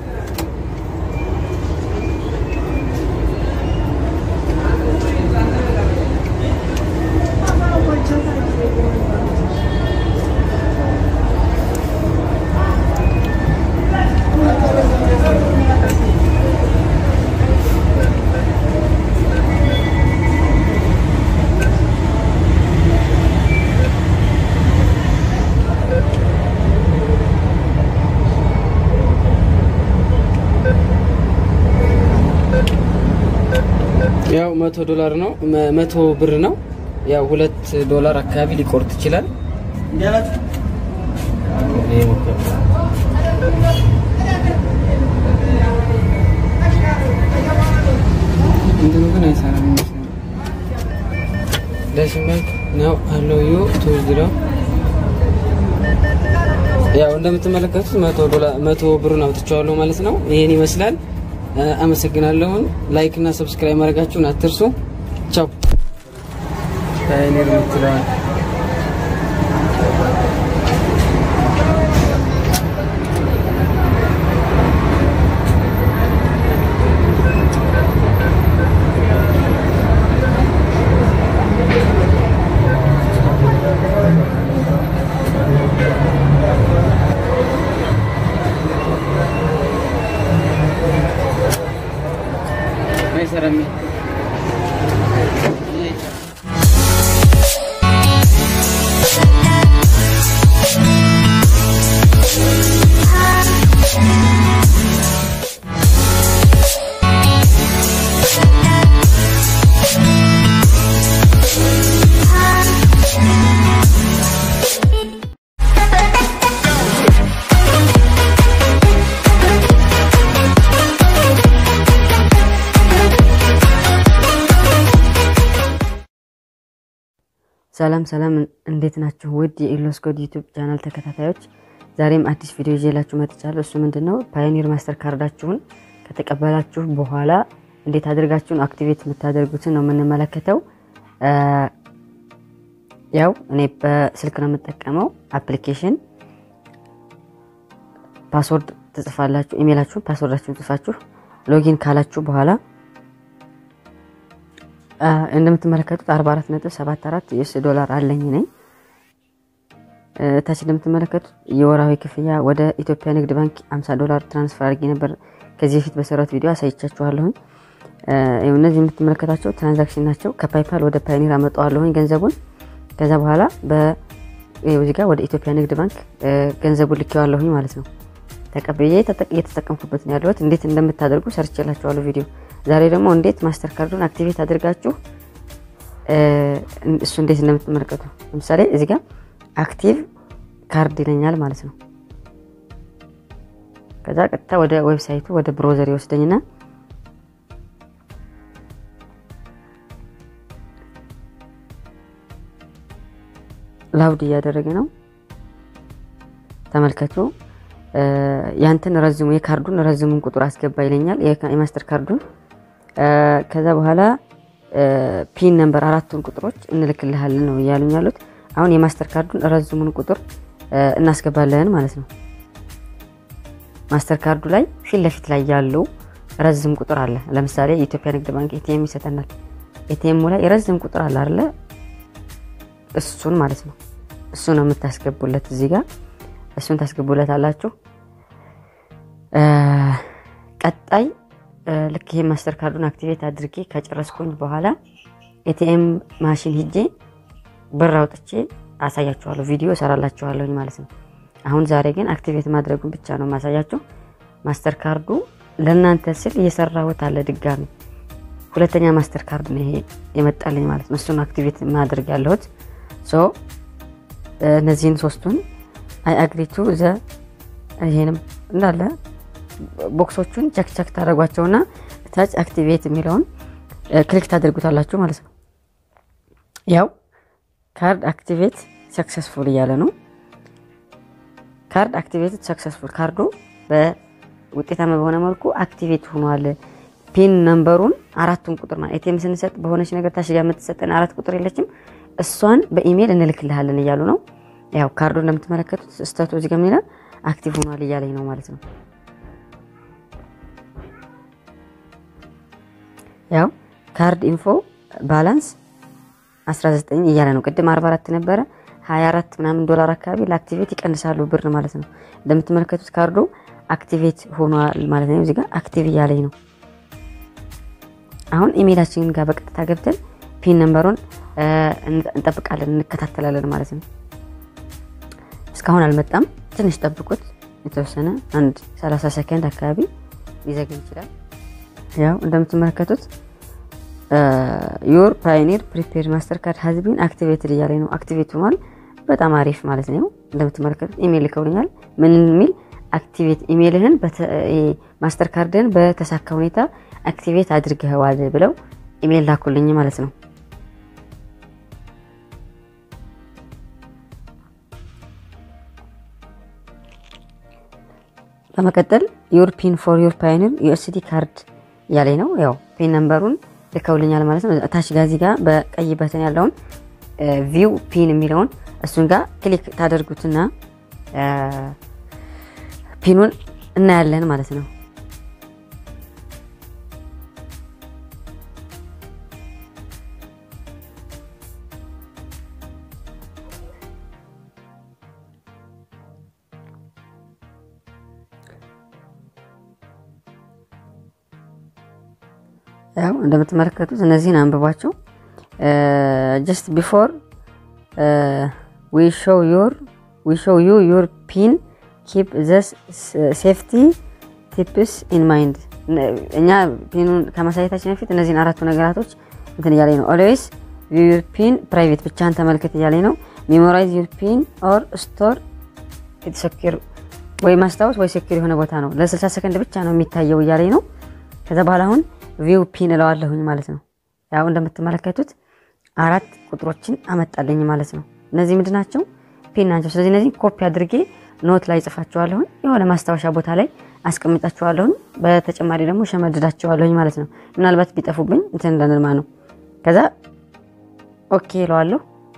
ያው መቶ ዶላር ነው መቶ ብር ነው። ያው ሁለት ዶላር አካባቢ ሊቆርጥ ይችላል። እንትኑ ግን አይሰራም ይመስለኛል። ዳሽን ባንክ ነው አለው ዩ ቱ ዚሮ ያው እንደምትመለከቱት መቶ ዶላር መቶ ብሩን አውጥቼዋለሁ ማለት ነው። ይሄን ይመስላል። አመሰግናለሁን። ላይክ እና ሰብስክራይብ ማድረጋችሁን አትርሱ። ቻው። ፓዮኒር የምትለዋል አይሰራም። ሰላም ሰላም፣ እንዴት ናችሁ? ውድ የኢሎስኮድ ዩቲዩብ ቻናል ተከታታዮች፣ ዛሬም አዲስ ቪዲዮ ይዤላችሁ መጥቻለሁ። እሱ ምንድን ነው? ፓዮኒር ማስተር ካርዳችሁን ከተቀበላችሁ በኋላ እንዴት አድርጋችሁን አክቲቬት የምታደርጉትን ነው የምንመለከተው። ያው እኔ በስልክ ነው የምጠቀመው አፕሊኬሽን። ፓስወርድ ትጽፋላችሁ፣ ኢሜይላችሁን ፓስወርዳችሁን ጽፋችሁ ሎጊን ካላችሁ በኋላ እንደምትመለከቱት 44.74 ዩኤስ ዶላር አለኝ ነኝ። ታች እንደምትመለከቱት የወራዊ ክፍያ ወደ ኢትዮጵያ ንግድ ባንክ 50 ዶላር ትራንስፈር አድርጌ ነበር። ከዚህ በፊት በሰራት ቪዲዮ አሳይቻችኋለሁኝ። እነዚህ የምትመለከታቸው ትራንዛክሽን ናቸው። ከፓይፓል ወደ ፓዮኒር አመጣዋለሁኝ ገንዘቡን። ከዛ በኋላ በዚህ ጋር ወደ ኢትዮጵያ ንግድ ባንክ ገንዘቡን ልኬዋለሁኝ ማለት ነው። ተቀብዬ እየተጠቀምኩበት ነው ያለሁት። እንዴት እንደምታደርጉ ሰርችላችኋለሁ ቪዲዮ ዛሬ ደግሞ እንዴት ማስተር ካርዱን አክቲቬት አድርጋችሁ እሱ እንዴት እንደምትመለከቱ ለምሳሌ እዚህ ጋር አክቲቭ ካርድ ይለኛል ማለት ነው። ከዛ ቀጥታ ወደ ዌብሳይቱ ወደ ብሮዘር ይወስደኝና ላውድ እያደረገ ነው። ተመልከቱ። ያንተን ረዝሙ የካርዱን ረዝሙን ቁጥር አስገባ ይለኛል የማስተር ካርዱን ከዛ በኋላ ፒን ነምበር አራቱን ቁጥሮች እንልክልሃለን ነው እያሉኝ ያሉት። አሁን የማስተር ካርዱን ረዝሙን ቁጥር እናስገባለን ማለት ነው። ማስተር ካርዱ ላይ ፊት ለፊት ላይ ያለው ረዝም ቁጥር አለ። ለምሳሌ የኢትዮጵያ ንግድ ባንክ ኤቲኤም ይሰጠናል። ኤቲኤሙ ላይ የረዝም ቁጥር አለ አይደለ? እሱን ማለት ነው እሱ ነው የምታስገቡለት እዚህ ጋር እሱን ታስገቡለት አላችሁ። ቀጣይ ልክ ይሄ ማስተር ካርዱን አክቲቬት አድርጌ ከጨረስኩኝ በኋላ ኤቲኤም ማሽን ሂጄ ብር አውጥቼ አሳያችኋለሁ። ቪዲዮ እሰራላችኋለሁኝ ማለት ነው። አሁን ዛሬ ግን አክቲቬት ማድረጉን ብቻ ነው ማሳያችሁ። ማስተር ካርዱ ለእናንተ ስል እየሰራሁት አለ ድጋሚ ሁለተኛ ማስተር ካርድ ነው ይሄ የመጣልኝ ማለት ነው። እሱን አክቲቬት ማድረግ ያለሁት ሶ እነዚህን ሶስቱን አይ አግሪቱ ዘ ይሄንም እንዳለ ቦክሶቹን ቸክ ቸክ ታደርጓቸውና ታች አክቲቬት የሚለውን ክሊክ ታደርጉታላችሁ ማለት ነው። ያው ካርድ አክቲቬት ሰክሰስፉል እያለ ነው። ካርድ አክቲቬት ሰክሰስፉል ካርዱ በውጤታማ በሆነ መልኩ አክቲቬት ሆኗል። ፒን ነምበሩን አራቱን ቁጥር ማለት ኤቲኤም ስንሰጥ በሆነች ነገር ታሽጋ የምትሰጠን አራት ቁጥር የለችም፣ እሷን በኢሜይል እንልክልሃለን እያሉ ነው። ያው ካርዱ እንደምትመለከቱት ስተቱ እዚህ ጋር ይላል አክቲቭ ሆኗል እያለኝ ነው ማለት ነው። ያው ካርድ ኢንፎ ባላንስ 19 እያለ ነው። ቅድም 44 ነበረ 24 ምናምን ዶላር አካባቢ ለአክቲቬት ይቀንሳሉ ብር ማለት ነው። እንደምትመለከቱት ካርዱ አክቲቬት ሆኗል ማለት ነው። እዚህ ጋር አክቲቭ እያለኝ ነው። አሁን ኢሜይላችንን ጋር በቀጥታ ገብተን ፒን ነምበሩን እንጠብቃለን፣ እንከታተላለን ማለት ነው። እስካሁን አልመጣም። ትንሽ ጠብቁት። የተወሰነ አንድ 30 ሰከንድ አካባቢ ሊዘግይ ይችላል። ያው እንደምትመለከቱት ዮር ፓዮኒር ፕሪፔድ ማስተር ካርድ ሀዝቢን አክቲቬትድ እያለ ነው። አክቲቬት ሆኗል። በጣም አሪፍ ማለት ነው። እንደምትመለከቱት ኢሜይል ልከውልኛል። ምን የሚል አክቲቬት ኢሜይልህን ማስተር ካርድህን በተሳካ ሁኔታ አክቲቬት አድርገዋል ብለው ኢሜይል ላኩልኝ ማለት ነው። በመቀጠል ዩር ፒን ፎር ዩር ፓዮኒር ዩኤስዲ ካርድ እያለኝ ነው። ያው ፒን ነምበሩን ልከውልኛል ማለት ነው። ታች ጋዚ ጋር በቀይ በተን ያለውን ቪው ፒን የሚለውን እሱን ጋር ክሊክ ታደርጉትና ፒኑን እናያለን ማለት ነው። ያው እንደምትመለከቱት እነዚህን አንብቧቸው። ጀስት ቢፎር ዊ ሾው ዩር ዊ ሾው ዩ ዩር ፒን ኪፕ ዘስ ሴፍቲ ቲፕስ ኢን ማይንድ። እኛ ፒኑን ከማሳየታችን በፊት እነዚህን አራቱ ነገራቶች እንትን እያለኝ ነው። ኦልዌይስ ዩር ፒን ፕራይቬት ብቻህን ተመልከት እያለኝ ነው። ሜሞራይዝ ዩር ፒን ኦር ስቶር ሴኪር ወይ ማስታወስ ወይ ሴኪር የሆነ ቦታ ነው። ለ60 ሰከንድ ብቻ ነው የሚታየው እያለኝ ነው። ከዛ በኋላ አሁን ቪው ፒን እለዋለሁኝ ማለት ነው። ያው እንደምትመለከቱት አራት ቁጥሮችን አመጣልኝ ማለት ነው። እነዚህ ምንድን ናቸው? ፒን ናቸው። ስለዚህ እነዚህ ኮፒ አድርጌ ኖት ላይ ጽፋቸዋለሁኝ፣ የሆነ ማስታወሻ ቦታ ላይ አስቀምጣቸዋለሁኝ። በተጨማሪ ደግሞ ሸመድዳቸዋለሁኝ ማለት ነው። ምናልባት ቢጠፉብኝ እንትን እንዳንልማ ነው። ከዛ ኦኬ እለዋለሁ።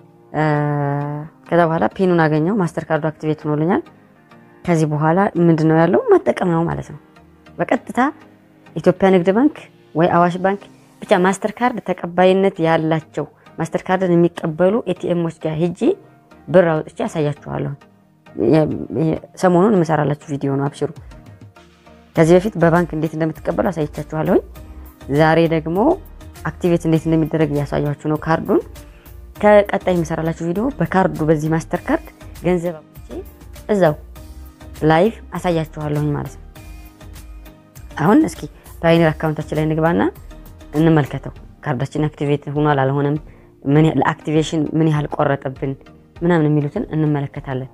ከዛ በኋላ ፒኑን አገኘው። ማስተር ካርዱ አክቲቬት ሆኖልኛል። ከዚህ በኋላ ምንድን ነው ያለው መጠቀም ነው ማለት ነው። በቀጥታ ኢትዮጵያ ንግድ ባንክ ወይ አዋሽ ባንክ ብቻ ማስተር ካርድ ተቀባይነት ያላቸው ማስተር ካርድን የሚቀበሉ ኤቲኤሞች ጋር ሄጄ ብር አውጥቼ ያሳያችኋለሁ። ሰሞኑን የምሰራላችሁ ቪዲዮ ነው፣ አብሽሩ። ከዚህ በፊት በባንክ እንዴት እንደምትቀበሉ አሳይቻችኋለሁኝ። ዛሬ ደግሞ አክቲቬት እንዴት እንደሚደረግ እያሳያችሁ ነው ካርዱን። ከቀጣይ የምሰራላችሁ ቪዲዮ በካርዱ በዚህ ማስተር ካርድ ገንዘብ አውጥቼ እዛው ላይቭ አሳያችኋለሁኝ ማለት ነው። አሁን እስኪ ፓዮኒር አካውንታችን ላይ እንግባና እንመልከተው። ካርዳችን አክቲቬት ሆኗል አልሆነም፣ ለአክቲቬሽን ምን ያህል ቆረጠብን ምናምን የሚሉትን እንመለከታለን።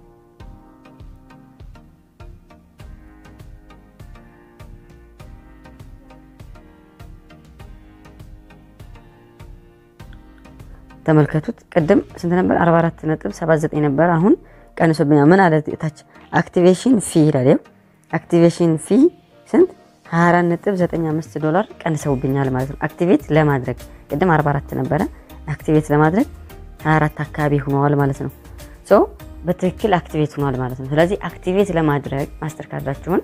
ተመልከቱት። ቅድም ስንት ነበር? 44 ነጥብ 79 ነበር። አሁን ቀንሶብኛል። ምን አለ ታች? አክቲቬሽን ፊ ይላል። አክቲቬሽን ፊ ስንት 24.95 ዶላር ቀንሰውብኛል ማለት ነው። አክቲቬት ለማድረግ ቅድም 44 ነበረ። አክቲቬት ለማድረግ 24 አካባቢ ሆነዋል ማለት ነው። ሶ በትክክል አክቲቬት ሆኗል ማለት ነው። ስለዚህ አክቲቬት ለማድረግ ማስተር ካርዳችሁን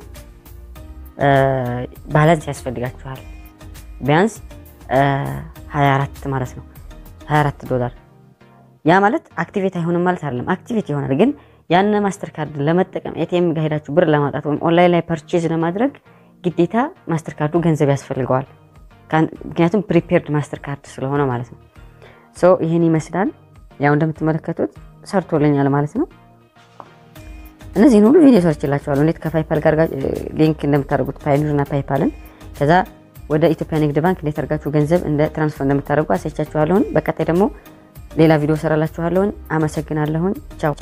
ባላንስ ያስፈልጋችኋል። ቢያንስ 24 ማለት ነው 24 ዶላር ያ ማለት አክቲቬት አይሆንም ማለት አይደለም። አክቲቬት ይሆናል፣ ግን ያን ማስተር ካርድ ለመጠቀም ኤቲኤም ጋር ሄዳችሁ ብር ለማውጣት ወይም ኦንላይን ላይ ፐርቼዝ ለማድረግ ግዴታ ማስተር ካርዱ ገንዘብ ያስፈልገዋል። ምክንያቱም ፕሪፔርድ ማስተር ካርድ ስለሆነ ማለት ነው። ሶ ይህን ይመስላል። ያው እንደምትመለከቱት ሰርቶልኛል ማለት ነው። እነዚህን ሁሉ ቪዲዮ ሰርችላቸዋለሁ። እንዴት ከፓይፓል ጋር ሊንክ እንደምታደርጉት ፓይኒር እና ፓይፓልን ከዛ ወደ ኢትዮጵያ ንግድ ባንክ እንዴት አድርጋችሁ ገንዘብ እንደ ትራንስፈር እንደምታደርጉ አሳይቻችኋለሁን። በቀጣይ ደግሞ ሌላ ቪዲዮ ሰራላችኋለሁን። አመሰግናለሁን። ቻው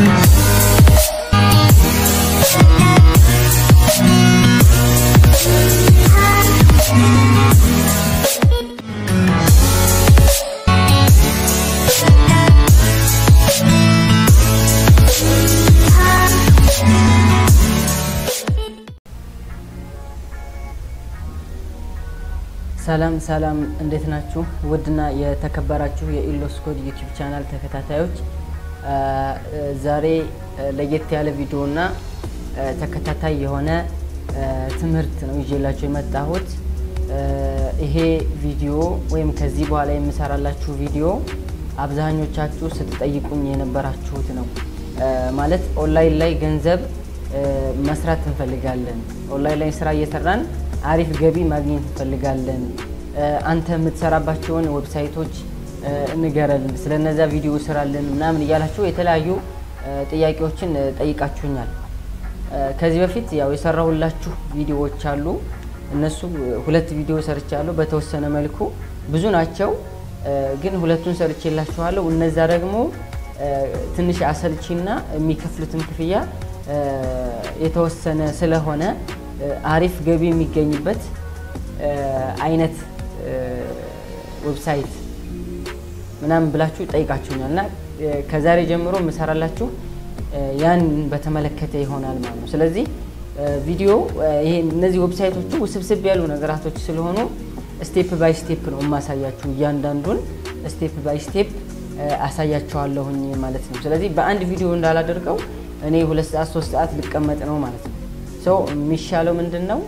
ሰላም ሰላም፣ እንዴት ናችሁ? ውድና የተከበራችሁ የኢሎስ ኮድ ዩቲዩብ ቻናል ተከታታዮች ዛሬ ለየት ያለ ቪዲዮና ተከታታይ የሆነ ትምህርት ነው ይዤላችሁ የመጣሁት። ይሄ ቪዲዮ ወይም ከዚህ በኋላ የምሰራላችሁ ቪዲዮ አብዛኞቻችሁ ስትጠይቁኝ የነበራችሁት ነው። ማለት ኦንላይን ላይ ገንዘብ መስራት እንፈልጋለን። ኦንላይን ላይ ስራ እየሰራን አሪፍ ገቢ ማግኘት እንፈልጋለን። አንተ የምትሰራባቸውን ዌብሳይቶች ንገረን፣ ስለነዛ ቪዲዮ ስራልን ምናምን እያላችሁ የተለያዩ ጥያቄዎችን ጠይቃችሁኛል። ከዚህ በፊት ያው የሰራሁላችሁ ቪዲዮዎች አሉ። እነሱ ሁለት ቪዲዮ ሰርቻለሁ በተወሰነ መልኩ ብዙ ናቸው፣ ግን ሁለቱን ሰርቼላችኋለሁ። እነዛ ደግሞ ትንሽ አሰልቺና የሚከፍሉትም ክፍያ የተወሰነ ስለሆነ አሪፍ ገቢ የሚገኝበት አይነት ዌብሳይት ምናምን ብላችሁ ጠይቃችሁኛል እና ከዛሬ ጀምሮ የምሰራላችሁ ያን በተመለከተ ይሆናል ማለት ነው። ስለዚህ ቪዲዮ ይሄ እነዚህ ዌብሳይቶቹ ውስብስብ ያሉ ነገራቶች ስለሆኑ ስቴፕ ባይ ስቴፕ ነው የማሳያችሁ። እያንዳንዱን ስቴፕ ባይ ስቴፕ አሳያቸዋለሁኝ ማለት ነው። ስለዚህ በአንድ ቪዲዮ እንዳላደርገው እኔ ሁለት ሰዓት ሶስት ሰዓት ልቀመጥ ነው ማለት ነው። ሰው የሚሻለው ምንድን ነው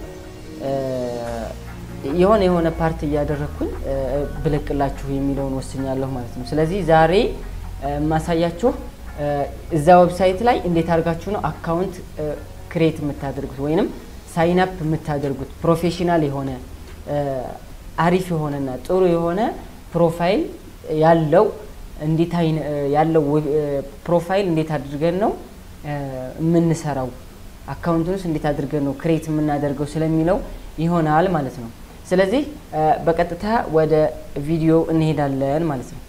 የሆነ የሆነ ፓርት እያደረግኩኝ ብለቅላችሁ የሚለውን ወስኛለሁ ማለት ነው። ስለዚህ ዛሬ የማሳያችሁ እዛ ዌብሳይት ላይ እንዴት አድርጋችሁ ነው አካውንት ክሬት የምታደርጉት ወይንም ሳይን አፕ የምታደርጉት ፕሮፌሽናል የሆነ አሪፍ የሆነና ጥሩ የሆነ ፕሮፋይል ያለው እንዴት ያለው ፕሮፋይል እንዴት አድርገን ነው የምንሰራው አካውንቱንስ እንዴት አድርገን ነው ክሬት የምናደርገው ስለሚለው ይሆናል ማለት ነው። ስለዚህ በቀጥታ ወደ ቪዲዮ እንሄዳለን ማለት ነው።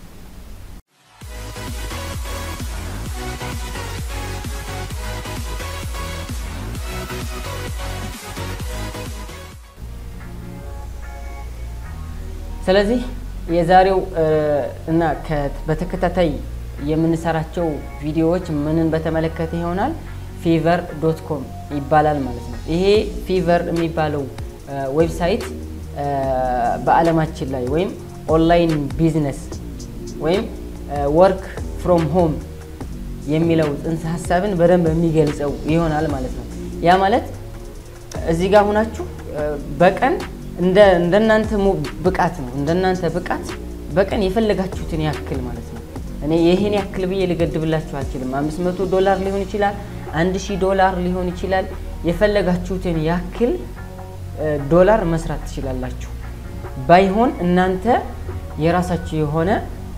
ስለዚህ የዛሬው እና በተከታታይ የምንሰራቸው ቪዲዮዎች ምንን በተመለከተ ይሆናል። ፊቨር ዶት ኮም ይባላል ማለት ነው። ይሄ ፊቨር የሚባለው ዌብሳይት በዓለማችን ላይ ወይም ኦንላይን ቢዝነስ ወይም ወርክ ፍሮም ሆም የሚለው ጽንሰ ሀሳብን በደንብ የሚገልጸው ይሆናል ማለት ነው። ያ ማለት እዚህ ጋር ሁናችሁ በቀን እንደናንተ ብቃት ነው እንደናንተ ብቃት በቀን የፈለጋችሁትን ያክል ማለት ነው። እኔ ይህን ያክል ብዬ ልገድብላችሁ አልችልም። አምስት መቶ ዶላር ሊሆን ይችላል አንድ ሺህ ዶላር ሊሆን ይችላል። የፈለጋችሁትን ያክል ዶላር መስራት ትችላላችሁ። ባይሆን እናንተ የራሳችሁ የሆነ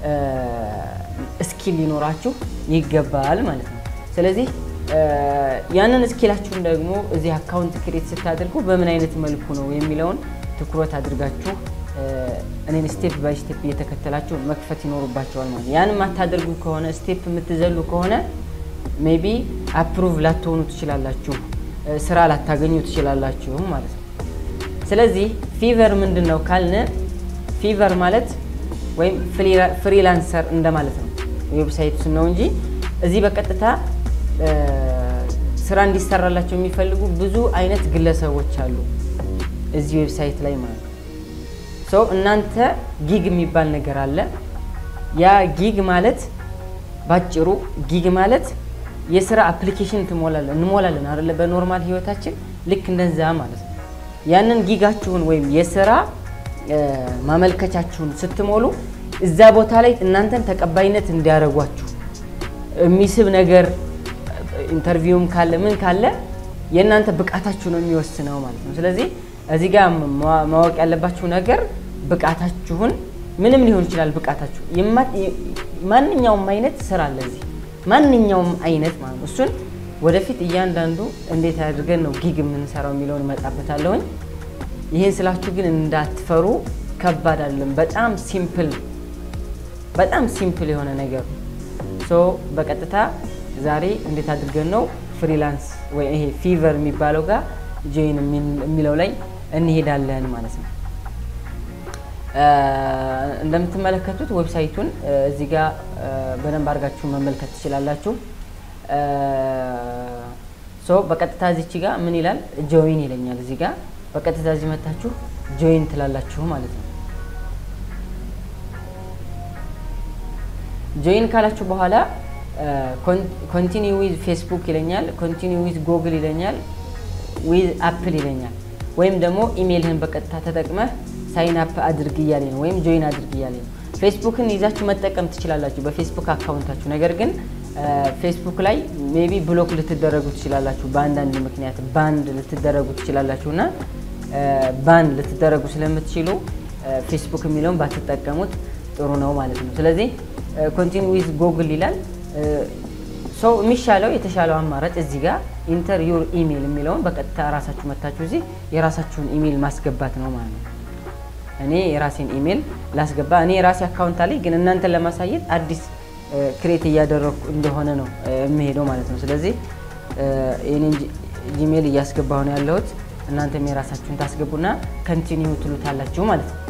ስኪል ሊኖራችሁ ይገባል ማለት ነው። ስለዚህ ያንን ስኪላችሁን ደግሞ እዚህ አካውንት ክሬት ስታደርጉ በምን አይነት መልኩ ነው የሚለውን ትኩረት አድርጋችሁ እኔን ስቴፕ ባይ ስቴፕ እየተከተላችሁ መክፈት ይኖሩባቸዋል ማለት ነው። ያን የማታደርጉ ከሆነ ስቴፕ የምትዘሉ ከሆነ ሜቢ አፕሩቭ ላትሆኑ ትችላላችሁ፣ ስራ ላታገኙ ትችላላችሁ ማለት ነው። ስለዚህ ፊቨር ምንድን ነው ካልን ፊቨር ማለት ወይም ፍሪላንሰር እንደማለት ነው። ዌብሳይቱ ስም ነው እንጂ እዚህ በቀጥታ ስራ እንዲሰራላቸው የሚፈልጉ ብዙ አይነት ግለሰቦች አሉ እዚህ ዌብሳይት ላይ ማለት ነው። ሰው እናንተ ጊግ የሚባል ነገር አለ። ያ ጊግ ማለት ባጭሩ ጊግ ማለት የስራ አፕሊኬሽን ትሞላለን እንሞላለን አይደለ? በኖርማል ህይወታችን ልክ እንደዛ ማለት ነው። ያንን ጊጋችሁን ወይም የስራ ማመልከቻችሁን ስትሞሉ እዛ ቦታ ላይ እናንተን ተቀባይነት እንዲያደርጓችሁ የሚስብ ነገር ኢንተርቪውም ካለ ምን ካለ የእናንተ ብቃታችሁ ነው የሚወስነው ማለት ነው። ስለዚህ እዚህ ጋር ማ- ማወቅ ያለባችሁ ነገር ብቃታችሁን ምንም ሊሆን ይችላል። ብቃታችሁ የማ- ማንኛውም አይነት ስራ አለ እዚህ ማንኛውም አይነት ማለት ነው። እሱን ወደፊት እያንዳንዱ እንዴት አድርገን ነው ጊግ የምንሰራው የሚለውን እመጣበታለሁኝ። ይህን ስላችሁ ግን እንዳትፈሩ፣ ከባድ አይደለም። በጣም ሲምፕል በጣም ሲምፕል የሆነ ነገር ነው። ሶ በቀጥታ ዛሬ እንዴት አድርገን ነው ፍሪላንስ ወይ ይሄ ፊቨር የሚባለው ጋር ጆይን የሚለው ላይ እንሄዳለን ማለት ነው። እ፣ እንደምትመለከቱት ዌብሳይቱን እ፣ እዚህ ጋር እ፣ በደንብ አድርጋችሁ መመልከት ትችላላችሁ። እ፣ ሶ በቀጥታ እዚች ጋር ምን ይላል ጆይን ይለኛል። እዚህ ጋር በቀጥታ እዚህ መታችሁ ጆይን ትላላችሁ ማለት ነው። ጆይን ካላችሁ በኋላ ኮንቲኒው ዊዝ ፌስቡክ ይለኛል፣ ኮንቲኒው ዊዝ ጉግል ይለኛል፣ ዊዝ አፕል ይለኛል። ወይም ደግሞ ኢሜይልህን በቀጥታ ተጠቅመህ ሳይን አፕ አድርግ እያለኝ ነው፣ ወይም ጆይን አድርግ እያለኝ ነው። ፌስቡክን ይዛችሁ መጠቀም ትችላላችሁ በፌስቡክ አካውንታችሁ። ነገር ግን ፌስቡክ ላይ ሜቢ ብሎክ ልትደረጉ ትችላላችሁ፣ በአንዳንድ ምክንያት ባንድ ልትደረጉ ትችላላችሁ እና ባንድ ልትደረጉ ስለምትችሉ ፌስቡክ የሚለውን ባትጠቀሙት ጥሩ ነው ማለት ነው። ስለዚህ ኮንቲኒ ዊዝ ጎግል ይላል። ሰው የሚሻለው የተሻለው አማራጭ እዚህ ጋር ኢንተር ዩር ኢሜይል የሚለውን በቀጥታ ራሳችሁ መታችሁ እዚህ የራሳችሁን ኢሜይል ማስገባት ነው ማለት ነው። እኔ የራሴን ኢሜይል ላስገባ። እኔ የራሴ አካውንት አለኝ፣ ግን እናንተን ለማሳየት አዲስ ክሬት እያደረግኩ እንደሆነ ነው የምሄደው ማለት ነው። ስለዚህ የኔን ጂሜይል እያስገባሁ ነው ያለሁት። እናንተም የራሳችሁን ታስገቡና ከንቲኒው ትሉታላችሁ ማለት ነው።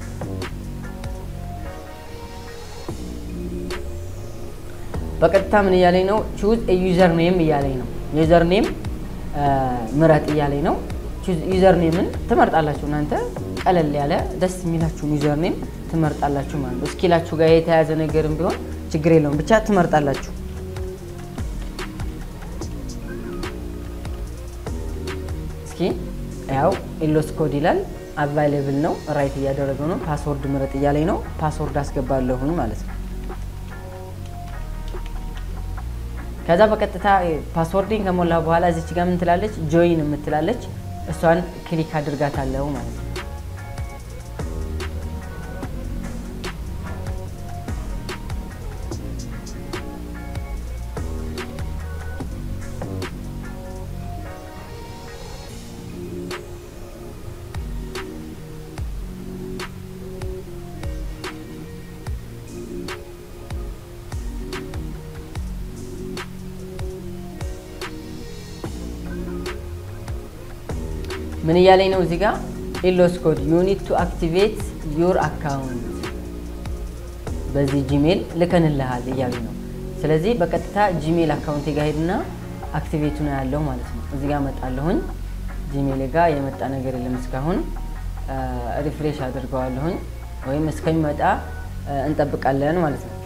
በቀጥታ ምን እያለኝ ነው? ቹዝ ዩዘር ኔም እያለኝ ነው። ዩዘር ኔም ምረጥ እያለኝ ነው። ዩዘር ኔምን ትመርጣላችሁ እናንተ ቀለል ያለ ደስ የሚላችሁን ዩዘር ኔም ትመርጣላችሁ ማለት ነው። እስኪላችሁ ጋር የተያያዘ ነገርም ቢሆን ችግር የለውም ብቻ ትመርጣላችሁ። እስኪ ያው ኢሎስ ኮድ ይላል አቫይሌብል ነው። ራይት እያደረገው ነው። ፓስወርድ ምረጥ እያለኝ ነው። ፓስወርድ አስገባለሁኝ ማለት ነው። ከዛ በቀጥታ ፓስወርድን ከሞላ በኋላ እዚች ጋር ምን ትላለች? ጆይን የምትላለች እሷን ክሊክ አድርጋታለሁ ማለት ነው። ምን እያለኝ ነው እዚህ ጋር ኢሎስ ኮድ ዩ ኒድ ቱ አክቲቬት ዩር አካውንት በዚህ ጂሜል ልከንልሃል እያሉኝ ነው። ስለዚህ በቀጥታ ጂሜል አካውንቴ ጋር ሄድና አክቲቬቱ ነው ያለው ማለት ነው። እዚህ ጋር መጣለሁኝ። ጂሜል ጋር የመጣ ነገር የለም እስካሁን። ሪፍሬሽ አድርገዋለሁኝ ወይም እስከሚመጣ እንጠብቃለን ማለት ነው።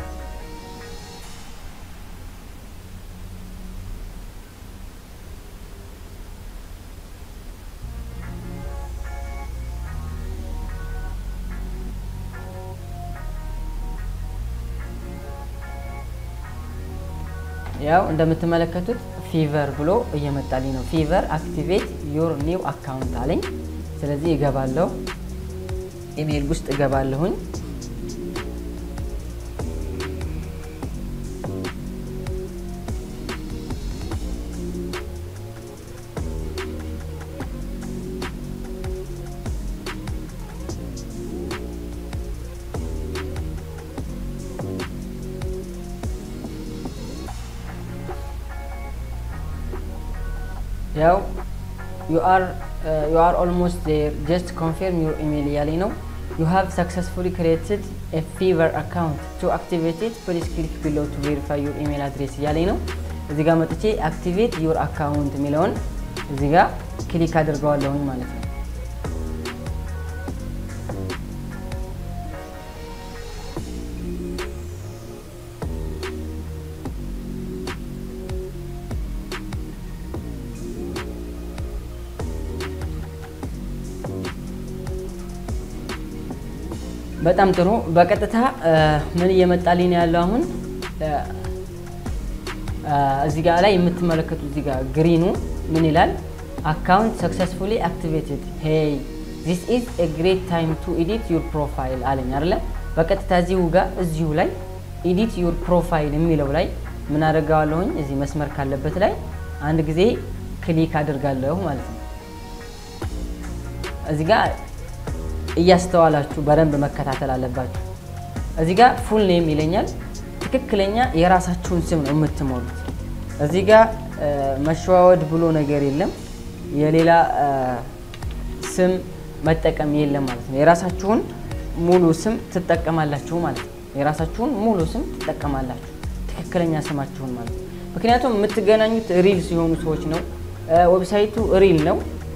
ያው እንደምትመለከቱት ፊቨር ብሎ እየመጣልኝ ነው። ፊቨር አክቲቬት ዩር ኒው አካውንት አለኝ። ስለዚህ እገባለሁ፣ ኢሜይል ውስጥ እገባለሁኝ። ያው ዩ አር ኦልሞስት ዜር ጀስት ኮንፊርም ዩር ኢሜይል እያለኝ ነው። ዩ ሃቭ ሰክሰስፉሊ ክሬትድ ኤ ፊቨር አካውንት ቱ አክቲቬት ኢት ፕሊዝ ክሊክ ቢሎ ቱ ቬሪፋይ ዩር ኢሜይል አድሬስ እያለኝ ነው። እዚህ ጋር መጥቼ አክቲቬት ዩር አካውንት የሚለውን እዚህ ጋር ክሊክ አድርገዋለሁኝ ማለት ነው። በጣም ጥሩ። በቀጥታ ምን እየመጣልኝ ነው ያለው አሁን እዚህ ጋር ላይ የምትመለከቱት እዚህ ጋር ግሪኑ ምን ይላል? አካውንት ሰክሰስፉሊ አክቲቬትድ ሄይ ዚስ ኢዝ ኤ ግሬት ታይም ቱ ኤዲት ዩር ፕሮፋይል አለኝ አይደለ? በቀጥታ እዚሁ ጋር እዚሁ ላይ ኤዲት ዩር ፕሮፋይል የሚለው ላይ ምን አደርገዋለሁኝ? እዚህ መስመር ካለበት ላይ አንድ ጊዜ ክሊክ አድርጋለሁ ማለት ነው። እዚህ ጋር እያስተዋላችሁ በደንብ መከታተል አለባችሁ። እዚህ ጋር ፉል ኔም ይለኛል። ትክክለኛ የራሳችሁን ስም ነው የምትሞሉት። እዚህ ጋር መሸዋወድ ብሎ ነገር የለም። የሌላ ስም መጠቀም የለም ማለት ነው። የራሳችሁን ሙሉ ስም ትጠቀማላችሁ ማለት ነው። የራሳችሁን ሙሉ ስም ትጠቀማላችሁ፣ ትክክለኛ ስማችሁን ማለት ነው። ምክንያቱም የምትገናኙት ሪል ሲሆኑ ሰዎች ነው። ዌብሳይቱ ሪል ነው።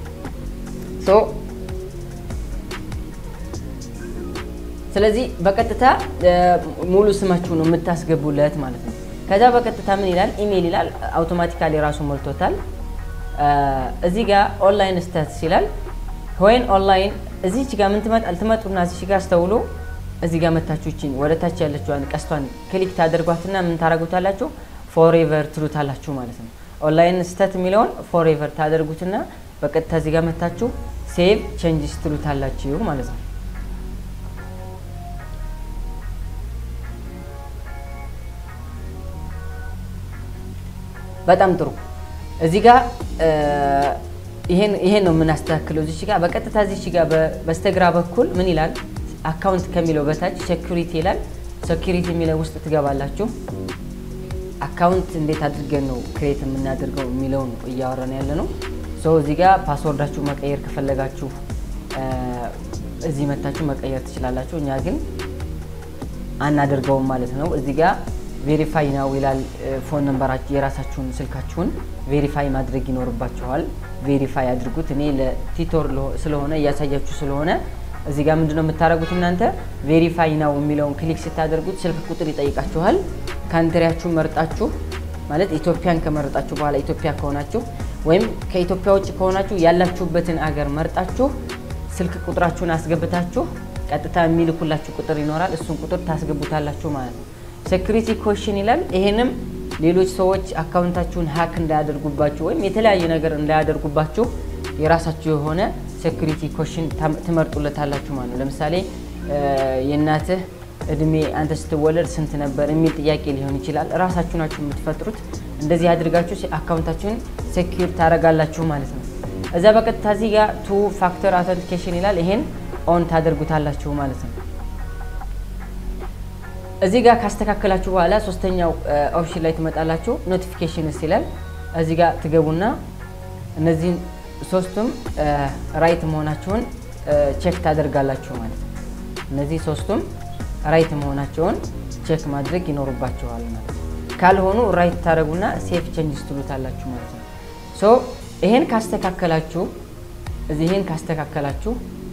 ስለዚህ በቀጥታ ሙሉ ስማችሁ ነው የምታስገቡለት ማለት ነው። ከዛ በቀጥታ ምን ይላል? ኢሜይል ይላል። አውቶማቲካሊ ራሱ ሞልቶታል። እዚህ ጋር ኦንላይን ስታትስ ይላል። ወይን ኦንላይን እዚች ጋር ምን ትመጣል? ትመጡና እዚች ጋር አስተውሎ እዚህ ጋር መታችሁ ይችን ወደ ታች ያለችዋን ቀስቷን ክሊክ ታደርጓትና ምን ታደርጉታላችሁ? ፎሬቨር ትሉታላችሁ ማለት ነው። ኦንላይን ስተት የሚለውን ፎሬቨር ታደርጉትና በቀጥታ እዚህ ጋር መታችሁ ሴቭ ቼንጅስ ትሉታላችሁ ማለት ነው። በጣም ጥሩ። እዚህ ጋር ይሄን ነው የምናስተካክለው። እዚች ጋር በቀጥታ እዚች ጋር በስተግራ በኩል ምን ይላል? አካውንት ከሚለው በታች ሴኩሪቲ ይላል። ሴኩሪቲ የሚለው ውስጥ ትገባላችሁ። አካውንት እንዴት አድርገን ነው ክሬት የምናደርገው የሚለውን እያወራን ያለ ነው። ሰው እዚህ ጋር ፓስወርዳችሁ መቀየር ከፈለጋችሁ እዚህ መታችሁ መቀየር ትችላላችሁ። እኛ ግን አናደርገውም ማለት ነው። እዚህ ጋር ቬሪፋይ ነው ይላል። ፎን ነንበራችሁ የራሳችሁን ስልካችሁን ቬሪፋይ ማድረግ ይኖርባችኋል። ቬሪፋይ አድርጉት። እኔ ለቲቶር ስለሆነ እያሳያችሁ ስለሆነ እዚህ ጋር ምንድነው የምታደርጉት እናንተ ቬሪፋይ ነው የሚለውን ክሊክ ስታደርጉት ስልክ ቁጥር ይጠይቃችኋል። ካንትሪያችሁን መርጣችሁ ማለት ኢትዮጵያን ከመረጣችሁ በኋላ ኢትዮጵያ ከሆናችሁ ወይም ከኢትዮጵያ ውጭ ከሆናችሁ ያላችሁበትን አገር መርጣችሁ ስልክ ቁጥራችሁን አስገብታችሁ ቀጥታ የሚልኩላችሁ ቁጥር ይኖራል። እሱን ቁጥር ታስገቡታላችሁ ማለት ነው። ሴኩሪቲ ኮሽን ይላል። ይሄንም ሌሎች ሰዎች አካውንታችሁን ሀክ እንዳያደርጉባችሁ ወይም የተለያየ ነገር እንዳያደርጉባችሁ የራሳችሁ የሆነ ሴኩሪቲ ኮሽን ትመርጡለታላችሁ ማለት ነው። ለምሳሌ የእናትህ እድሜ አንተ ስትወለድ ስንት ነበር የሚል ጥያቄ ሊሆን ይችላል። ራሳችሁ ናችሁ የምትፈጥሩት። እንደዚህ አድርጋችሁ አካውንታችሁን ሴኪር ታደርጋላችሁ ማለት ነው። እዛ በቀጥታ እዚህ ጋር ቱ ፋክተር አውተንቲኬሽን ይላል። ይሄን ኦን ታደርጉታላችሁ ማለት ነው። እዚህ ጋር ካስተካከላችሁ በኋላ ሶስተኛው ኦፕሽን ላይ ትመጣላችሁ። ኖቲፊኬሽንስ ይላል። እዚህ ጋር ትገቡና እነዚህን ሶስቱም ራይት መሆናቸውን ቼክ ታደርጋላችሁ ማለት ነው። እነዚህ ሶስቱም ራይት መሆናቸውን ቼክ ማድረግ ይኖርባቸዋል ማለት ነው። ካልሆኑ ራይት ታደረጉና ሴፍ ቼንጅስ ትሉታላችሁ ማለት ነው። ሶ ይሄን ካስተካከላችሁ እዚህ ይሄን ካስተካከላችሁ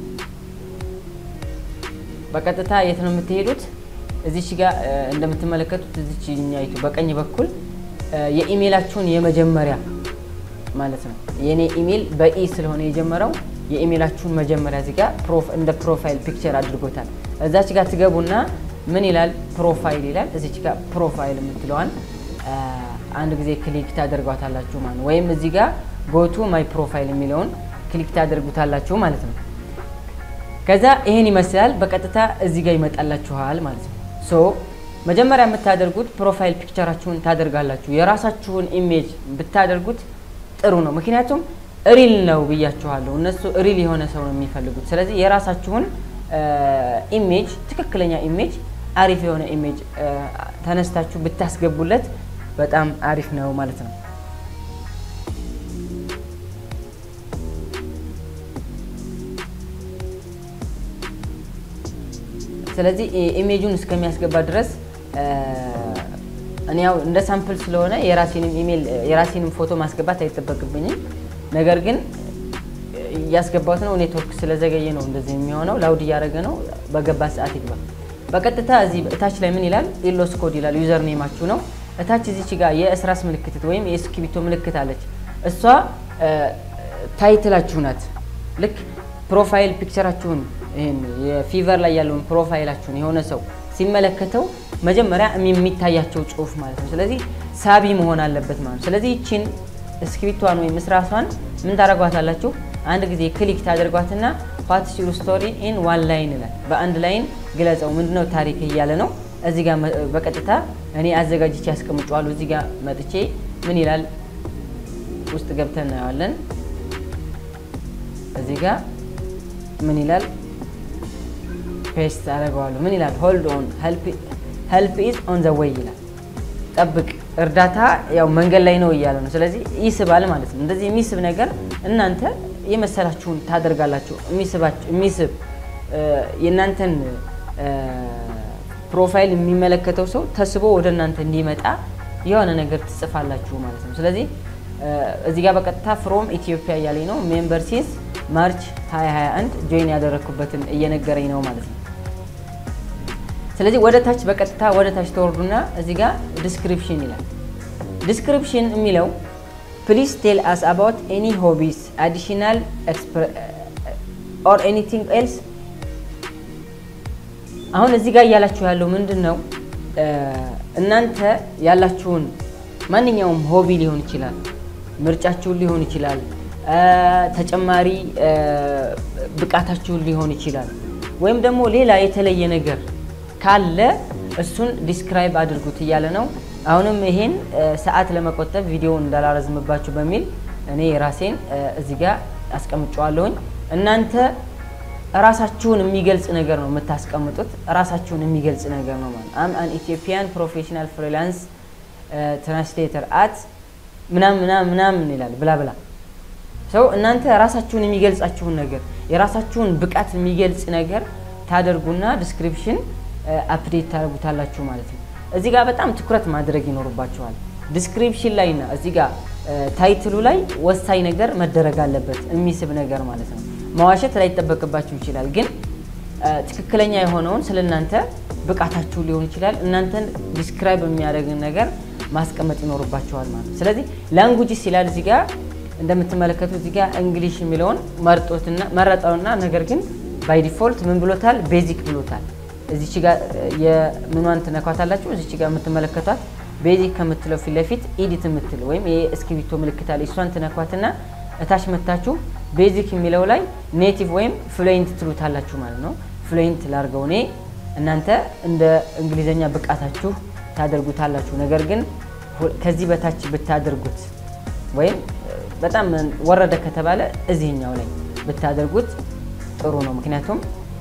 በቀጥታ የት ነው የምትሄዱት? እዚች ጋር እንደምትመለከቱት እዚች ኛይቱ በቀኝ በኩል የኢሜይላችሁን የመጀመሪያ ማለት ነው። የእኔ ኢሜይል በኢ ስለሆነ የጀመረው የኢሜይላችሁን መጀመሪያ እዚህ ጋር እንደ ፕሮፋይል ፒክቸር አድርጎታል። እዛች ጋር ትገቡና ምን ይላል? ፕሮፋይል ይላል። እዚች ጋር ፕሮፋይል የምትለዋን አንድ ጊዜ ክሊክ ታደርጓታላችሁ ማለት ነው። ወይም እዚህ ጋር ጎቱ ማይ ፕሮፋይል የሚለውን ክሊክ ታደርጉታላችሁ ማለት ነው። ከዛ ይሄን ይመስላል። በቀጥታ እዚህ ጋር ይመጣላችኋል ማለት ነው። ሶ መጀመሪያ የምታደርጉት ፕሮፋይል ፒክቸራችሁን ታደርጋላችሁ። የራሳችሁን ኢሜጅ ብታደርጉት ጥሩ ነው። ምክንያቱም ሪል ነው ብያችኋለሁ። እነሱ ሪል የሆነ ሰው ነው የሚፈልጉት። ስለዚህ የራሳችሁን ኢሜጅ ትክክለኛ ኢሜጅ አሪፍ የሆነ ኢሜጅ ተነስታችሁ ብታስገቡለት በጣም አሪፍ ነው ማለት ነው። ስለዚህ ኢሜጁን እስከሚያስገባ ድረስ እኔ ያው እንደ ሳምፕል ስለሆነ የራሴንም ኢሜል የራሴንም ፎቶ ማስገባት አይጠበቅብኝም። ነገር ግን እያስገባት ነው። ኔትወርክ ስለዘገየ ነው እንደዚህ የሚሆነው። ላውድ እያደረገ ነው። በገባ ሰዓት ይግባ። በቀጥታ እዚህ እታች ላይ ምን ይላል? ኢሎስ ኮድ ይላል። ዩዘር ኔማችሁ ነው። እታች እዚች ጋር የእስራስ ምልክት ወይም የእስክሪብቶ ምልክት አለች። እሷ ታይትላችሁ ናት። ልክ ፕሮፋይል ፒክቸራችሁን ይሄን የፊቨር ላይ ያለውን ፕሮፋይላችሁን የሆነ ሰው ሲመለከተው መጀመሪያ የሚታያቸው ጽሁፍ ማለት ነው። ስለዚህ ሳቢ መሆን አለበት ማለት ነው። ስለዚህ ይችን እስክሪፕቷን ወይም እስራሷን ምን ታደርጓታላችሁ? አንድ ጊዜ ክሊክ ታደርጓትና ዋትስ ዩር ስቶሪ ኢን ዋን ላይን ይላል። በአንድ ላይን ግለጸው። ምንድነው ታሪክ እያለ ነው። እዚህ ጋር በቀጥታ እኔ አዘጋጅቼ ያስቀምጨዋለሁ። እዚህ ጋር መጥቼ ምን ይላል ውስጥ ገብተን እናየዋለን። እዚህ ጋር ምን ይላል ፔስት አደርገዋለሁ። ምን ይላል ሆልድ ኦን ሄልፕ ኢዝ ኦን ዘ ዌይ ይላል። ጠብቅ እርዳታ ያው መንገድ ላይ ነው እያለ ነው። ስለዚህ ይስባል ማለት ነው። እንደዚህ የሚስብ ነገር እናንተ የመሰላችሁን ታደርጋላችሁ። የሚስብ የእናንተን ፕሮፋይል የሚመለከተው ሰው ተስቦ ወደ እናንተ እንዲመጣ የሆነ ነገር ትጽፋላችሁ ማለት ነው። ስለዚህ እዚህ ጋር በቀጥታ ፍሮም ኢትዮጵያ እያለኝ ነው። ሜምበር ሲንስ ማርች 2021 ጆይን ያደረግኩበትን እየነገረኝ ነው ማለት ነው። ስለዚህ ወደ ታች በቀጥታ ወደ ታች ተወርዱና እዚህ ጋር ዲስክሪፕሽን ይላል። ዲስክሪፕሽን የሚለው ፕሊዝ ቴል አስ አባውት ኤኒ ሆቢስ አዲሽናል ኦር ኤኒቲንግ ኤልስ። አሁን እዚህ ጋር እያላችሁ ያለው ምንድን ነው? እናንተ ያላችሁን ማንኛውም ሆቢ ሊሆን ይችላል፣ ምርጫችሁን ሊሆን ይችላል፣ ተጨማሪ ብቃታችሁን ሊሆን ይችላል፣ ወይም ደግሞ ሌላ የተለየ ነገር ካለ እሱን ዲስክራይብ አድርጉት እያለ ነው። አሁንም ይሄን ሰዓት ለመቆጠብ ቪዲዮውን እንዳላረዝምባችሁ በሚል እኔ ራሴን እዚህ ጋር አስቀምጨዋለሁኝ። እናንተ ራሳችሁን የሚገልጽ ነገር ነው የምታስቀምጡት። ራሳችሁን የሚገልጽ ነገር ነው ማለት አም አን ኢትዮጵያን ፕሮፌሽናል ፍሪላንስ ትራንስሌተር አት ምናምን ምናምን ምናምን ይላል ብላ ብላ ሰው እናንተ ራሳችሁን የሚገልጻችሁን ነገር የራሳችሁን ብቃት የሚገልጽ ነገር ታደርጉና ዲስክሪፕሽን አፕዴት ታደርጉታላችሁ ማለት ነው። እዚህ ጋር በጣም ትኩረት ማድረግ ይኖርባችኋል። ዲስክሪፕሽን ላይና እዚህ ጋር ታይትሉ ላይ ወሳኝ ነገር መደረግ አለበት፣ የሚስብ ነገር ማለት ነው። መዋሸት ላይጠበቅባችሁ ይችላል፣ ግን ትክክለኛ የሆነውን ስለ እናንተ ብቃታችሁ ሊሆን ይችላል እናንተን ዲስክራይብ የሚያደርግን ነገር ማስቀመጥ ይኖርባችኋል ማለት ነው። ስለዚህ ላንጉጅስ ይላል እዚህ ጋር እንደምትመለከቱት እዚህ ጋር እንግሊሽ የሚለውን መርጦትና መረጠውና ነገር ግን ባይ ዲፎልት ምን ብሎታል? ቤዚክ ብሎታል። እዚች ጋር የምኗን ትነኳታላችሁ። እዚች ጋር የምትመለከቷት ቤዚክ ከምትለው ፊት ለፊት ኢዲት የምትል ወይም የእስክሪብቶ ምልክት አለ። እሷን ትነኳትና እታች መታችሁ ቤዚክ የሚለው ላይ ኔቲቭ ወይም ፍሉዌንት ትሉታላችሁ ማለት ነው። ፍሉዌንት ላርገው እኔ እናንተ እንደ እንግሊዘኛ ብቃታችሁ ታደርጉታላችሁ። ነገር ግን ከዚህ በታች ብታደርጉት ወይም በጣም ወረደ ከተባለ እዚህኛው ላይ ብታደርጉት ጥሩ ነው። ምክንያቱም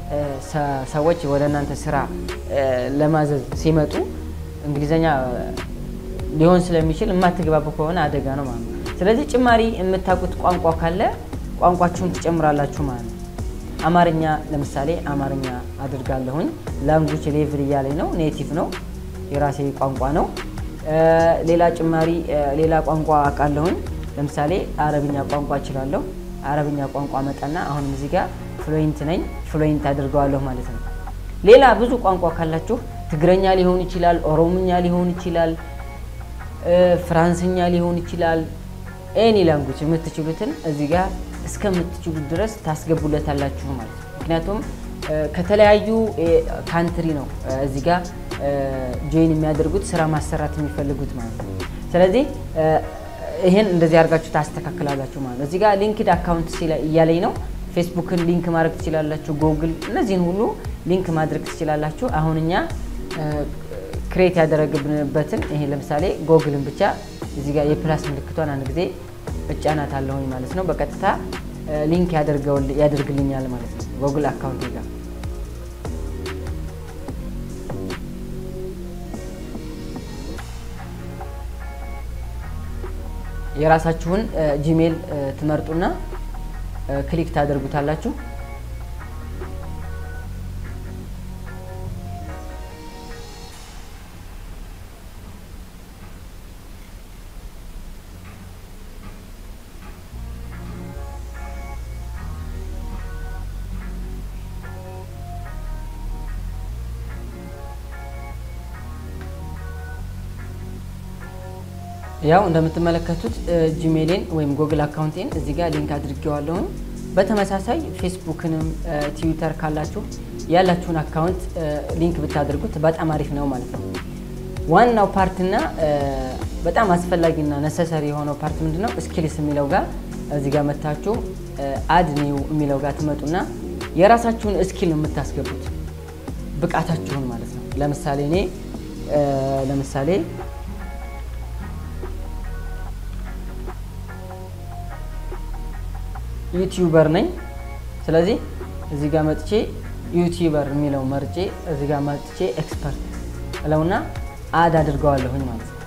ሰዎች ወደ እናንተ ስራ ለማዘዝ ሲመጡ እንግሊዘኛ ሊሆን ስለሚችል የማትግባቡ ከሆነ አደጋ ነው ማለት ነው። ስለዚህ ጭማሪ የምታውቁት ቋንቋ ካለ ቋንቋችሁን ትጨምራላችሁ ማለት ነው። አማርኛ ለምሳሌ አማርኛ አድርጋለሁኝ። ላንጉጅ ሌቭል እያለኝ ነው። ኔቲቭ ነው፣ የራሴ ቋንቋ ነው። ሌላ ጭማሪ ሌላ ቋንቋ አውቃለሁኝ። ለምሳሌ አረብኛ ቋንቋ እችላለሁ። አረብኛ ቋንቋ መጣና አሁንም እዚህ ጋር ፍሉዌንት ነኝ፣ ፍሉዌንት አድርገዋለሁ ማለት ነው። ሌላ ብዙ ቋንቋ ካላችሁ ትግረኛ ሊሆን ይችላል፣ ኦሮምኛ ሊሆን ይችላል፣ ፍራንስኛ ሊሆን ይችላል። ኤኒ ላንጉጅ የምትችሉትን እዚህ ጋር እስከምትችሉት ድረስ ታስገቡለታላችሁ ማለት ነው። ምክንያቱም ከተለያዩ ካንትሪ ነው እዚህ ጋር ጆይን የሚያደርጉት ስራ ማሰራት የሚፈልጉት ማለት ነው። ስለዚህ ይህን እንደዚህ አድርጋችሁ ታስተካክላላችሁ ማለት ነው። እዚህ ጋር ሊንክድ አካውንት እያለኝ ነው። ፌስቡክን ሊንክ ማድረግ ትችላላችሁ። ጎግል፣ እነዚህን ሁሉ ሊንክ ማድረግ ትችላላችሁ። አሁን እኛ ክሬት ያደረግብንበትን ይሄ ለምሳሌ ጎግልን ብቻ እዚህ ጋር የፕላስ ምልክቷን አንድ ጊዜ እጫናት አለሁኝ ማለት ነው። በቀጥታ ሊንክ ያደርግልኛል ማለት ነው ጎግል አካውንት ጋር የራሳችሁን ጂሜል ትመርጡና ክሊክ ታደርጉታላችሁ። ያው እንደምትመለከቱት ጂሜሌን ወይም ጎግል አካውንቴን እዚህ ጋር ሊንክ አድርጌዋለሁኝ። በተመሳሳይ ፌስቡክንም ትዊተር ካላችሁ ያላችሁን አካውንት ሊንክ ብታደርጉት በጣም አሪፍ ነው ማለት ነው። ዋናው ፓርትና በጣም አስፈላጊና ነሰሰሪ የሆነው ፓርት ምንድነው? ስኪልስ የሚለው ጋር እዚህ ጋር መታችሁ አድ ኒው የሚለው ጋር ትመጡና የራሳችሁን ስኪል የምታስገቡት ብቃታችሁን ማለት ነው። ለምሳሌ እኔ ለምሳሌ ዩቲዩበር ነኝ። ስለዚህ እዚህ ጋር መጥቼ ዩቲዩበር የሚለው መርጬ እዚህ ጋር መጥቼ ኤክስፐርት እለውና አድ አድርገዋለሁኝ ማለት ነው።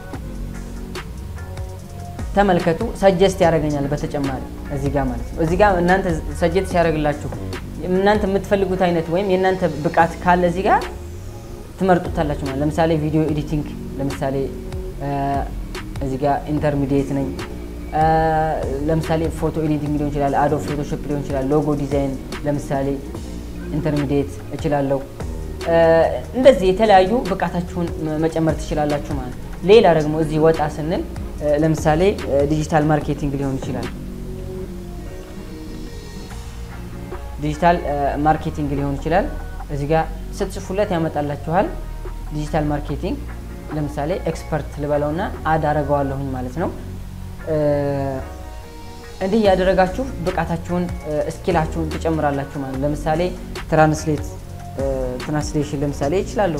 ተመልከቱ፣ ሰጀስት ያደርገኛል በተጨማሪ እዚህ ጋር ማለት ነው። እዚህ ጋር እናንተ ሰጀስት ሲያደርግላችሁ እናንተ የምትፈልጉት አይነት ወይም የእናንተ ብቃት ካለ እዚህ ጋር ትመርጡታላችሁ ማለት ለምሳሌ ቪዲዮ ኤዲቲንግ፣ ለምሳሌ እዚህ ጋር ኢንተርሚዲየት ነኝ። ለምሳሌ ፎቶ ኤዲቲንግ ሊሆን ይችላል፣ አዶ ፎቶሾፕ ሊሆን ይችላል፣ ሎጎ ዲዛይን ለምሳሌ ኢንተርሚዲየት እችላለሁ። እንደዚህ የተለያዩ ብቃታችሁን መጨመር ትችላላችሁ ማለት ነው። ሌላ ደግሞ እዚህ ወጣ ስንል ለምሳሌ ዲጂታል ማርኬቲንግ ሊሆን ይችላል። ዲጂታል ማርኬቲንግ ሊሆን ይችላል። እዚህ ጋር ስትጽፉለት ያመጣላችኋል። ዲጂታል ማርኬቲንግ ለምሳሌ ኤክስፐርት ልበለውና አድ አረገዋለሁኝ ማለት ነው። እንዲህ ያደረጋችሁ ብቃታችሁን እስኪላችሁን ትጨምራላችሁ ማለት ነው። ለምሳሌ ትራንስሌት ትራንስሌሽን ለምሳሌ ይችላለሁ።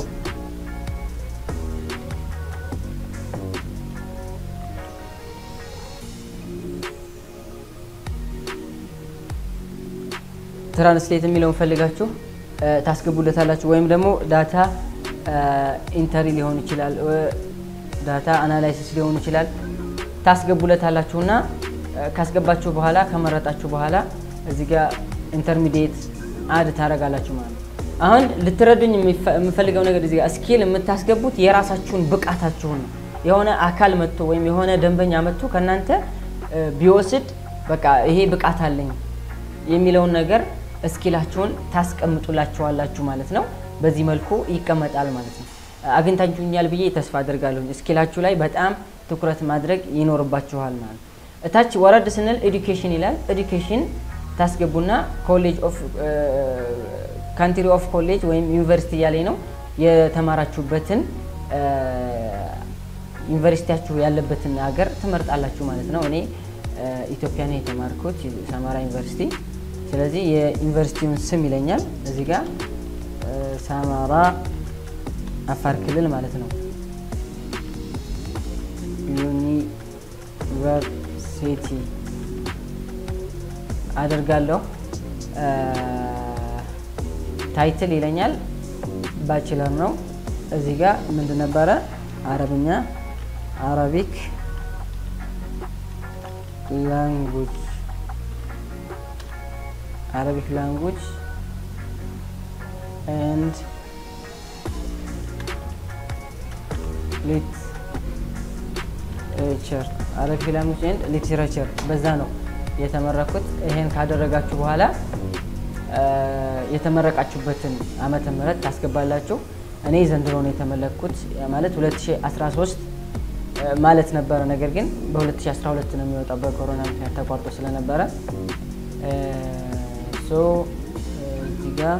ትራንስሌት የሚለውን ፈልጋችሁ ታስገቡለታላችሁ። ወይም ደግሞ ዳታ ኢንተሪ ሊሆን ይችላል፣ ዳታ አናላይሲስ ሊሆን ይችላል። ታስገቡለታላችሁና ካስገባችሁ በኋላ ከመረጣችሁ በኋላ እዚህ ጋር ኢንተርሚዲየት አድ ታደርጋላችሁ ማለት ነው። አሁን ልትረዱኝ የምፈልገው ነገር እዚህ ጋር ስኪል የምታስገቡት የራሳችሁን ብቃታችሁን ነው። የሆነ አካል መጥቶ ወይም የሆነ ደንበኛ መጥቶ ከእናንተ ቢወስድ በቃ ይሄ ብቃት አለኝ የሚለውን ነገር እስኪላችሁን ታስቀምጡላችኋላችሁ ማለት ነው። በዚህ መልኩ ይቀመጣል ማለት ነው። አግኝታችሁኛል ብዬ ተስፋ አድርጋለሁ። እስኪላችሁ ላይ በጣም ትኩረት ማድረግ ይኖርባችኋል ማለት ነው። እታች ወረድ ስንል ኤዱኬሽን ይላል። ኤዱኬሽን ታስገቡና ኮሌጅ ኦፍ ካንትሪ ኦፍ ኮሌጅ ወይም ዩኒቨርሲቲ እያለኝ ነው የተማራችሁበትን ዩኒቨርሲቲያችሁ ያለበትን ሀገር ትመርጣላችሁ ማለት ነው። እኔ ኢትዮጵያ ነው የተማርኩት ሰማራ ዩኒቨርሲቲ። ስለዚህ የዩኒቨርሲቲውን ስም ይለኛል እዚህ ጋር ሰማራ አፋር ክልል ማለት ነው። ዩኒቨርሲቲ አደርጋለሁ። ታይትል ይለኛል ባችለር ነው። እዚህ ጋር ምንድን ነበረ? አረብኛ አረቢክ ላንጉጅ አረቢክ ላንጉጅ ኤንድ ሊትሬቸር አረቢክ ላንጉጅ ኤንድ ሊትሬቸር በዛ ነው የተመረኩት። ይሄን ካደረጋችሁ በኋላ የተመረቃችሁበትን ዓመተ ምህረት ታስገባላችሁ። እኔ ዘንድሮ ነው የተመለኩት ማለት 2013 ማለት ነበረ። ነገር ግን በ2012 ነው የሚወጣው በኮሮና ምክንያት ተቋርጦ ስለነበረ ሶ እዚህ ጋር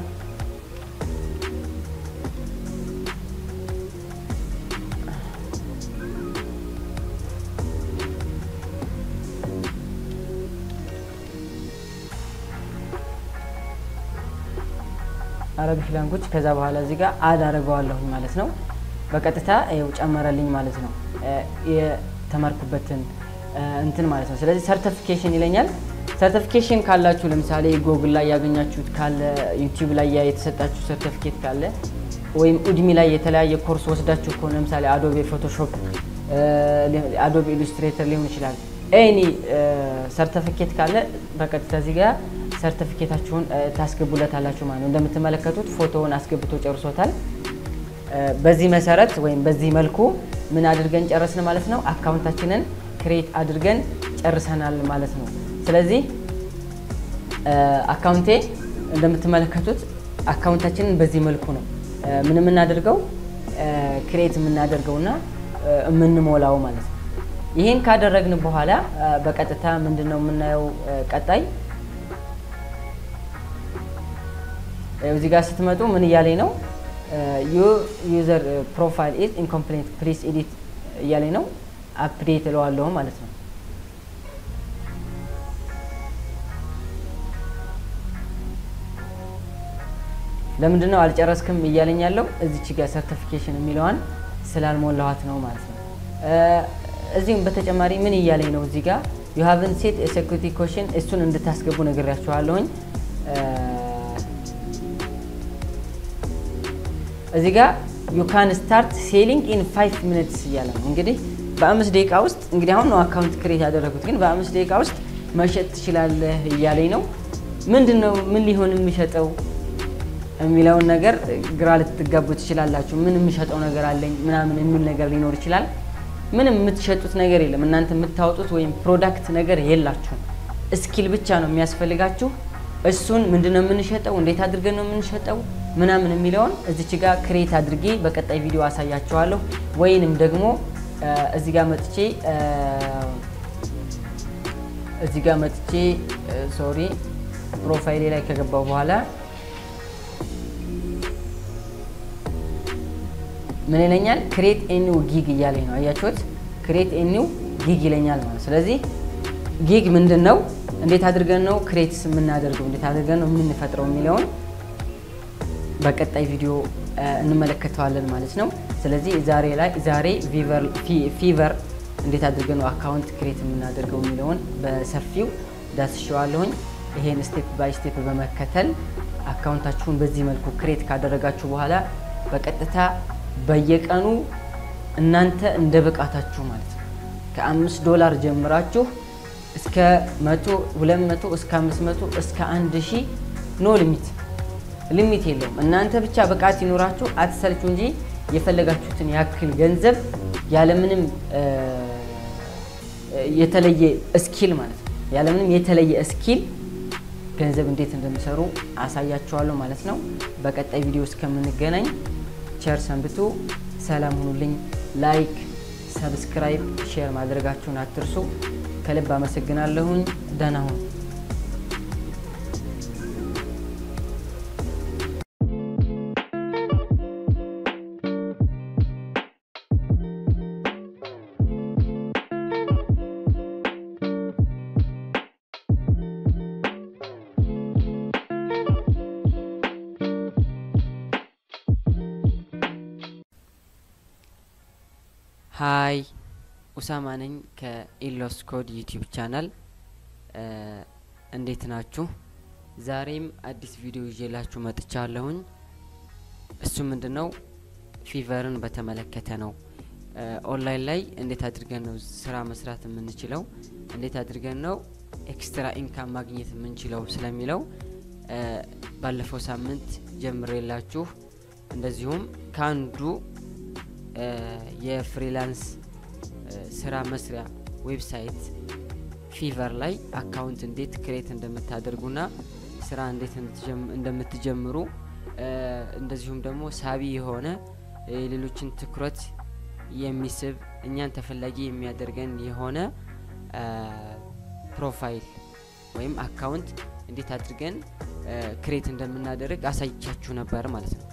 አረቢክ ላንጉጅ ከዛ በኋላ እዚህ ጋር አድ አድርገዋለሁኝ ማለት ነው። በቀጥታ ይኸው ጨመረልኝ ማለት ነው የተማርኩበትን እንትን ማለት ነው። ስለዚህ ሰርቲፊኬሽን ይለኛል። ሰርቲፊኬሽን ካላችሁ ለምሳሌ ጎግል ላይ ያገኛችሁት ካለ ዩቲዩብ ላይ የተሰጣችሁ ሰርቲፊኬት ካለ ወይም ኡድሚ ላይ የተለያየ ኮርስ ወስዳችሁ ከሆነ ለምሳሌ አዶቤ ፎቶሾፕ፣ አዶቤ ኢሉስትሬተር ሊሆን ይችላል። ኤኒ ሰርቲፊኬት ካለ በቀጥታ እዚህ ጋር ሰርቲፊኬታችሁን ታስገቡለታላችሁ ማለት ነው። እንደምትመለከቱት ፎቶውን አስገብቶ ጨርሶታል። በዚህ መሰረት ወይም በዚህ መልኩ ምን አድርገን ጨረስን ማለት ነው። አካውንታችንን ክሬት አድርገን ጨርሰናል ማለት ነው። ስለዚህ አካውንቴ እንደምትመለከቱት አካውንታችንን በዚህ መልኩ ነው ምን የምናደርገው ክሬት የምናደርገውና የምንሞላው ማለት ነው። ይህን ካደረግን በኋላ በቀጥታ ምንድን ነው የምናየው ቀጣይ እዚህ ጋር ስትመጡ ምን እያለኝ ነው? ዩዘር ፕሮፋይል ኢዝ ኢንኮምፕሌት ፕሊስ ኤዲት እያለኝ ነው። አፕዴት እለዋለሁ ማለት ነው። ለምንድን ነው አልጨረስክም እያለኝ ያለው? እዚች ጋር ሰርቲፊኬሽን የሚለዋን ስላልሞላኋት ነው ማለት ነው። እዚህም በተጨማሪ ምን እያለኝ ነው? እዚህ ጋር ዩ ሃቭን ሴት ሴኩሪቲ ኮሽን እሱን እንድታስገቡ ነግሬያችኋለሁኝ። እዚህ ጋር ዩ ካን ስታርት ሴሊንግ ኢን ፋይቭ ሚኒትስ እያለ ነው። እንግዲህ በአምስት ደቂቃ ውስጥ እንግዲህ አሁን ነው አካውንት ክሬት ያደረጉት፣ ግን በአምስት ደቂቃ ውስጥ መሸጥ ትችላለህ እያለኝ ነው። ምንድን ነው ምን ሊሆን የሚሸጠው የሚለውን ነገር ግራ ልትጋቡ ትችላላችሁ። ምን የምሸጠው ነገር አለኝ ምናምን የሚል ነገር ሊኖር ይችላል። ምንም የምትሸጡት ነገር የለም። እናንተ የምታወጡት ወይም ፕሮዳክት ነገር የላችሁም። እስኪል ብቻ ነው የሚያስፈልጋችሁ። እሱን ምንድነው የምንሸጠው፣ እንዴት አድርገን ነው የምንሸጠው ምናምን የሚለውን እዚች ጋር ክሬት አድርጌ በቀጣይ ቪዲዮ አሳያችኋለሁ። ወይንም ደግሞ እዚህ ጋር መጥቼ እዚህ ጋር መጥቼ ሶሪ ፕሮፋይሌ ላይ ከገባው በኋላ ምን ይለኛል? ክሬት ኤኒው ጊግ እያለኝ ነው። አያችሁት? ክሬት ኤኒው ጊግ ይለኛል ማለት ስለዚህ ጊግ ምንድን ነው? እንዴት አድርገን ነው ክሬትስ የምናደርገው? እንዴት አድርገን ነው የምንፈጥረው የሚለውን በቀጣይ ቪዲዮ እንመለከተዋለን ማለት ነው። ስለዚህ ዛሬ ላይ ዛሬ ፊቨር እንዴት አድርገን ነው አካውንት ክሬት የምናደርገው የሚለውን በሰፊው ዳስሸዋለሁኝ። ይሄን ስቴፕ ባይ ስቴፕ በመከተል አካውንታችሁን በዚህ መልኩ ክሬት ካደረጋችሁ በኋላ በቀጥታ በየቀኑ እናንተ እንደ ብቃታችሁ ማለት ነው ከአምስት ዶላር ጀምራችሁ እስከ መቶ ሁለት መቶ እስከ አምስት መቶ እስከ አንድ ሺህ ኖ ሊሚት ሊሚት የለውም። እናንተ ብቻ ብቃት ይኖራችሁ አትሰልቹ እንጂ የፈለጋችሁትን ያክል ገንዘብ ያለምንም የተለየ እስኪል ማለት ነው ያለምንም የተለየ እስኪል ገንዘብ እንዴት እንደሚሰሩ አሳያችኋለሁ ማለት ነው። በቀጣይ ቪዲዮ እስከምንገናኝ ቸር ሰንብቱ። ሰላም ሁኑልኝ። ላይክ፣ ሰብስክራይብ፣ ሼር ማድረጋችሁን አትርሱ። ከልብ አመሰግናለሁኝ። ደህና ሁኑ። ሀይ ኡሳማ ነኝ ከኢሎስ ኮድ ዩቲዩብ ቻናል። እንዴት ናችሁ? ዛሬም አዲስ ቪዲዮ ይዤላችሁ መጥቻለሁኝ። እሱ ምንድን ነው? ፊቨርን በተመለከተ ነው። ኦንላይን ላይ እንዴት አድርገን ነው ስራ መስራት የምንችለው፣ እንዴት አድርገን ነው ኤክስትራ ኢንካም ማግኘት የምንችለው ስለሚለው ባለፈው ሳምንት ጀምሬላችሁ እንደዚሁም ከአንዱ የፍሪላንስ ስራ መስሪያ ዌብሳይት ፊቨር ላይ አካውንት እንዴት ክሬት እንደምታደርጉና ስራ እንዴት እንደምትጀምሩ እንደዚሁም ደግሞ ሳቢ የሆነ የሌሎችን ትኩረት የሚስብ እኛን ተፈላጊ የሚያደርገን የሆነ ፕሮፋይል ወይም አካውንት እንዴት አድርገን ክሬት እንደምናደርግ አሳይቻችሁ ነበር ማለት ነው።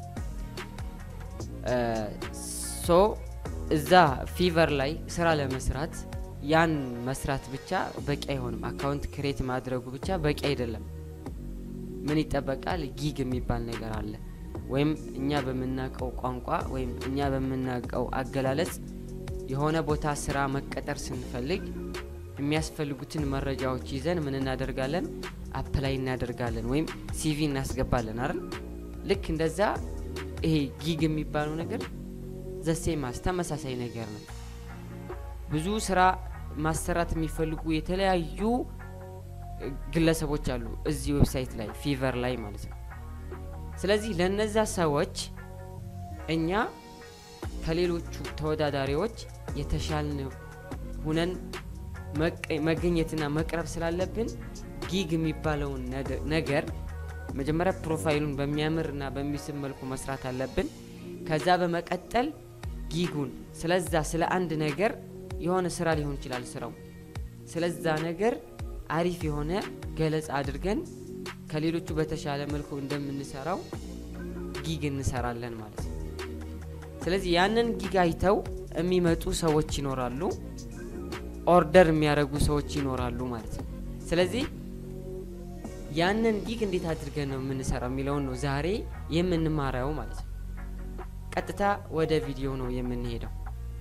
ሶ እዛ ፊቨር ላይ ስራ ለመስራት ያን መስራት ብቻ በቂ አይሆንም። አካውንት ክሬት ማድረጉ ብቻ በቂ አይደለም። ምን ይጠበቃል? ጊግ የሚባል ነገር አለ። ወይም እኛ በምናውቀው ቋንቋ ወይም እኛ በምናውቀው አገላለጽ የሆነ ቦታ ስራ መቀጠር ስንፈልግ የሚያስፈልጉትን መረጃዎች ይዘን ምን እናደርጋለን? አፕላይ እናደርጋለን ወይም ሲቪ እናስገባለን አይደል? ልክ እንደዛ ይሄ ጊግ የሚባለው ነገር ዘሴማስ ተመሳሳይ ነገር ነው። ብዙ ስራ ማሰራት የሚፈልጉ የተለያዩ ግለሰቦች አሉ እዚህ ዌብሳይት ላይ ፊቨር ላይ ማለት ነው። ስለዚህ ለነዛ ሰዎች እኛ ከሌሎቹ ተወዳዳሪዎች የተሻልን ሁነን መገኘትና መቅረብ ስላለብን ጊግ የሚባለውን ነገር መጀመሪያ ፕሮፋይሉን በሚያምርና በሚስብ መልኩ መስራት አለብን። ከዛ በመቀጠል ጊጉን ስለዛ ስለ አንድ ነገር የሆነ ስራ ሊሆን ይችላል ስራው ስለዛ ነገር አሪፍ የሆነ ገለጻ አድርገን ከሌሎቹ በተሻለ መልኩ እንደምንሰራው ጊግ እንሰራለን ማለት ነው። ስለዚህ ያንን ጊግ አይተው የሚመጡ ሰዎች ይኖራሉ፣ ኦርደር የሚያደርጉ ሰዎች ይኖራሉ ማለት ነው። ስለዚህ ያንን ጊግ እንዴት አድርገን ነው የምንሰራው የሚለውን ነው ዛሬ የምንማረው ማለት ነው። ቀጥታ ወደ ቪዲዮ ነው የምንሄደው።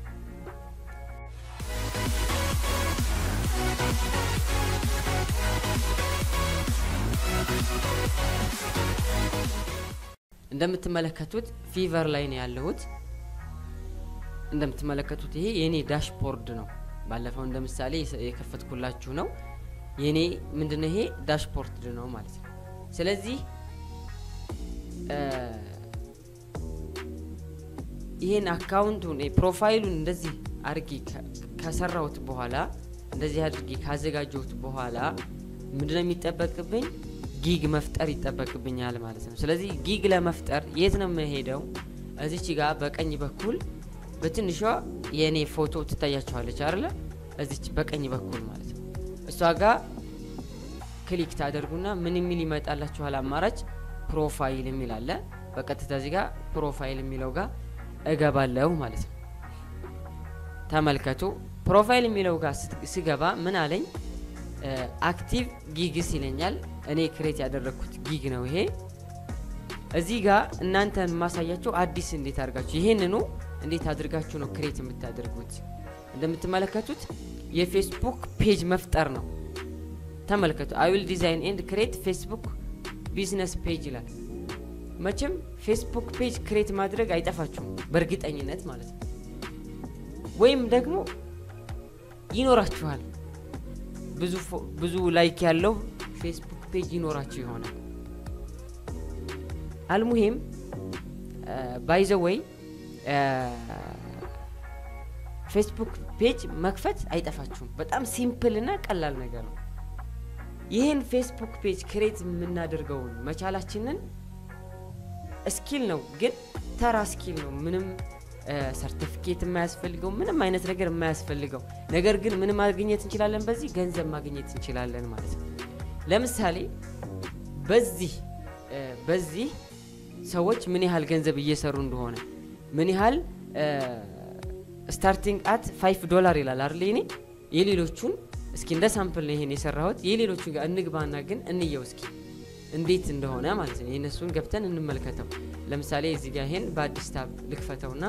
እንደምትመለከቱት ፊቨር ላይ ነው ያለሁት። እንደምትመለከቱት ይሄ የኔ ዳሽቦርድ ነው። ባለፈው እንደ ምሳሌ የከፈትኩላችሁ ነው። የኔ ምንድነው ይሄ ዳሽቦርድ ነው ማለት ነው። ስለዚህ ይሄን አካውንቱን ፕሮፋይሉን እንደዚህ አድርጌ ከሰራሁት በኋላ እንደዚህ አድርጌ ካዘጋጀሁት በኋላ ምንድነው የሚጠበቅብኝ? ጊግ መፍጠር ይጠበቅብኛል ማለት ነው። ስለዚህ ጊግ ለመፍጠር የት ነው የምሄደው? እዚች ጋር በቀኝ በኩል በትንሿ የእኔ ፎቶ ትታያቸዋለች አለ እዚች በቀኝ በኩል ማለት ነው። እሷ ጋር ክሊክ ታደርጉና ምን የሚል ይመጣላችኋል? አማራጭ ፕሮፋይል የሚል አለ። በቀጥታ እዚህ ጋር ፕሮፋይል የሚለው ጋር እገባለሁ ማለት ነው። ተመልከቱ። ፕሮፋይል የሚለው ጋር ስገባ ምን አለኝ? አክቲቭ ጊግስ ይለኛል። እኔ ክሬት ያደረግኩት ጊግ ነው ይሄ። እዚህ ጋር እናንተን ማሳያቸው አዲስ እንዴት አድርጋችሁ ይሄንኑ እንዴት አድርጋችሁ ነው ክሬት የምታደርጉት። እንደምትመለከቱት የፌስቡክ ፔጅ መፍጠር ነው። ተመልከቱ። አይ ዊል ዲዛይን ኤንድ ክሬት ፌስቡክ ቢዝነስ ፔጅ ይላል። መቼም ፌስቡክ ፔጅ ክሬት ማድረግ አይጠፋችሁም በእርግጠኝነት ማለት ነው። ወይም ደግሞ ይኖራችኋል ብዙ ላይክ ያለው ፌስቡክ ፔጅ ይኖራችሁ ይሆናል። አልሙሂም ባይዘ ወይ ፌስቡክ ፔጅ መክፈት አይጠፋችሁም። በጣም ሲምፕል እና ቀላል ነገር ነው። ይህን ፌስቡክ ፔጅ ክሬት የምናደርገውን መቻላችንን ስኪል ነው፣ ግን ተራ ስኪል ነው። ምንም ሰርቲፊኬት የማያስፈልገው ምንም አይነት ነገር የማያስፈልገው ነገር ግን ምን ማግኘት እንችላለን? በዚህ ገንዘብ ማግኘት እንችላለን ማለት ነው። ለምሳሌ በዚህ በዚህ ሰዎች ምን ያህል ገንዘብ እየሰሩ እንደሆነ ምን ያህል ስታርቲንግ አት ፋይቭ ዶላር ይላል አይደል? እኔ የሌሎቹን እስኪ እንደ ሳምፕል ነው ይሄን የሰራሁት። የሌሎቹን ጋር እንግባና ግን እንየው እስኪ እንዴት እንደሆነ ማለት ነው። የእነሱን ገብተን እንመልከተው። ለምሳሌ እዚህ ጋር ይሄን በአዲስ ታብ ልክፈተውና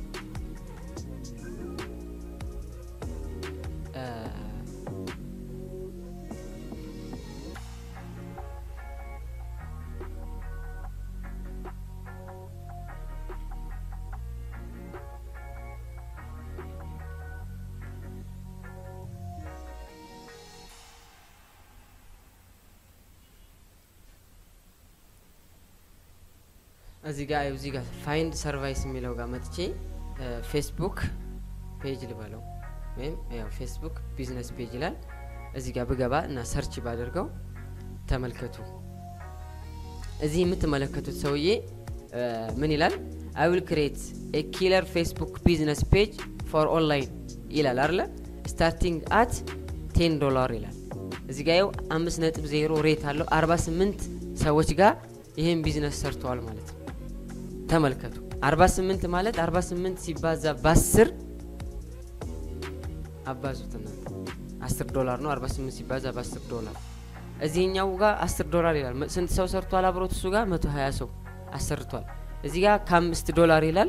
እዚህ ጋር እዚህ ጋር ፋይንድ ሰርቫይስ የሚለው ጋር መጥቼ ፌስቡክ ፔጅ ልበለው ወይም ያው ፌስቡክ ቢዝነስ ፔጅ ይላል። እዚህ ጋር ብገባ እና ሰርች ባደርገው ተመልከቱ። እዚህ የምትመለከቱት ሰውዬ ምን ይላል? አይ ዊል ክሬት ኤ ኪለር ፌስቡክ ቢዝነስ ፔጅ ፎር ኦንላይን ይላል አለ ስታርቲንግ አት ቴን ዶላር ይላል። እዚህ ጋር ያው አምስት ነጥብ ዜሮ ሬት አለው። አርባ ስምንት ሰዎች ጋር ይህን ቢዝነስ ሰርተዋል ማለት ነው። ተመልከቱ 48 ማለት 48 ሲባዛ በ10 አባዙት እናንተ 10 ዶላር ነው። 48 ሲባዛ በ10 ዶላር እዚህኛው ጋር 10 ዶላር ይላል። ስንት ሰው ሰርቷል? አብሮት እሱ ጋር 120 ሰው አሰርቷል። እዚህ ጋር ከ5 ዶላር ይላል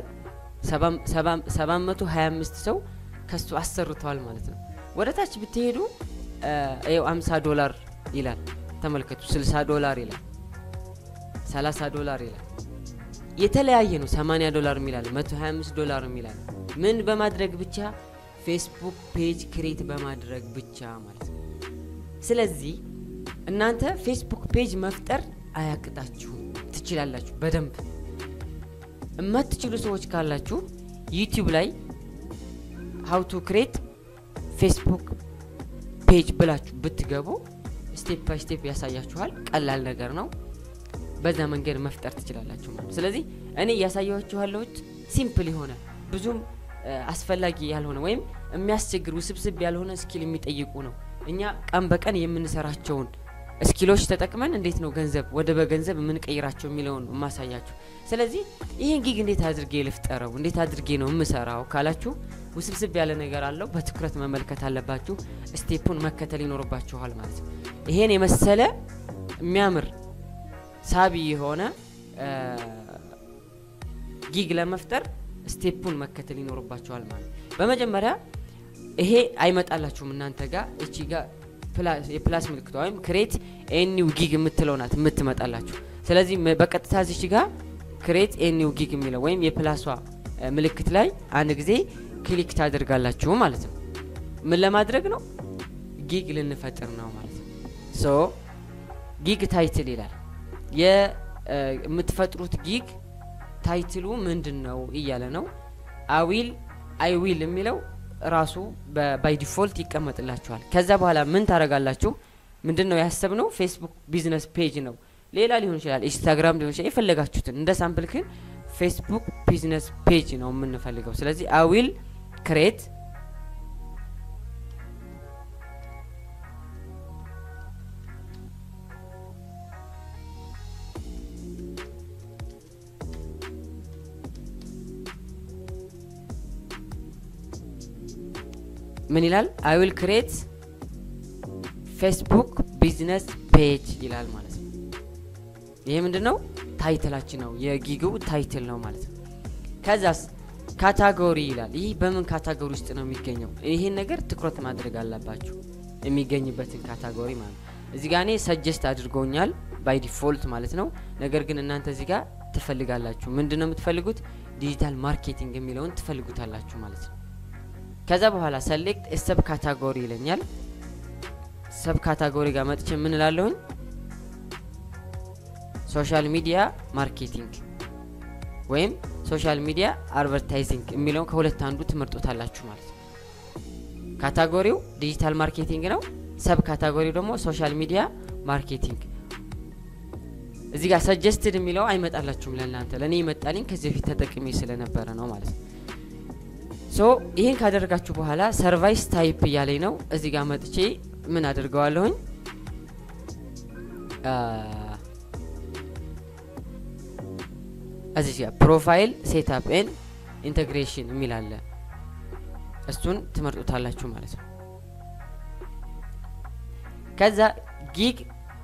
725 ሰው ከሱ አሰርተዋል ማለት ነው። ወደ ታች ብትሄዱ ይኸው 50 ዶላር ይላል። ተመልከቱ 60 ዶላር ይላል 30 ዶላር ይላል። የተለያየ ነው። 80 ዶላር የሚላል 125 ዶላር የሚላል ምን በማድረግ ብቻ ፌስቡክ ፔጅ ክሬት በማድረግ ብቻ ማለት ነው። ስለዚህ እናንተ ፌስቡክ ፔጅ መፍጠር አያቅጣችሁም፣ ትችላላችሁ በደንብ። የማትችሉ ሰዎች ካላችሁ ዩቲዩብ ላይ ሀው ቱ ክሬት ፌስቡክ ፔጅ ብላችሁ ብትገቡ ስቴፕ ባይ ስቴፕ ያሳያችኋል። ቀላል ነገር ነው። በዛ መንገድ መፍጠር ትችላላችሁ ማለት ስለዚህ እኔ እያሳያችሁ ያለሁት ሲምፕል የሆነ ብዙም አስፈላጊ ያልሆነ ወይም የሚያስቸግር ውስብስብ ያልሆነ ስኪል የሚጠይቁ ነው። እኛ ቀን በቀን የምንሰራቸውን ስኪሎች ተጠቅመን እንዴት ነው ገንዘብ ወደ በገንዘብ የምንቀይራቸው የሚለውን ማሳያችሁ። ስለዚህ ይህን ጊግ እንዴት አድርጌ ልፍጠረው፣ እንዴት አድርጌ ነው የምሰራው ካላችሁ ውስብስብ ያለ ነገር አለው። በትኩረት መመልከት አለባችሁ። ስቴፑን መከተል ይኖርባችኋል ማለት ነው። ይሄን የመሰለ የሚያምር ሳቢ የሆነ ጊግ ለመፍጠር ስቴፑን መከተል ይኖርባችኋል ማለት ነው። በመጀመሪያ ይሄ አይመጣላችሁም እናንተ ጋር እቺ ጋር የፕላስ ምልክቷ ወይም ክሬት ኤኒው ጊግ የምትለው ናት የምትመጣላችሁ። ስለዚህ በቀጥታ እዚች ጋር ክሬት ኤኒው ጊግ የሚለው ወይም የፕላሷ ምልክት ላይ አንድ ጊዜ ክሊክ ታደርጋላችሁ ማለት ነው። ምን ለማድረግ ነው? ጊግ ልንፈጥር ነው ማለት ነው። ሶ ጊግ ታይትል ይላል። የምትፈጥሩት ጊግ ታይትሉ ምንድን ነው እያለ ነው። አዊል አይዊል የሚለው ራሱ ባይ ዲፎልት ይቀመጥላችኋል። ከዛ በኋላ ምን ታደርጋላችሁ? ምንድን ነው ያሰብነው? ፌስቡክ ቢዝነስ ፔጅ ነው፣ ሌላ ሊሆን ይችላል፣ ኢንስታግራም ሊሆን ይችላል። የፈለጋችሁትን እንደ ሳምፕል ግን ፌስቡክ ቢዝነስ ፔጅ ነው የምንፈልገው። ስለዚህ አዊል ክሬት ምን ይላል? አይ ዊል ክሬት ፌስቡክ ቢዝነስ ፔጅ ይላል ማለት ነው። ይሄ ምንድን ነው? ታይትላችን ነው፣ የጊግው ታይትል ነው ማለት ነው። ከዛስ ካታጎሪ ይላል። ይህ በምን ካታጎሪ ውስጥ ነው የሚገኘው? ይህን ነገር ትኩረት ማድረግ አለባችሁ፣ የሚገኝበትን ካታጎሪ ማለት ነው። እዚህ ጋ እኔ ሰጀስት አድርጎኛል ባይ ዲፎልት ማለት ነው። ነገር ግን እናንተ እዚህ ጋር ትፈልጋላችሁ። ምንድን ነው የምትፈልጉት? ዲጂታል ማርኬቲንግ የሚለውን ትፈልጉታላችሁ ማለት ነው። ከዛ በኋላ ሰሌክት ሰብ ካታጎሪ ይለኛል። ሰብ ካታጎሪ ጋር መጥቼ ምን እላለሁኝ? ሶሻል ሚዲያ ማርኬቲንግ ወይም ሶሻል ሚዲያ አድቨርታይዚንግ የሚለውን ከሁለት አንዱ ትመርጡታላችሁ ማለት ነው። ካታጎሪው ዲጂታል ማርኬቲንግ ነው። ሰብ ካታጎሪው ደግሞ ሶሻል ሚዲያ ማርኬቲንግ። እዚህ ጋር ሰጀስትድ የሚለው አይመጣላችሁም ለእናንተ፣ ለእኔ ይመጣልኝ ከዚህ በፊት ተጠቅሜ ስለነበረ ነው ማለት ነው። ሶ ይህን ካደረጋችሁ በኋላ ሰርቫይስ ታይፕ እያለኝ ነው። እዚህ ጋር መጥቼ ምን አድርገዋለሁኝ እዚህ ጋር ፕሮፋይል ሴትአፕ ኤን ኢንቴግሬሽን የሚል አለ። እሱን ትመርጡታላችሁ ማለት ነው። ከዛ ጊግ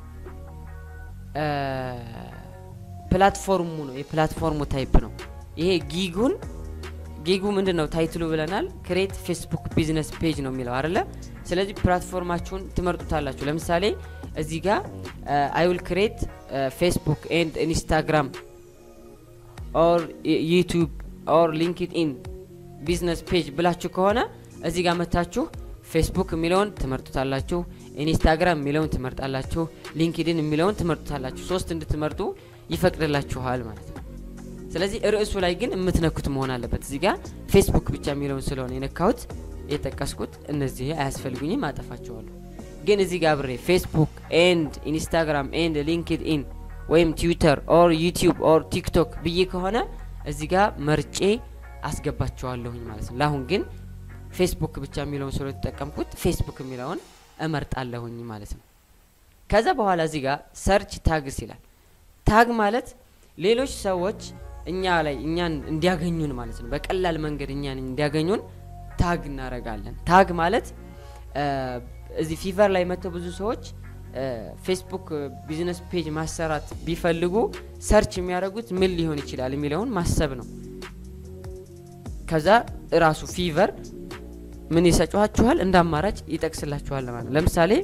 ፕላትፎርሙ ነው የፕላትፎርሙ ታይፕ ነው ይሄ ጊጉን ጊጉ ምንድን ነው ታይትሉ ብለናል። ክሬት ፌስቡክ ቢዝነስ ፔጅ ነው የሚለው አይደለ? ስለዚህ ፕላትፎርማችሁን ትመርጡታላችሁ። ለምሳሌ እዚህ ጋር አይ ዊል ክሬት ፌስቡክ ኤንድ ኢንስታግራም ኦር ዩቱብ ኦር ሊንክድኢን ቢዝነስ ፔጅ ብላችሁ ከሆነ እዚህ ጋር መታችሁ ፌስቡክ የሚለውን ትመርጡታላችሁ፣ ኢንስታግራም የሚለውን ትመርጣላችሁ፣ ሊንክድኢን የሚለውን ትመርጡታላችሁ። ሶስት እንድትመርጡ ይፈቅድላችኋል ማለት ነው። ስለዚህ ርዕሱ ላይ ግን የምትነኩት መሆን አለበት። እዚህ ጋር ፌስቡክ ብቻ የሚለውን ስለሆነ የነካሁት የጠቀስኩት እነዚህ አያስፈልጉኝም፣ አጠፋቸዋለሁ። ግን እዚህ ጋር ብሬ ፌስቡክ ኤንድ ኢንስታግራም ኤንድ ሊንክድኢን ወይም ትዊተር ኦር ዩቲዩብ ኦር ቲክቶክ ብዬ ከሆነ እዚህ ጋር መርጬ አስገባቸዋለሁኝ ማለት ነው። ለአሁን ግን ፌስቡክ ብቻ የሚለውን ስለ የተጠቀምኩት ፌስቡክ የሚለውን እመርጣለሁኝ ማለት ነው። ከዛ በኋላ እዚህ ጋር ሰርች ታግስ ይላል። ታግ ማለት ሌሎች ሰዎች እኛ ላይ እኛን እንዲያገኙን ማለት ነው። በቀላል መንገድ እኛን እንዲያገኙን ታግ እናረጋለን። ታግ ማለት እዚህ ፊቨር ላይ መጥተው ብዙ ሰዎች ፌስቡክ ቢዝነስ ፔጅ ማሰራት ቢፈልጉ ሰርች የሚያደርጉት ምን ሊሆን ይችላል የሚለውን ማሰብ ነው። ከዛ እራሱ ፊቨር ምን ይሰጫችኋል? እንደ አማራጭ ይጠቅስላችኋል ማለት ነው። ለምሳሌ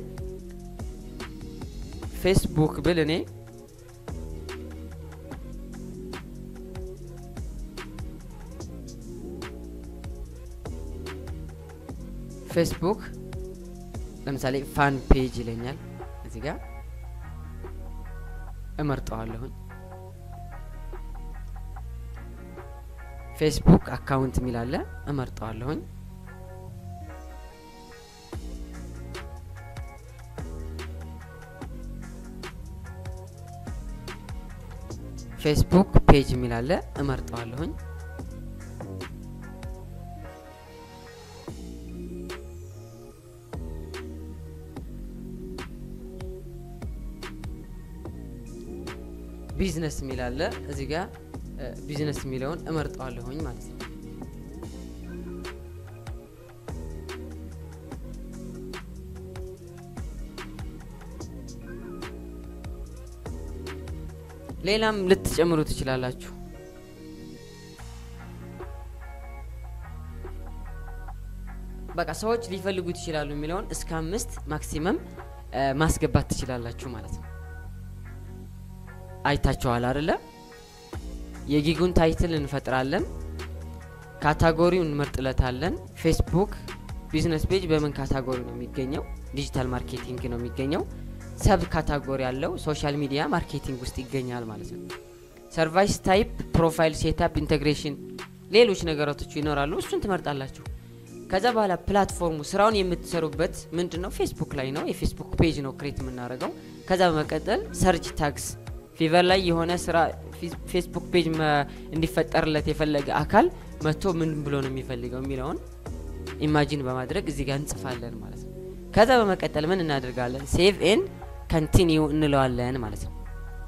ፌስቡክ ብል እኔ ፌስቡክ ለምሳሌ ፋን ፔጅ ይለኛል። እዚህ ጋር እመርጠዋለሁኝ። ፌስቡክ አካውንት የሚላለ እመርጠዋለሁኝ። ፌስቡክ ፔጅ የሚላለ እመርጠዋለሁኝ። ቢዝነስ የሚል አለ እዚህ ጋር ቢዝነስ የሚለውን እመርጠዋለሁኝ ማለት ነው። ሌላም ልትጨምሩ ትችላላችሁ። በቃ ሰዎች ሊፈልጉት ይችላሉ የሚለውን እስከ አምስት ማክሲመም ማስገባት ትችላላችሁ ማለት ነው። አይታችኋል አይደለ? የጊጉን ታይትል እንፈጥራለን። ካታጎሪው እንመርጥለታለን። ፌስቡክ ቢዝነስ ፔጅ በምን ካታጎሪ ነው የሚገኘው? ዲጂታል ማርኬቲንግ ነው የሚገኘው። ሰብ ካታጎሪ ያለው ሶሻል ሚዲያ ማርኬቲንግ ውስጥ ይገኛል ማለት ነው። ሰርቫይስ ታይፕ፣ ፕሮፋይል ሴታፕ፣ ኢንቴግሬሽን፣ ሌሎች ነገራቶች ይኖራሉ። እሱን ትመርጣላችሁ። ከዛ በኋላ ፕላትፎርሙ ስራውን የምትሰሩበት ምንድን ነው? ፌስቡክ ላይ ነው። የፌስቡክ ፔጅ ነው ክሬት የምናደርገው። ከዛ በመቀጠል ሰርች ታግስ ፊቨር ላይ የሆነ ስራ ፌስቡክ ፔጅ እንዲፈጠርለት የፈለገ አካል መጥቶ ምን ብሎ ነው የሚፈልገው የሚለውን ኢማጂን በማድረግ እዚህ ጋር እንጽፋለን ማለት ነው። ከዛ በመቀጠል ምን እናደርጋለን? ሴቭ ኤንድ ከንቲኒው እንለዋለን ማለት ነው።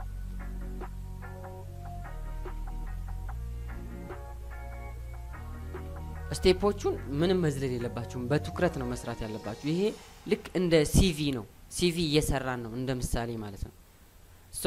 ስቴፖቹን ምንም መዝለል የለባችሁም። በትኩረት ነው መስራት ያለባችሁ። ይሄ ልክ እንደ ሲቪ ነው። ሲቪ እየሰራን ነው እንደ ምሳሌ ማለት ነው። ሶ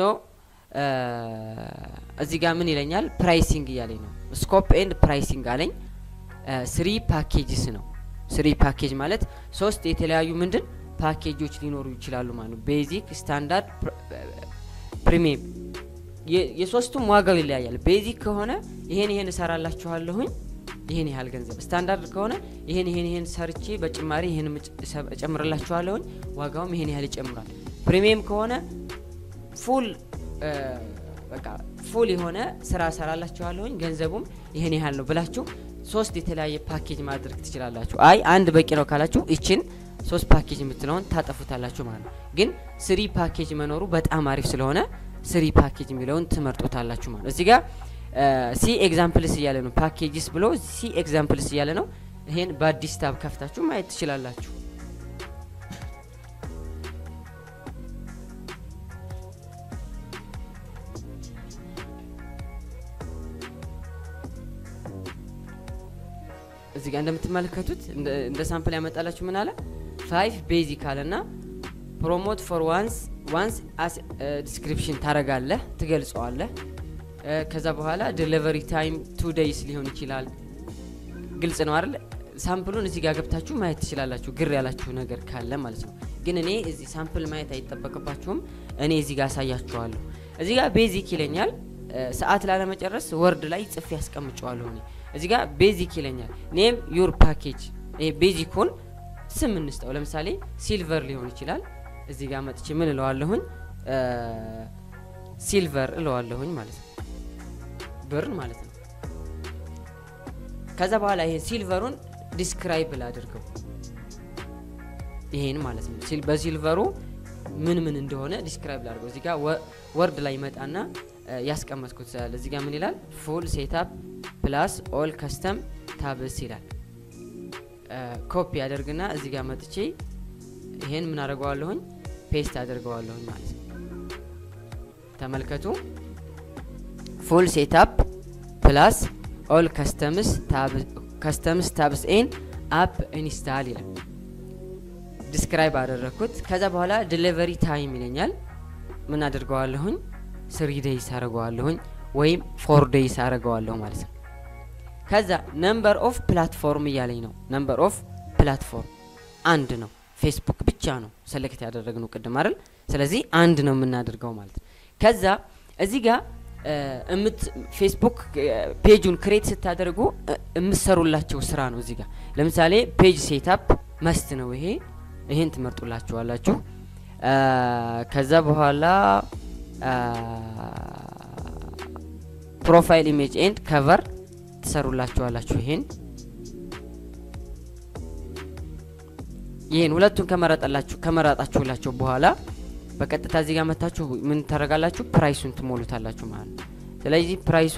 እዚህ ጋር ምን ይለኛል? ፕራይሲንግ እያለኝ ነው። ስኮፕ ኤንድ ፕራይሲንግ አለኝ። ስሪ ፓኬጅስ ነው። ስሪ ፓኬጅ ማለት ሶስት የተለያዩ ምንድን ፓኬጆች ሊኖሩ ይችላሉ ማለት ነው። ቤዚክ፣ ስታንዳርድ፣ ፕሪሚየም የሶስቱም ዋጋው ይለያያል። ቤዚክ ከሆነ ይሄን ይሄን እሰራላችኋለሁኝ ይሄን ያህል ገንዘብ፣ ስታንዳርድ ከሆነ ይሄን ይሄን ይሄን ሰርቼ በጭማሪ ይሄን እጨምርላችኋለሁኝ ዋጋውም ይሄን ያህል ይጨምራል። ፕሪሚየም ከሆነ ፉል በቃ ፉል የሆነ ስራ እሰራላችኋለሁኝ ገንዘቡም ይሄን ያህል ነው ብላችሁ ሶስት የተለያየ ፓኬጅ ማድረግ ትችላላችሁ። አይ አንድ በቂ ነው ካላችሁ ይችን ሶስት ፓኬጅ የምትለውን ታጠፉታላችሁ ማለት ነው። ግን ስሪ ፓኬጅ መኖሩ በጣም አሪፍ ስለሆነ ስሪ ፓኬጅ የሚለውን ትመርጡታላችሁ ማለት እዚህ ጋር ሲ ኤግዛምፕልስ እያለ ነው። ፓኬጅስ ብሎ ሲ ኤግዛምፕልስ እያለ ነው። ይሄን በአዲስ ታብ ከፍታችሁ ማየት ትችላላችሁ። እዚህ ጋር እንደምትመለከቱት እንደ ሳምፕል ያመጣላችሁ ምን አለ ፋይቭ ቤዚክ አለ ና ፕሮሞት ፎር ዋንስ ዋንስ ዲስክሪፕሽን ታረጋለህ፣ ትገልጸዋለህ። ከዛ በኋላ ዲሊቨሪ ታይም ቱ ዴይስ ሊሆን ይችላል። ግልጽ ነው አይደል? ሳምፕሉን እዚህ ጋር ገብታችሁ ማየት ትችላላችሁ፣ ግር ያላችሁ ነገር ካለ ማለት ነው። ግን እኔ እዚህ ሳምፕል ማየት አይጠበቅባችሁም። እኔ እዚህ ጋር አሳያችኋለሁ። እዚህ ጋር ቤዚክ ይለኛል። ሰዓት ላለመጨረስ ወርድ ላይ ጽፌ ያስቀምጨዋለሁ እኔ እዚህ ጋር ቤዚክ ይለኛል። ኔም ዩር ፓኬጅ ይሄ ቤዚኩን ስም እንስጠው። ለምሳሌ ሲልቨር ሊሆን ይችላል። እዚህ ጋር መጥቼ ምን እለዋለሁኝ? ሲልቨር እለዋለሁኝ ማለት ነው፣ ብር ማለት ነው። ከዛ በኋላ ይሄ ሲልቨሩን ዲስክራይብ ላድርገው ይሄን ማለት ነው። በሲልቨሩ ምን ምን እንደሆነ ዲስክራይብ ላድርገው። እዚህ ጋር ወርድ ላይ መጣና ያስቀመጥኩት ስላለ እዚህ ጋር ምን ይላል? ፉል ሴታፕ ፕላስ ኦል ከስተም ታብስ ይላል። ኮፒ አደርግና እዚህ ጋር መጥቼ ይሄን ምን አደርገዋለሁኝ? ፔስት አደርገዋለሁኝ ማለት ነው። ተመልከቱ። ፉል ሴታፕ ፕላስ ኦል ከስተምስ ከስተምስ ታብስ ኤን አፕ ኢንስታል ይላል። ዲስክራይብ አደረግኩት። ከዛ በኋላ ዲሊቨሪ ታይም ይለኛል። ምን አድርገዋለሁኝ? ስሪ ዴይስ አደርገዋለሁኝ ወይም ፎር ዴይስ አደርገዋለሁ ማለት ነው። ከዛ ነምበር ኦፍ ፕላትፎርም እያለኝ ነው። ነምበር ኦፍ ፕላትፎርም አንድ ነው። ፌስቡክ ብቻ ነው ሰሌክት ያደረግነው ቅድም አይደል? ስለዚህ አንድ ነው የምናደርገው ማለት ነው። ከዛ እዚህ ጋር እምት ፌስቡክ ፔጁን ክሬት ስታደርጉ የምትሰሩላቸው ስራ ነው። እዚህ ጋር ለምሳሌ ፔጅ ሴታፕ መስት ነው። ይሄ ይሄን ትመርጡላችኋላችሁ። ከዛ በኋላ ፕሮፋይል ኢሜጅ ኤንድ ከቨር ትሰሩላችኋላችሁ። ይሄን ይሄን ሁለቱን ከመረጠላችሁ ከመረጣችሁላቸው በኋላ በቀጥታ እዚህ ጋር መታችሁ ምን ታደርጋላችሁ? ፕራይሱን ትሞሉታላችሁ ማለት ነው። ስለዚህ ፕራይሱ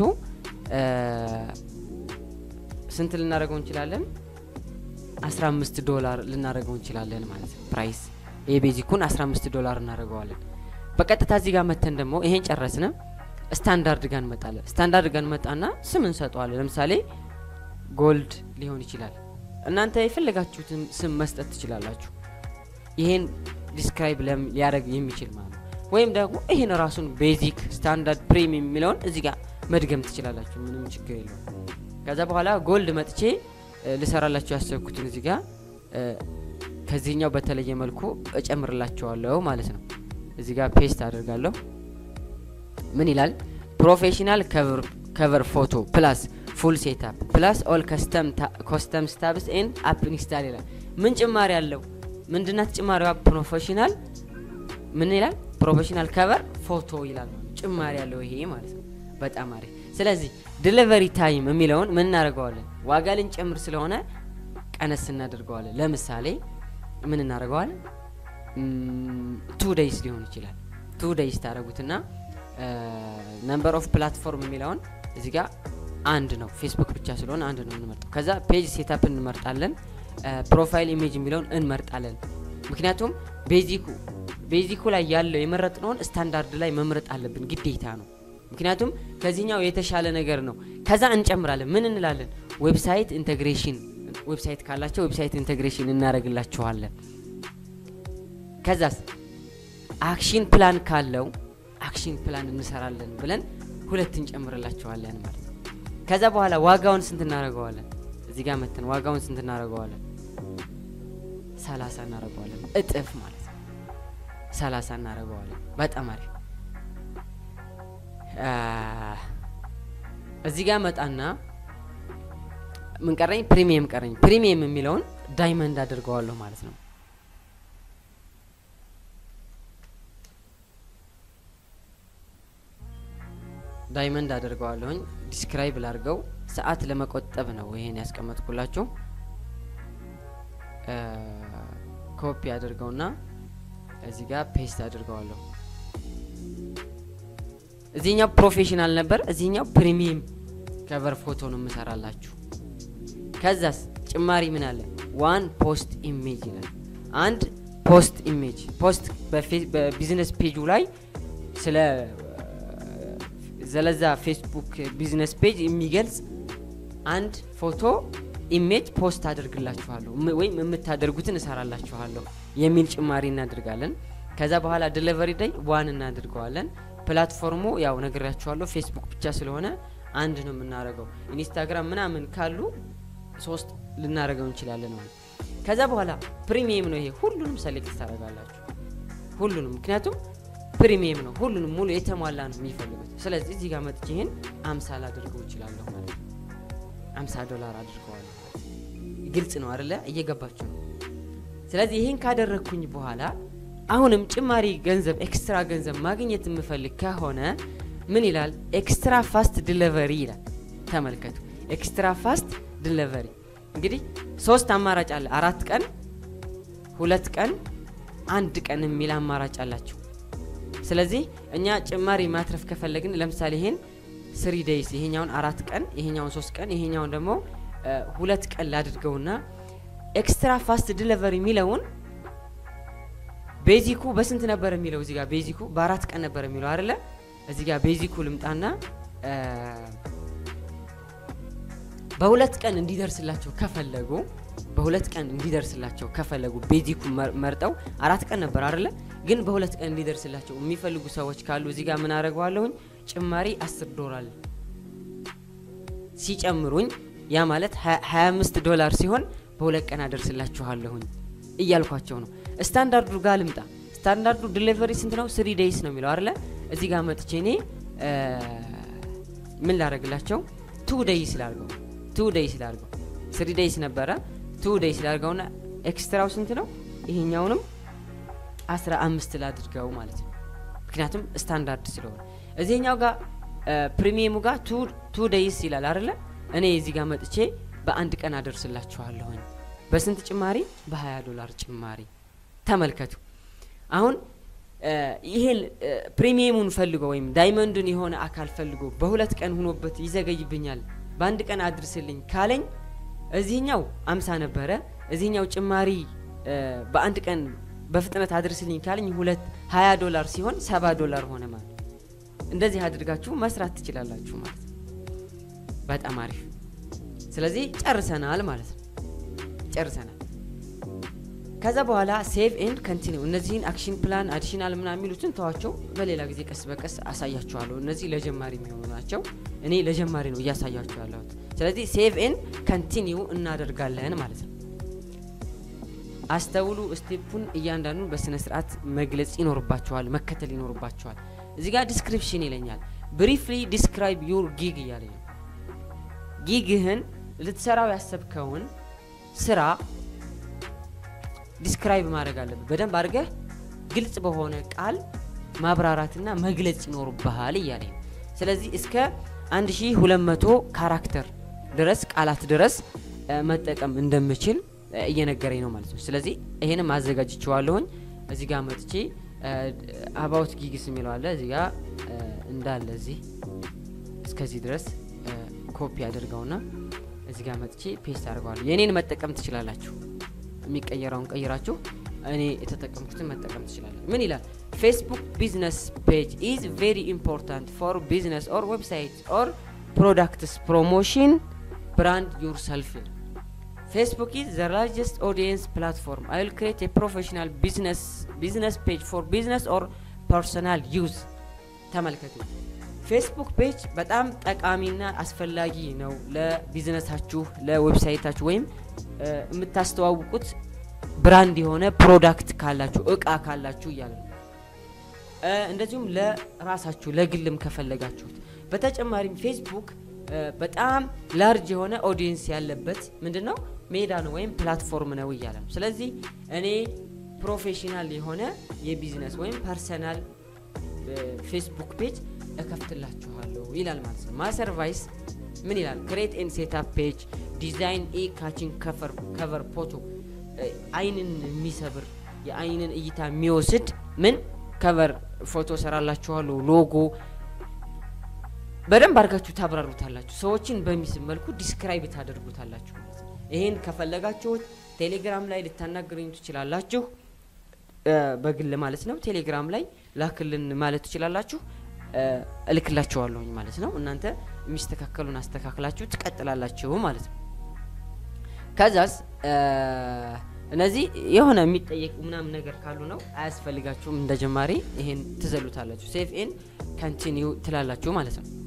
ስንት ልናደርገው እንችላለን? 15 ዶላር ልናደርገው እንችላለን ማለት ነው። ፕራይስ የቤዚኩን 15 ዶላር እናደርገዋለን። በቀጥታ እዚህ ጋር መተን ደግሞ ይሄን ጨረስን። ስታንዳርድ ጋር እንመጣለን። ስታንዳርድ ጋር እንመጣና ስም እንሰጠዋለን። ለምሳሌ ጎልድ ሊሆን ይችላል። እናንተ የፈለጋችሁትን ስም መስጠት ትችላላችሁ። ይሄን ዲስክራይብ ሊያደርግ የሚችል ማለት ነው። ወይም ደግሞ ይህን ራሱን ቤዚክ፣ ስታንዳርድ፣ ፕሪሚየም የሚለውን እዚህ ጋር መድገም ትችላላችሁ። ምንም ችግር የለውም። ከዛ በኋላ ጎልድ መጥቼ ልሰራላችሁ ያሰብኩትን እዚህ ጋር ከዚህኛው በተለየ መልኩ እጨምርላችኋለሁ ማለት ነው። እዚህ ጋር ፔስት አድርጋለሁ። ምን ይላል? ፕሮፌሽናል ከቨር ፎቶ ፕላስ ፉል ሴታፕ ፕላስ ኦል ኮስተም ስታብስ ኤንድ አፕ ኢንስታል ይላል። ምን ጭማሪ አለው? ምንድናት ጭማሪዋ? ፕሮፌሽናል ምን ይላል? ፕሮፌሽናል ከቨር ፎቶ ይላል። ጭማሪ ያለው ይሄ ማለት ነው። በጣም አሪፍ። ስለዚህ ዲሊቨሪ ታይም የሚለውን ምን እናደርገዋለን? ዋጋ ልንጨምር ስለሆነ ቀነስ እናደርገዋለን። ለምሳሌ ምን እናደርገዋለን? ቱ ደይስ ሊሆን ይችላል። ቱ ደይስ ታደረጉትና ነምበር ኦፍ ፕላትፎርም የሚለውን እዚህ ጋር አንድ ነው። ፌስቡክ ብቻ ስለሆነ አንድ ነው እንመርጠው። ከዛ ፔጅ ሴታፕ እንመርጣለን። ፕሮፋይል ኢሜጅ የሚለውን እንመርጣለን። ምክንያቱም ቤዚኩ ቤዚኩ ላይ ያለው የመረጥነውን ስታንዳርድ ላይ መምረጥ አለብን፣ ግዴታ ነው። ምክንያቱም ከዚህኛው የተሻለ ነገር ነው። ከዛ እንጨምራለን። ምን እንላለን? ዌብሳይት ኢንቴግሬሽን ዌብሳይት ካላቸው ዌብሳይት ኢንቴግሬሽን እናደርግላችኋለን። ከዛስ አክሽን ፕላን ካለው አክሽን ፕላን እንሰራለን ብለን ሁለት እንጨምርላችኋለን ማለት ነው። ከዛ በኋላ ዋጋውን ስንት እናደርገዋለን? እዚህ ጋር መተን ዋጋውን ስንት እናደርገዋለን? ሰላሳ እናደርገዋለን። እጥፍ ማለት ነው። ሰላሳ እናደርገዋለን። በጣም አሪፍ። እዚህ ጋር መጣና ምን ቀረኝ? ፕሪሚየም ቀረኝ። ፕሪሚየም የሚለውን ዳይመንድ አድርገዋለሁ ማለት ነው። ዳይመንድ አድርገዋለሁኝ። ዲስክራይብ ላርገው ሰዓት ለመቆጠብ ነው ይሄን ያስቀመጥኩላችሁ። ኮፒ አድርገውና እዚህ ጋር ፔስት አድርገዋለሁ። እዚህኛው ፕሮፌሽናል ነበር፣ እዚህኛው ፕሪሚየም ከቨር ፎቶ ነው የምሰራላችሁ። ከዛስ ጭማሪ ምን አለ? ዋን ፖስት ኢሜጅ ይላል። አንድ ፖስት ኢሜጅ ፖስት በቢዝነስ ፔጁ ላይ ስለ ዘለዛ ፌስቡክ ቢዝነስ ፔጅ የሚገልጽ አንድ ፎቶ ኢሜጅ ፖስት አድርግላችኋለሁ ወይም የምታደርጉትን እሰራላችኋለሁ የሚል ጭማሪ እናደርጋለን። ከዛ በኋላ ዲሊቨሪ ዳይ ዋን እናድርገዋለን። ፕላትፎርሙ ያው ነግሬያችኋለሁ ፌስቡክ ብቻ ስለሆነ አንድ ነው የምናደርገው። ኢንስታግራም ምናምን ካሉ ሶስት ልናደርገው እንችላለን ማለት ከዛ በኋላ ፕሪሚየም ነው ይሄ ሁሉንም ሰሌክት ታደርጋላችሁ ሁሉንም ምክንያቱም ፕሪሚየም ነው ሁሉንም ሙሉ የተሟላ ነው የሚፈልጉት ስለዚህ እዚህ ጋር መጥቼ ይህን አምሳ ላድርገው እችላለሁ ማለት ነው አምሳ ዶላር አድርገዋለሁ ግልጽ ነው አደለ እየገባችሁ ነው ስለዚህ ይህን ካደረግኩኝ በኋላ አሁንም ጭማሪ ገንዘብ ኤክስትራ ገንዘብ ማግኘት የምፈልግ ከሆነ ምን ይላል ኤክስትራ ፋስት ዲሊቨሪ ይላል ተመልከቱ ኤክስትራ ፋስት ዲሊቨሪ እንግዲህ ሶስት አማራጭ አለ አራት ቀን ሁለት ቀን አንድ ቀን የሚል አማራጭ አላቸው ስለዚህ እኛ ጭማሪ ማትረፍ ከፈለግን ለምሳሌ ይሄን ስሪ ዴይስ ይሄኛውን አራት ቀን ይሄኛውን ሶስት ቀን ይሄኛውን ደግሞ ሁለት ቀን ላድርገውና ኤክስትራ ፋስት ዲሊቨሪ የሚለውን ቤዚኩ በስንት ነበር የሚለው እዚህ ጋር ቤዚኩ በአራት ቀን ነበር የሚለው አይደለ እዚህ ጋር ቤዚኩ ልምጣና በሁለት ቀን እንዲደርስላቸው ከፈለጉ በሁለት ቀን እንዲደርስላቸው ከፈለጉ ቤዚኩ መርጠው አራት ቀን ነበር አይደለ ግን በሁለት ቀን እንዲደርስላቸው የሚፈልጉ ሰዎች ካሉ እዚህ ጋር ምን አደረገዋለሁኝ ጭማሪ 10 ዶላር ሲጨምሩኝ ያ ማለት 25 ዶላር ሲሆን በሁለት ቀን አደርስላችኋለሁኝ እያልኳቸው ነው ስታንዳርዱ ጋር ልምጣ ስታንዳርዱ ዲሊቨሪ ስንት ነው ስሪ ዴይስ ነው የሚለው አይደለ እዚህ ጋር መጥቼ እኔ ምን ላደረግላቸው ቱ ዴይስ ላርገው ቱ ዴይስ ላርገው ስሪ ዴይስ ነበረ ቱ ዴይስ ላርገውና ኤክስትራው ስንት ነው ይሄኛውንም አስራ አምስት ላድርገው ማለት ነው ምክንያቱም ስታንዳርድ ስለሆነ እዚህኛው ጋር ፕሪሚየሙ ጋር ቱ ዴይስ ይላል አይደለ እኔ እዚህ ጋር መጥቼ በአንድ ቀን አደርስላችኋለሁኝ በስንት ጭማሪ በ20 ዶላር ጭማሪ ተመልከቱ አሁን ይሄን ፕሪሚየሙን ፈልጎ ወይም ዳይመንዱን የሆነ አካል ፈልጎ በሁለት ቀን ሁኖበት ይዘገይብኛል በአንድ ቀን አድርስልኝ ካለኝ እዚህኛው አምሳ ነበረ እዚህኛው ጭማሪ በአንድ ቀን በፍጥነት አድርስልኝ ካለኝ ሁለት ሀያ ዶላር ሲሆን ሰባ ዶላር ሆነ ማለት እንደዚህ አድርጋችሁ መስራት ትችላላችሁ ማለት ነው። በጣም አሪፍ። ስለዚህ ጨርሰናል ማለት ነው። ጨርሰናል። ከዛ በኋላ ሴቭ ኤንድ ከንቲኒው እነዚህን አክሽን ፕላን አዲሽናል ምናምን የሚሉትን ተዋቸው። በሌላ ጊዜ ቀስ በቀስ አሳያችኋለሁ። እነዚህ ለጀማሪ የሚሆኑ ናቸው። እኔ ለጀማሪ ነው እያሳያችሁ ያለሁት። ስለዚህ ሴቭ ኤንድ ከንቲኒው እናደርጋለን ማለት ነው። አስተውሉ። ስቴፑን እያንዳንዱን በስነ ስርዓት መግለጽ ይኖርባቸዋል፣ መከተል ይኖርባቸዋል። እዚህ ጋር ዲስክሪፕሽን ይለኛል። ብሪፍሊ ዲስክራይብ ዩር ጊግ እያለኝ ነው። ጊግህን ልትሰራው ያሰብከውን ስራ ዲስክራይብ ማድረግ አለብህ። በደንብ አድርገህ ግልጽ በሆነ ቃል ማብራራትና መግለጽ ይኖርብሃል እያለኝ ነው። ስለዚህ እስከ 1200 ካራክተር ድረስ ቃላት ድረስ መጠቀም እንደምችል እየነገረኝ ነው ማለት ነው። ስለዚህ ይሄንም አዘጋጅቼዋለሁኝ። እዚህ ጋር መጥቼ አባውት ጊግስ የሚለው አለ እዚህ ጋር እንዳለ እዚህ እስከዚህ ድረስ ኮፒ አድርገውና እዚህ ጋር መጥቼ ፔስት አድርገዋለሁ። የእኔን መጠቀም ትችላላችሁ። የሚቀየረውን ቀይራችሁ እኔ የተጠቀምኩትን መጠቀም ትችላለ። ምን ይላል? ፌስቡክ ቢዝነስ ፔጅ ኢዝ ቬሪ ኢምፖርታንት ፎር ቢዝነስ ኦር ዌብሳይት ኦር ፕሮዳክትስ ፕሮሞሽን ብራንድ ዩር ሰልፍ ይላል። ፌስቡክ ኢዝ ዘ ላርጀስት ኦዲየንስ ፕላትፎርም አይ ዊል ክሬት ፕሮፌሽናል ቢዝነስ ፔጅ ፎር ቢዝነስ ኦር ፐርሰናል ዩዝ። ተመልከቱ። ፌስቡክ ፔጅ በጣም ጠቃሚና አስፈላጊ ነው ለቢዝነሳችሁ፣ ለዌብሳይታችሁ ወይም የምታስተዋውቁት ብራንድ የሆነ ፕሮዳክት ካላችሁ እቃ ካላችሁ እያለ ነው። እንደዚሁም ለራሳችሁ ለግልም ከፈለጋችሁት። በተጨማሪም ፌስቡክ በጣም ላርጅ የሆነ ኦዲየንስ ያለበት ምንድን ነው ሜዳ ነው ወይም ፕላትፎርም ነው እያለ ነው። ስለዚህ እኔ ፕሮፌሽናል የሆነ የቢዝነስ ወይም ፐርሰናል ፌስቡክ ፔጅ እከፍትላችኋለሁ ይላል ማለት ነው። ማሰርቫይስ ምን ይላል? ክሬት ኤን ሴታፕ ፔጅ ዲዛይን ኤ ካችን ከቨር ፎቶ አይንን የሚሰብር የአይንን እይታ የሚወስድ ምን ከቨር ፎቶ ሰራላችኋለሁ። ሎጎ በደንብ አድርጋችሁ ታብራሩታላችሁ። ሰዎችን በሚስብ መልኩ ዲስክራይብ ታደርጉታላችሁ ማለት ነው። ይሄን ከፈለጋችሁት ቴሌግራም ላይ ልታናገሩኝ ትችላላችሁ፣ በግል ማለት ነው። ቴሌግራም ላይ ላክልን ማለት ትችላላችሁ። እልክላችኋለሁኝ ማለት ነው። እናንተ የሚስተካከሉን አስተካክላችሁ ትቀጥላላችሁ ማለት ነው። ከዛስ እነዚህ የሆነ የሚጠየቅ ምናምን ነገር ካሉ ነው አያስፈልጋችሁም። እንደ ጀማሪ ይሄን ትዘሉታላችሁ። ሴቭ ኤን ከንቲኒው ትላላችሁ ማለት ነው።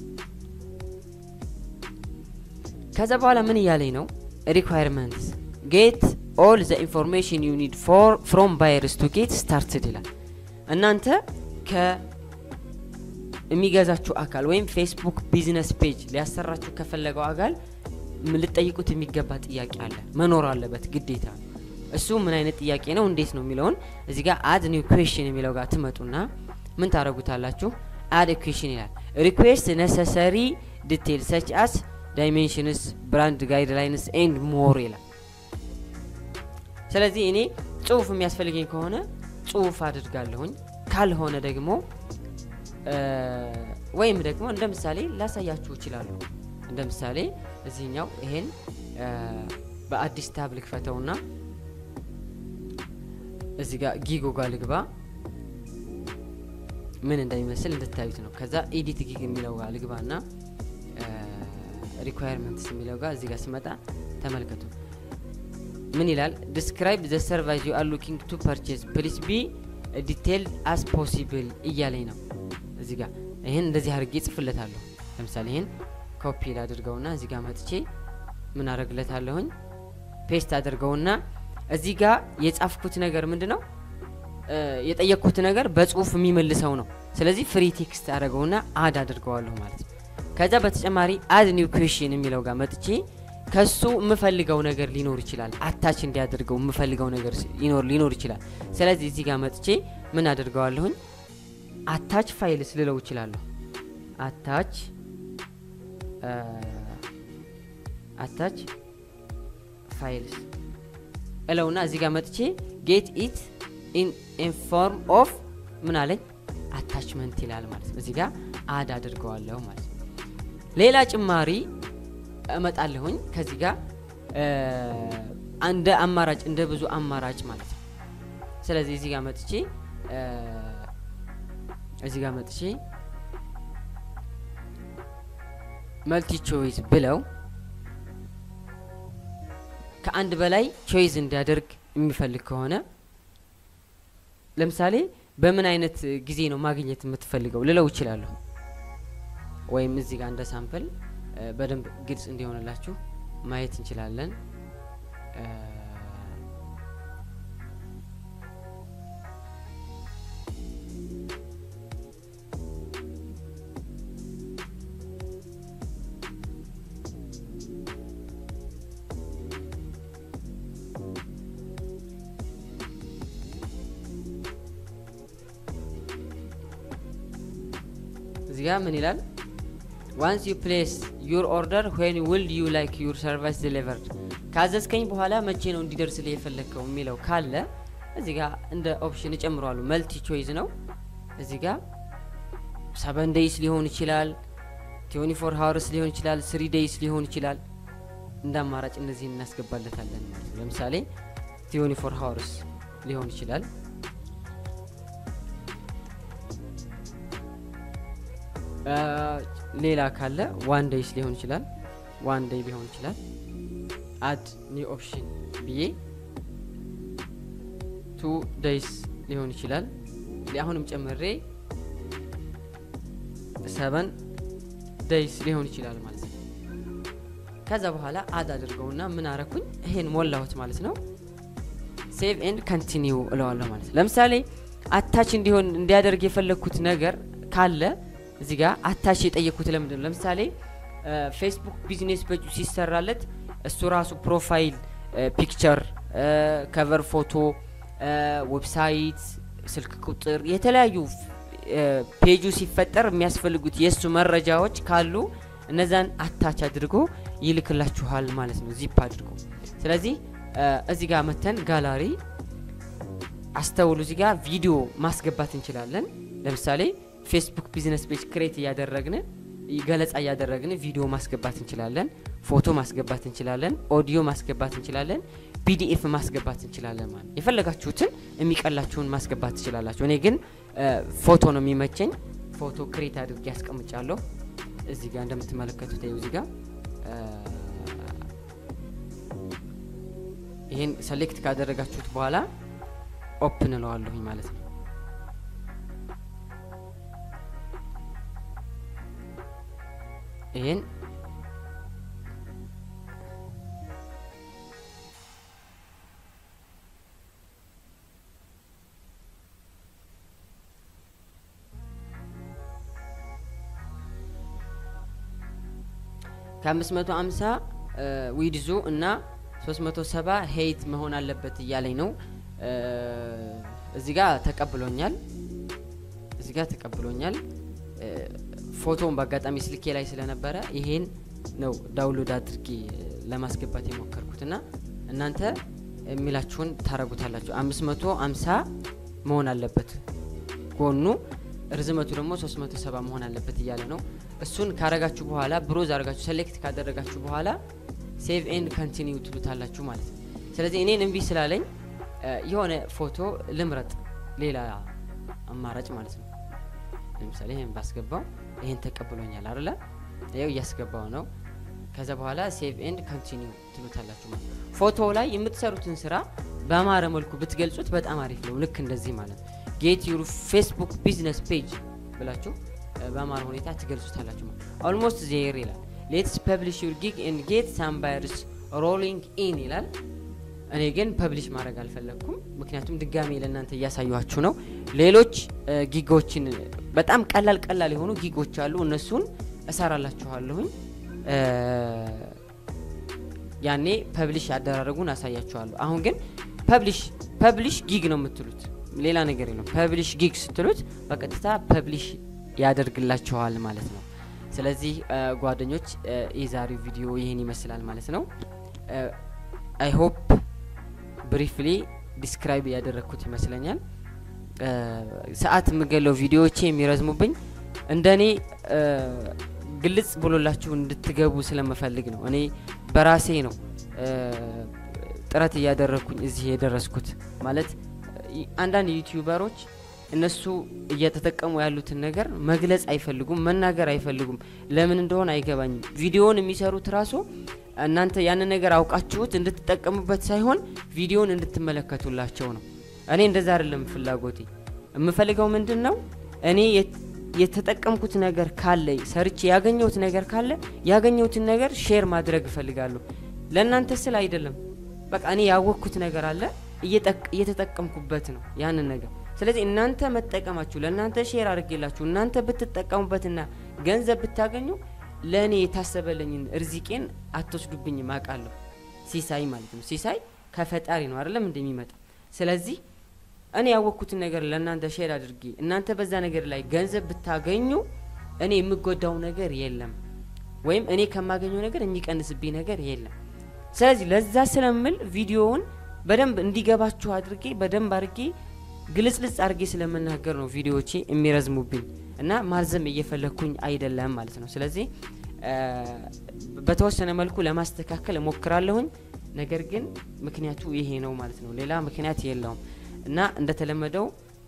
ከዛ በኋላ ምን እያለኝ ነው? ሪኳየርመንትስ ጌት ኦል ዘ ኢንፎርሜሽን ዩ ኒድ ፍሮም ባየርስ ቱ ጌት ስታርትድ ይላል። እናንተ ከሚገዛችሁ አካል ወይም ፌስቡክ ቢዝነስ ፔጅ ሊያሰራችሁ ከፈለገው አካል ልጠይቁት የሚገባ ጥያቄ አለ፣ መኖር አለበት ግዴታ። እሱ ምን አይነት ጥያቄ ነው፣ እንዴት ነው የሚለውን እዚህ ጋር አድ ኒው ኩዌሽን የሚለው ጋር ትመጡና ምን ታደረጉታላችሁ? አድ ኩዌሽን ይላል። ሪኩዌስት ነሰሰሪ ዲቴል ሰች አስ ዳይሜንሽንስ ብራንድ ጋይድላይንስ ኤንድ ሞር ይላል። ስለዚህ እኔ ጽሁፍ የሚያስፈልገኝ ከሆነ ጽሁፍ አድርጋለሁኝ፣ ካልሆነ ደግሞ ወይም ደግሞ እንደ ምሳሌ ላሳያችሁ እችላለሁ። እንደ ምሳሌ እዚህኛው ይሄን በአዲስ ታብ ልክፈተውና እዚህ ጋር ጊጎ ጋር ልግባ ምን እንደሚመስል እንድታዩት ነው። ከዛ ኤዲት ጊግ የሚለው ጋር ልግባ ና ሪኳየርመንትስ የሚለው ጋር እዚህ ጋር ስመጣ ተመልከቱ። ምን ይላል? ዲስክራይብ ዘ ሰርቫይስ ዩ አር ሉኪንግ ቱ ፐርቼዝ ፕሊስ ቢ ዲቴይልድ አስ ፖሲብል እያለኝ ነው። እዚህ ጋር ይህን እንደዚህ አድርጌ ጽፍለታለሁ። ለምሳሌ ይህን ኮፒ ላድርገውና እዚህ ጋር መጥቼ ምን አደርግለታለሁኝ ፔስት አድርገውና እዚህ ጋር የጻፍኩት ነገር ምንድን ነው የጠየቅኩት ነገር በጽሁፍ የሚመልሰው ነው። ስለዚህ ፍሪ ቴክስት አድርገውና አድ አድርገዋለሁ ማለት ነው። ከዛ በተጨማሪ አድ ኒው ኩዌሽን የሚለው ጋር መጥቼ ከሱ የምፈልገው ነገር ሊኖር ይችላል። አታች እንዲያደርገው የምፈልገው ነገር ሊኖር ይችላል። ስለዚህ እዚህ ጋር መጥቼ ምን አድርገዋለሁኝ አታች ፋይልስ ልለው ይችላለሁ። አታች አታች ፋይልስ እለውና እዚህ ጋር መጥቼ ጌት ኢት ኢን ፎርም ኦፍ ምን አለኝ አታችመንት ይላል ማለት ነው። እዚህ ጋር አድ አድርገዋለሁ ማለት ነው። ሌላ ጭማሪ እመጣለሁኝ ከዚህ ጋር እንደ አማራጭ እንደ ብዙ አማራጭ ማለት ነው። ስለዚህ እዚህ ጋር መጥቼ እዚህ ጋር መጥቼ መልቲ ቾይስ ብለው ከአንድ በላይ ቾይስ እንዲያደርግ የሚፈልግ ከሆነ ለምሳሌ በምን አይነት ጊዜ ነው ማግኘት የምትፈልገው ልለው ይችላለሁ። ወይም እዚህ ጋር እንደ ሳምፕል በደንብ ግልጽ እንዲሆንላችሁ ማየት እንችላለን። እዚህ ጋር ምን ይላል? ዋንስ ዩ ፕሌስ ዩር ኦርደር ዌን ውልድ ዩ ላይክ ዩር ሰርቫይስ ዲሊቨርድ ካዘዝከኝ በኋላ መቼ ነው እንዲደርስልህ የፈለግከው የሚለው ካለ እዚህ ጋር እንደ ኦፕሽን እጨምረዋለሁ። መልቲ ቾይዝ ነው። እዚህ ጋር ሰቨን ዴይስ ሊሆን ይችላል፣ ትዌንቲ ፎር ሀወርስ ሊሆን ይችላል፣ ስሪ ዴይስ ሊሆን ይችላል። እንደ አማራጭ እነዚህን እናስገባለታለን ማለት ነው። ለምሳሌ ትዌንቲ ፎር ሀወርስ ሊሆን ይችላል። ሌላ ካለ ዋን ዴይስ ሊሆን ይችላል። ዋን ዴይ ሊሆን ይችላል። አድ ኒው ኦፕሽን ብዬ ቱ ዴይስ ሊሆን ይችላል። አሁንም ጨምሬ ሰቨን ዴይስ ሊሆን ይችላል ማለት ነው። ከዛ በኋላ አድ አድርገውና ምን አረኩኝ? ይሄን ሞላሁት ማለት ነው። ሴቭ ኤንድ ኮንቲኒው እለዋለሁ ማለት ነው። ለምሳሌ አታች እንዲሆን እንዲያደርግ የፈለግኩት ነገር ካለ እዚህ ጋር አታች የጠየቅኩት ለምንድን ነው? ለምሳሌ ፌስቡክ ቢዝነስ ፔጁ ሲሰራለት እሱ ራሱ ፕሮፋይል ፒክቸር፣ ከቨር ፎቶ፣ ዌብሳይት፣ ስልክ ቁጥር የተለያዩ ፔጁ ሲፈጠር የሚያስፈልጉት የእሱ መረጃዎች ካሉ እነዛን አታች አድርጎ ይልክላችኋል ማለት ነው፣ ዚፕ አድርጎ። ስለዚህ እዚህ ጋር መተን ጋላሪ አስተውሉ። እዚህ ጋር ቪዲዮ ማስገባት እንችላለን። ለምሳሌ ፌስቡክ ቢዝነስ ፔጅ ክሬት እያደረግን ገለጻ እያደረግን ቪዲዮ ማስገባት እንችላለን፣ ፎቶ ማስገባት እንችላለን፣ ኦዲዮ ማስገባት እንችላለን፣ ፒዲኤፍ ማስገባት እንችላለን። ማለት የፈለጋችሁትን የሚቀላችሁን ማስገባት ትችላላችሁ። እኔ ግን ፎቶ ነው የሚመቸኝ። ፎቶ ክሬት አድርጌ ያስቀምጫለሁ። እዚህ ጋር እንደምትመለከቱት እዚህ ጋር ይህን ሰሌክት ካደረጋችሁት በኋላ ኦፕን እለዋለሁኝ ማለት ነው። ይህን ከ550 ዊድዙ እና 370 ሄይት መሆን አለበት እያለኝ ነው። እዚህ ጋር ተቀብሎኛል። እዚህ ጋር ተቀብሎኛል። ፎቶውን በአጋጣሚ ስልኬ ላይ ስለነበረ ይሄን ነው ዳውንሎድ አድርጌ ለማስገባት የሞከርኩት እና እናንተ የሚላችሁን ታረጉታላችሁ። 550 መሆን አለበት ጎኑ፣ ርዝመቱ ደግሞ 370 መሆን አለበት እያለ ነው። እሱን ካረጋችሁ በኋላ ብሮዝ አረጋችሁ ሴሌክት ካደረጋችሁ በኋላ ሴቭ ኤንድ ኮንቲኒው ትሉታላችሁ ማለት ነው። ስለዚህ እኔን እምቢ ስላለኝ የሆነ ፎቶ ልምረጥ፣ ሌላ አማራጭ ማለት ነው። ለምሳሌ ይህን ባስገባው ይህን ተቀብሎኛል አይደለ? ይኸው እያስገባው ነው። ከዛ በኋላ ሴቭ ኤንድ ኮንቲኒው ትሉታላችሁ ማለት ነው። ፎቶ ላይ የምትሰሩትን ስራ በአማረ መልኩ ብትገልጹት በጣም አሪፍ ነው። ልክ እንደዚህ ማለት ነው። ጌት ዩር ፌስቡክ ቢዝነስ ፔጅ ብላችሁ በአማረ ሁኔታ ትገልጹታላችሁ ማለት ኦልሞስት ዜር ይላል። ሌትስ ፐብሊሽ ዩር ጊግ ኤንድ ጌት ሳምባይርስ ሮሊንግ ኢን ይላል። እኔ ግን ፐብሊሽ ማድረግ አልፈለግኩም፣ ምክንያቱም ድጋሜ ለእናንተ እያሳዩችሁ ነው። ሌሎች ጊጎችን በጣም ቀላል ቀላል የሆኑ ጊጎች አሉ። እነሱን እሰራላችኋለሁኝ። ያኔ ፐብሊሽ ያደራረጉን አሳያችኋለሁ። አሁን ግን ፐብሊሽ ፐብሊሽ ጊግ ነው የምትሉት፣ ሌላ ነገር የለም። ፐብሊሽ ጊግ ስትሉት በቀጥታ ፐብሊሽ ያደርግላችኋል ማለት ነው። ስለዚህ ጓደኞች የዛሬው ቪዲዮ ይህን ይመስላል ማለት ነው። አይ ሆፕ ብሪፍሊ ዲስክራይብ ያደረግኩት ይመስለኛል። ሰዓት የምገለው ቪዲዮዎቼ የሚረዝሙብኝ እንደኔ ግልጽ ብሎላችሁ እንድትገቡ ስለምፈልግ ነው። እኔ በራሴ ነው ጥረት እያደረግኩኝ እዚህ የደረስኩት። ማለት አንዳንድ ዩቲዩበሮች እነሱ እየተጠቀሙ ያሉትን ነገር መግለጽ አይፈልጉም፣ መናገር አይፈልጉም። ለምን እንደሆነ አይገባኝም። ቪዲዮውን የሚሰሩት ራሱ እናንተ ያንን ነገር አውቃችሁት እንድትጠቀሙበት ሳይሆን ቪዲዮውን እንድትመለከቱላቸው ነው። እኔ እንደዛ አይደለም ፍላጎቴ። የምፈልገው ምንድን ነው እኔ የተጠቀምኩት ነገር ካለ ሰርቼ ያገኘሁት ነገር ካለ ያገኘሁትን ነገር ሼር ማድረግ እፈልጋለሁ። ለእናንተ ስል አይደለም። በቃ እኔ ያወቅኩት ነገር አለ እየተጠቀምኩበት ነው ያንን ነገር። ስለዚህ እናንተ መጠቀማችሁ ለእናንተ ሼር አድርጌላችሁ እናንተ ብትጠቀሙበትና ገንዘብ ብታገኙ ለእኔ የታሰበልኝን እርዚቄን አትወስዱብኝም አውቃለሁ። ሲሳይ ማለት ነው። ሲሳይ ከፈጣሪ ነው አይደለም እንደሚመጣ ስለዚህ እኔ ያወቅኩትን ነገር ለእናንተ ሼር አድርጌ እናንተ በዛ ነገር ላይ ገንዘብ ብታገኙ እኔ የምጎዳው ነገር የለም፣ ወይም እኔ ከማገኘው ነገር የሚቀንስብኝ ነገር የለም። ስለዚህ ለዛ ስለምል ቪዲዮውን በደንብ እንዲገባችሁ አድርጌ በደንብ አድርጌ ግልጽልጽ አድርጌ ስለምናገር ነው ቪዲዮዎቼ የሚረዝሙብኝ እና ማርዘም እየፈለግኩኝ አይደለም ማለት ነው። ስለዚህ በተወሰነ መልኩ ለማስተካከል እሞክራለሁኝ። ነገር ግን ምክንያቱ ይሄ ነው ማለት ነው። ሌላ ምክንያት የለውም። እና እንደተለመደው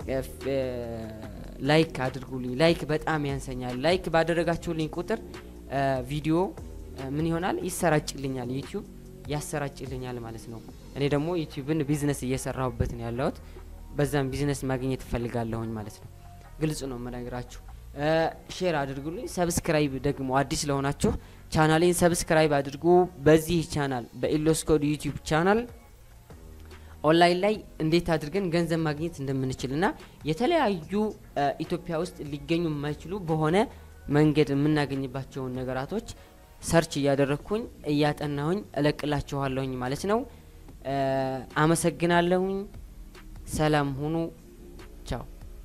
ላይክ አድርጉልኝ። ላይክ በጣም ያንሰኛል። ላይክ ባደረጋችሁልኝ ቁጥር ቪዲዮ ምን ይሆናል ይሰራጭልኛል፣ ዩቲዩብ ያሰራጭልኛል ማለት ነው። እኔ ደግሞ ዩቲዩብን ቢዝነስ እየሰራሁበት ነው ያለሁት። በዛም ቢዝነስ ማግኘት እፈልጋለሁኝ ማለት ነው። ግልጽ ነው የምነግራችሁ። ሼር አድርጉልኝ። ሰብስክራይብ ደግሞ አዲስ ለሆናችሁ ቻናሌን ሰብስክራይብ አድርጉ። በዚህ ቻናል በኢሎስኮድ ዩቲዩብ ቻናል ኦንላይን ላይ እንዴት አድርገን ገንዘብ ማግኘት እንደምንችል እና የተለያዩ ኢትዮጵያ ውስጥ ሊገኙ የማይችሉ በሆነ መንገድ የምናገኝባቸውን ነገራቶች ሰርች እያደረግኩኝ እያጠናሁኝ እለቅላችኋለሁኝ ማለት ነው። አመሰግናለሁኝ። ሰላም ሁኑ። ቻው።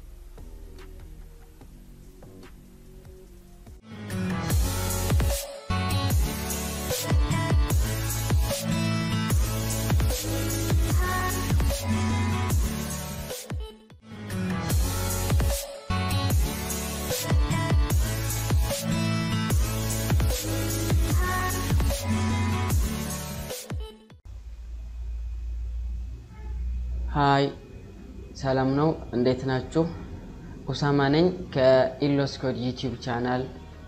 ሀይ ሰላም ነው። እንዴት ናችሁ? ኡሳማ ነኝ ከኢሎስኮድ ዩቲዩብ ቻናል።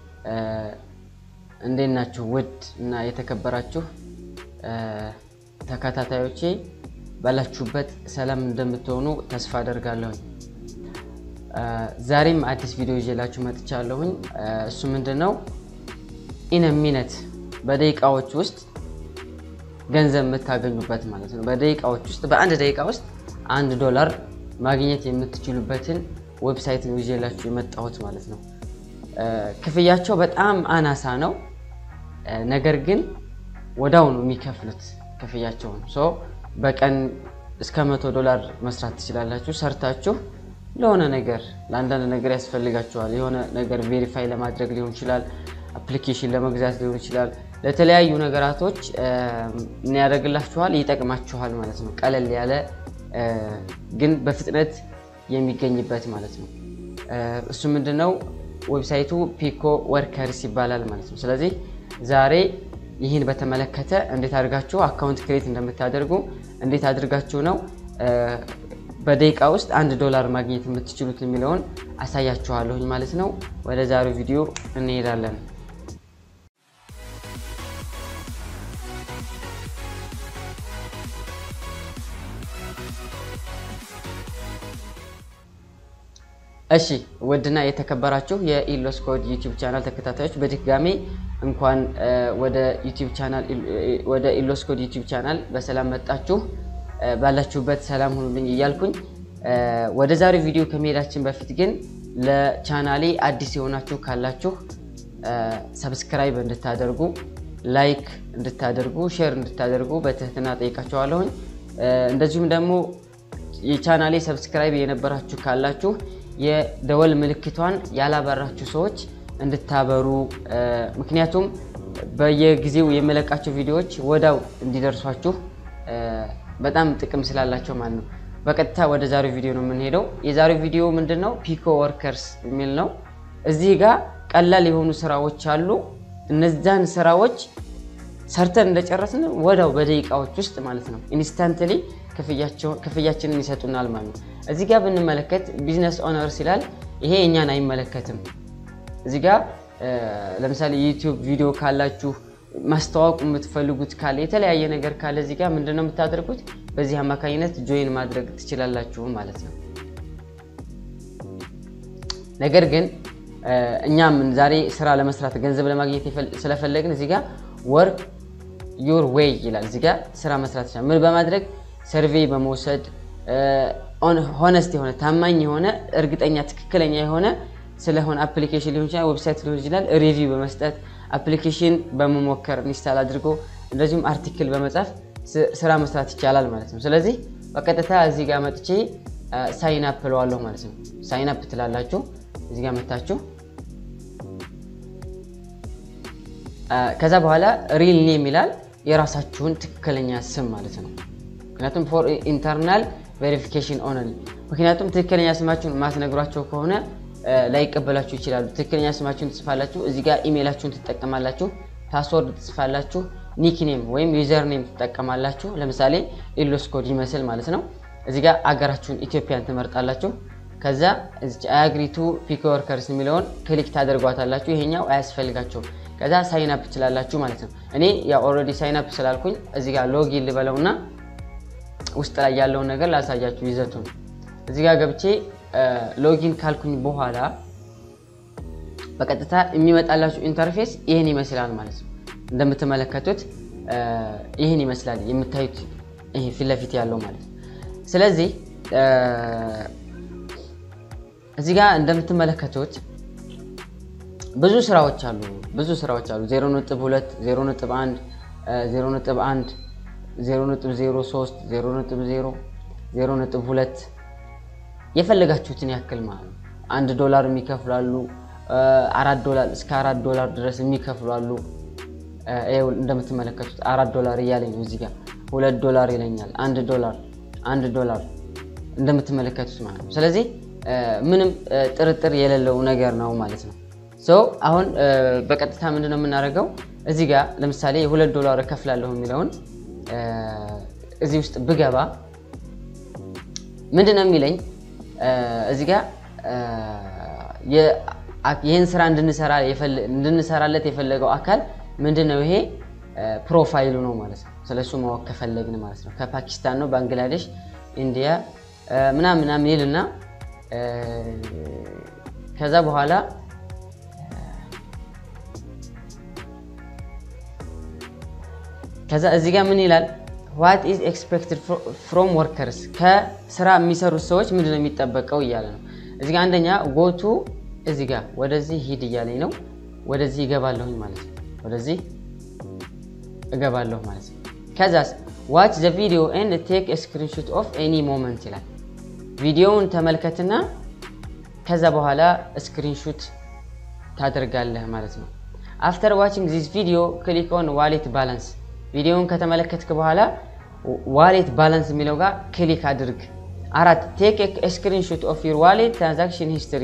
እንዴት ናችሁ? ውድ እና የተከበራችሁ ተከታታዮቼ ባላችሁበት ሰላም እንደምትሆኑ ተስፋ አደርጋለሁኝ። ዛሬም አዲስ ቪዲዮ ይዤላችሁ መጥቻለሁኝ። እሱ ምንድን ነው? ኢነ ሚነት በደቂቃዎች ውስጥ ገንዘብ የምታገኙበት ማለት ነው። በደቂቃዎች ውስጥ በአንድ ደቂቃ ውስጥ አንድ ዶላር ማግኘት የምትችሉበትን ዌብሳይት ነው ይዤላችሁ የመጣሁት ማለት ነው። ክፍያቸው በጣም አናሳ ነው፣ ነገር ግን ወዳው ነው የሚከፍሉት ክፍያቸውን። ሶ በቀን እስከ መቶ ዶላር መስራት ትችላላችሁ ሰርታችሁ ለሆነ ነገር ለአንዳንድ ነገር ያስፈልጋችኋል። የሆነ ነገር ቬሪፋይ ለማድረግ ሊሆን ይችላል፣ አፕሊኬሽን ለመግዛት ሊሆን ይችላል። ለተለያዩ ነገራቶች ምን ያደርግላችኋል? ይጠቅማችኋል ማለት ነው። ቀለል ያለ ግን በፍጥነት የሚገኝበት ማለት ነው። እሱ ምንድነው? ዌብሳይቱ ፒኮ ወርከርስ ይባላል ማለት ነው። ስለዚህ ዛሬ ይህን በተመለከተ እንዴት አድርጋችሁ አካውንት ክሬት እንደምታደርጉ እንዴት አድርጋችሁ ነው በደቂቃ ውስጥ አንድ ዶላር ማግኘት የምትችሉት የሚለውን አሳያችኋለሁኝ ማለት ነው። ወደ ዛሬው ቪዲዮ እንሄዳለን። እሺ ውድና የተከበራችሁ የኢሎስኮድ ዩቲዩብ ቻናል ተከታታዮች በድጋሚ እንኳን ወደ ዩቲዩብ ቻናል ወደ ኢሎስኮድ ዩቲዩብ ቻናል በሰላም መጣችሁ። ባላችሁበት ሰላም ሁኑልኝ እያልኩኝ ወደ ዛሬው ቪዲዮ ከመሄዳችን በፊት ግን ለቻናሌ አዲስ የሆናችሁ ካላችሁ ሰብስክራይብ እንድታደርጉ፣ ላይክ እንድታደርጉ፣ ሼር እንድታደርጉ በትህትና ጠይቃችኋለሁኝ። እንደዚሁም ደግሞ የቻናሌ ሰብስክራይብ የነበራችሁ ካላችሁ የደወል ምልክቷን ያላበራችሁ ሰዎች እንድታበሩ፣ ምክንያቱም በየጊዜው የመለቃቸው ቪዲዮዎች ወዳው እንዲደርሷችሁ በጣም ጥቅም ስላላቸው ማለት ነው። በቀጥታ ወደ ዛሬው ቪዲዮ ነው የምንሄደው። የዛሬው ቪዲዮ ምንድን ነው? ፒኮ ወርከርስ የሚል ነው። እዚህ ጋር ቀላል የሆኑ ስራዎች አሉ። እነዛን ስራዎች ሰርተን እንደጨረስን ወዳው በደቂቃዎች ውስጥ ማለት ነው ኢንስታንትሊ ክፍያችንን ይሰጡናል ማለት ነው። እዚህ ጋር ብንመለከት ቢዝነስ ኦነርስ ይላል። ይሄ እኛን አይመለከትም። እዚህ ጋር ለምሳሌ ዩቲዩብ ቪዲዮ ካላችሁ ማስተዋወቅ የምትፈልጉት ካለ የተለያየ ነገር ካለ እዚህ ጋር ምንድነው የምታደርጉት? በዚህ አማካኝነት ጆይን ማድረግ ትችላላችሁ ማለት ነው። ነገር ግን እኛም ዛሬ ስራ ለመስራት ገንዘብ ለማግኘት ስለፈለግን እዚህ ጋር ወርክ ዩር ዌይ ይላል። እዚህ ጋር ስራ መስራት ይችላል። ምን በማድረግ ሰርቬይ በመውሰድ ሆነስት የሆነ ታማኝ የሆነ እርግጠኛ ትክክለኛ የሆነ ስለሆነ አፕሊኬሽን ሊሆን ይችላል፣ ዌብሳይት ሊሆን ይችላል። ሪቪው በመስጠት አፕሊኬሽን በመሞከር ኢንስታል አድርጎ እንደዚሁም አርቲክል በመጻፍ ስራ መስራት ይቻላል ማለት ነው። ስለዚህ በቀጥታ እዚህ ጋር መጥቼ ሳይን አፕ እለዋለሁ ማለት ነው። ሳይን አፕ ትላላችሁ እዚህ ጋር መታችሁ ከዛ በኋላ ሪል ኔም ይላል የራሳችሁን ትክክለኛ ስም ማለት ነው። ምክንያቱም ፎር ኢንተርናል ቬሪፊኬሽን ኦንሊ ምክንያቱም ትክክለኛ ስማችሁን ማትነግሯቸው ከሆነ ላይቀበላችሁ ይችላሉ። ትክክለኛ ስማችሁን ትጽፋላችሁ፣ እዚህ ጋር ኢሜይላችሁን ትጠቀማላችሁ፣ ፓስወርድ ትጽፋላችሁ፣ ኒክኔም ወይም ዩዘር ኔም ትጠቀማላችሁ። ለምሳሌ ኢሎስ ኮድ ይመስል ማለት ነው። እዚህ ጋር አገራችሁን ኢትዮጵያን ትመርጣላችሁ። ከዛ አያግሪቱ ፒክ ወርከርስ የሚለውን ክሊክ ታደርጓታላችሁ። ይሄኛው አያስፈልጋቸውም። ከዛ ሳይን አፕ ትችላላችሁ ማለት ነው። እኔ ያው ኦልሬዲ ሳይን አፕ ስላልኩኝ እዚህ ጋር ሎጊን ልበለውና ውስጥ ላይ ያለውን ነገር ላሳያችሁ ይዘቱን። እዚህ ጋር ገብቼ ሎጊን ካልኩኝ በኋላ በቀጥታ የሚመጣላችሁ ኢንተርፌስ ይህን ይመስላል ማለት ነው። እንደምትመለከቱት ይህን ይመስላል የምታዩት ይሄ ፊት ለፊት ያለው ማለት ነው። ስለዚህ እዚህ ጋር እንደምትመለከቱት ብዙ ስራዎች አሉ። ብዙ ስራዎች አሉ። 0.2 0.1 0.1 0.03 0.0 0.2 የፈለጋችሁትን ያክል ማለት ነው። አንድ ዶላር የሚከፍላሉ አራት ዶላር እስከ አራት ዶላር ድረስ የሚከፍሉ አሉ። ይኸው እንደምትመለከቱት አራት ዶላር እያለኝ ነው። እዚህ ጋር ሁለት ዶላር ይለኛል። አንድ ዶላር አንድ ዶላር እንደምትመለከቱት ማለት ነው። ስለዚህ ምንም ጥርጥር የሌለው ነገር ነው ማለት ነው። ሶ አሁን በቀጥታ ምንድን ነው የምናደርገው? እዚህ ጋር ለምሳሌ የሁለት ዶላር እከፍላለሁ የሚለውን እዚህ ውስጥ ብገባ ምንድን ነው የሚለኝ? እዚህ ጋር ይህን ስራ እንድንሰራለት የፈለገው አካል ምንድን ነው? ይሄ ፕሮፋይሉ ነው ማለት ነው። ስለሱ ማወቅ ከፈለግን ማለት ነው። ከፓኪስታን ነው፣ ባንግላዴሽ፣ ኢንዲያ ምናምን ምናምን ይልና ከዛ በኋላ ከዛ እዚህ ጋር ምን ይላል? ዋት ኢዝ ኤክስፔክትድ ፍሮም ወርከርስ ከስራ የሚሰሩት ሰዎች ምንድን ነው የሚጠበቀው እያለ ነው። እዚህ ጋር አንደኛ ጎቱ እዚህ ጋር ወደዚህ ሂድ እያለኝ ነው። ወደዚህ እገባለሁኝ ማለት ነው። ወደዚህ እገባለሁ ማለት ነው። ከዛስ ዋች ዘ ቪዲዮ ኤንድ ቴክ ስክሪንሾት ኦፍ ኤኒ ሞመንት ይላል። ቪዲዮውን ተመልከትና ከዛ በኋላ ስክሪንሹት ታደርጋለህ ማለት ነው። አፍተር ዋችንግ ዚስ ቪዲዮ ክሊክ ኦን ዋሌት ባላንስ ቪዲዮውን ከተመለከትክ በኋላ ዋሌት ባላንስ የሚለው ጋር ክሊክ አድርግ። አራት ቴክ ስክሪንሾት ኦፍ ዩር ዋሌት ትራንዛክሽን ሂስትሪ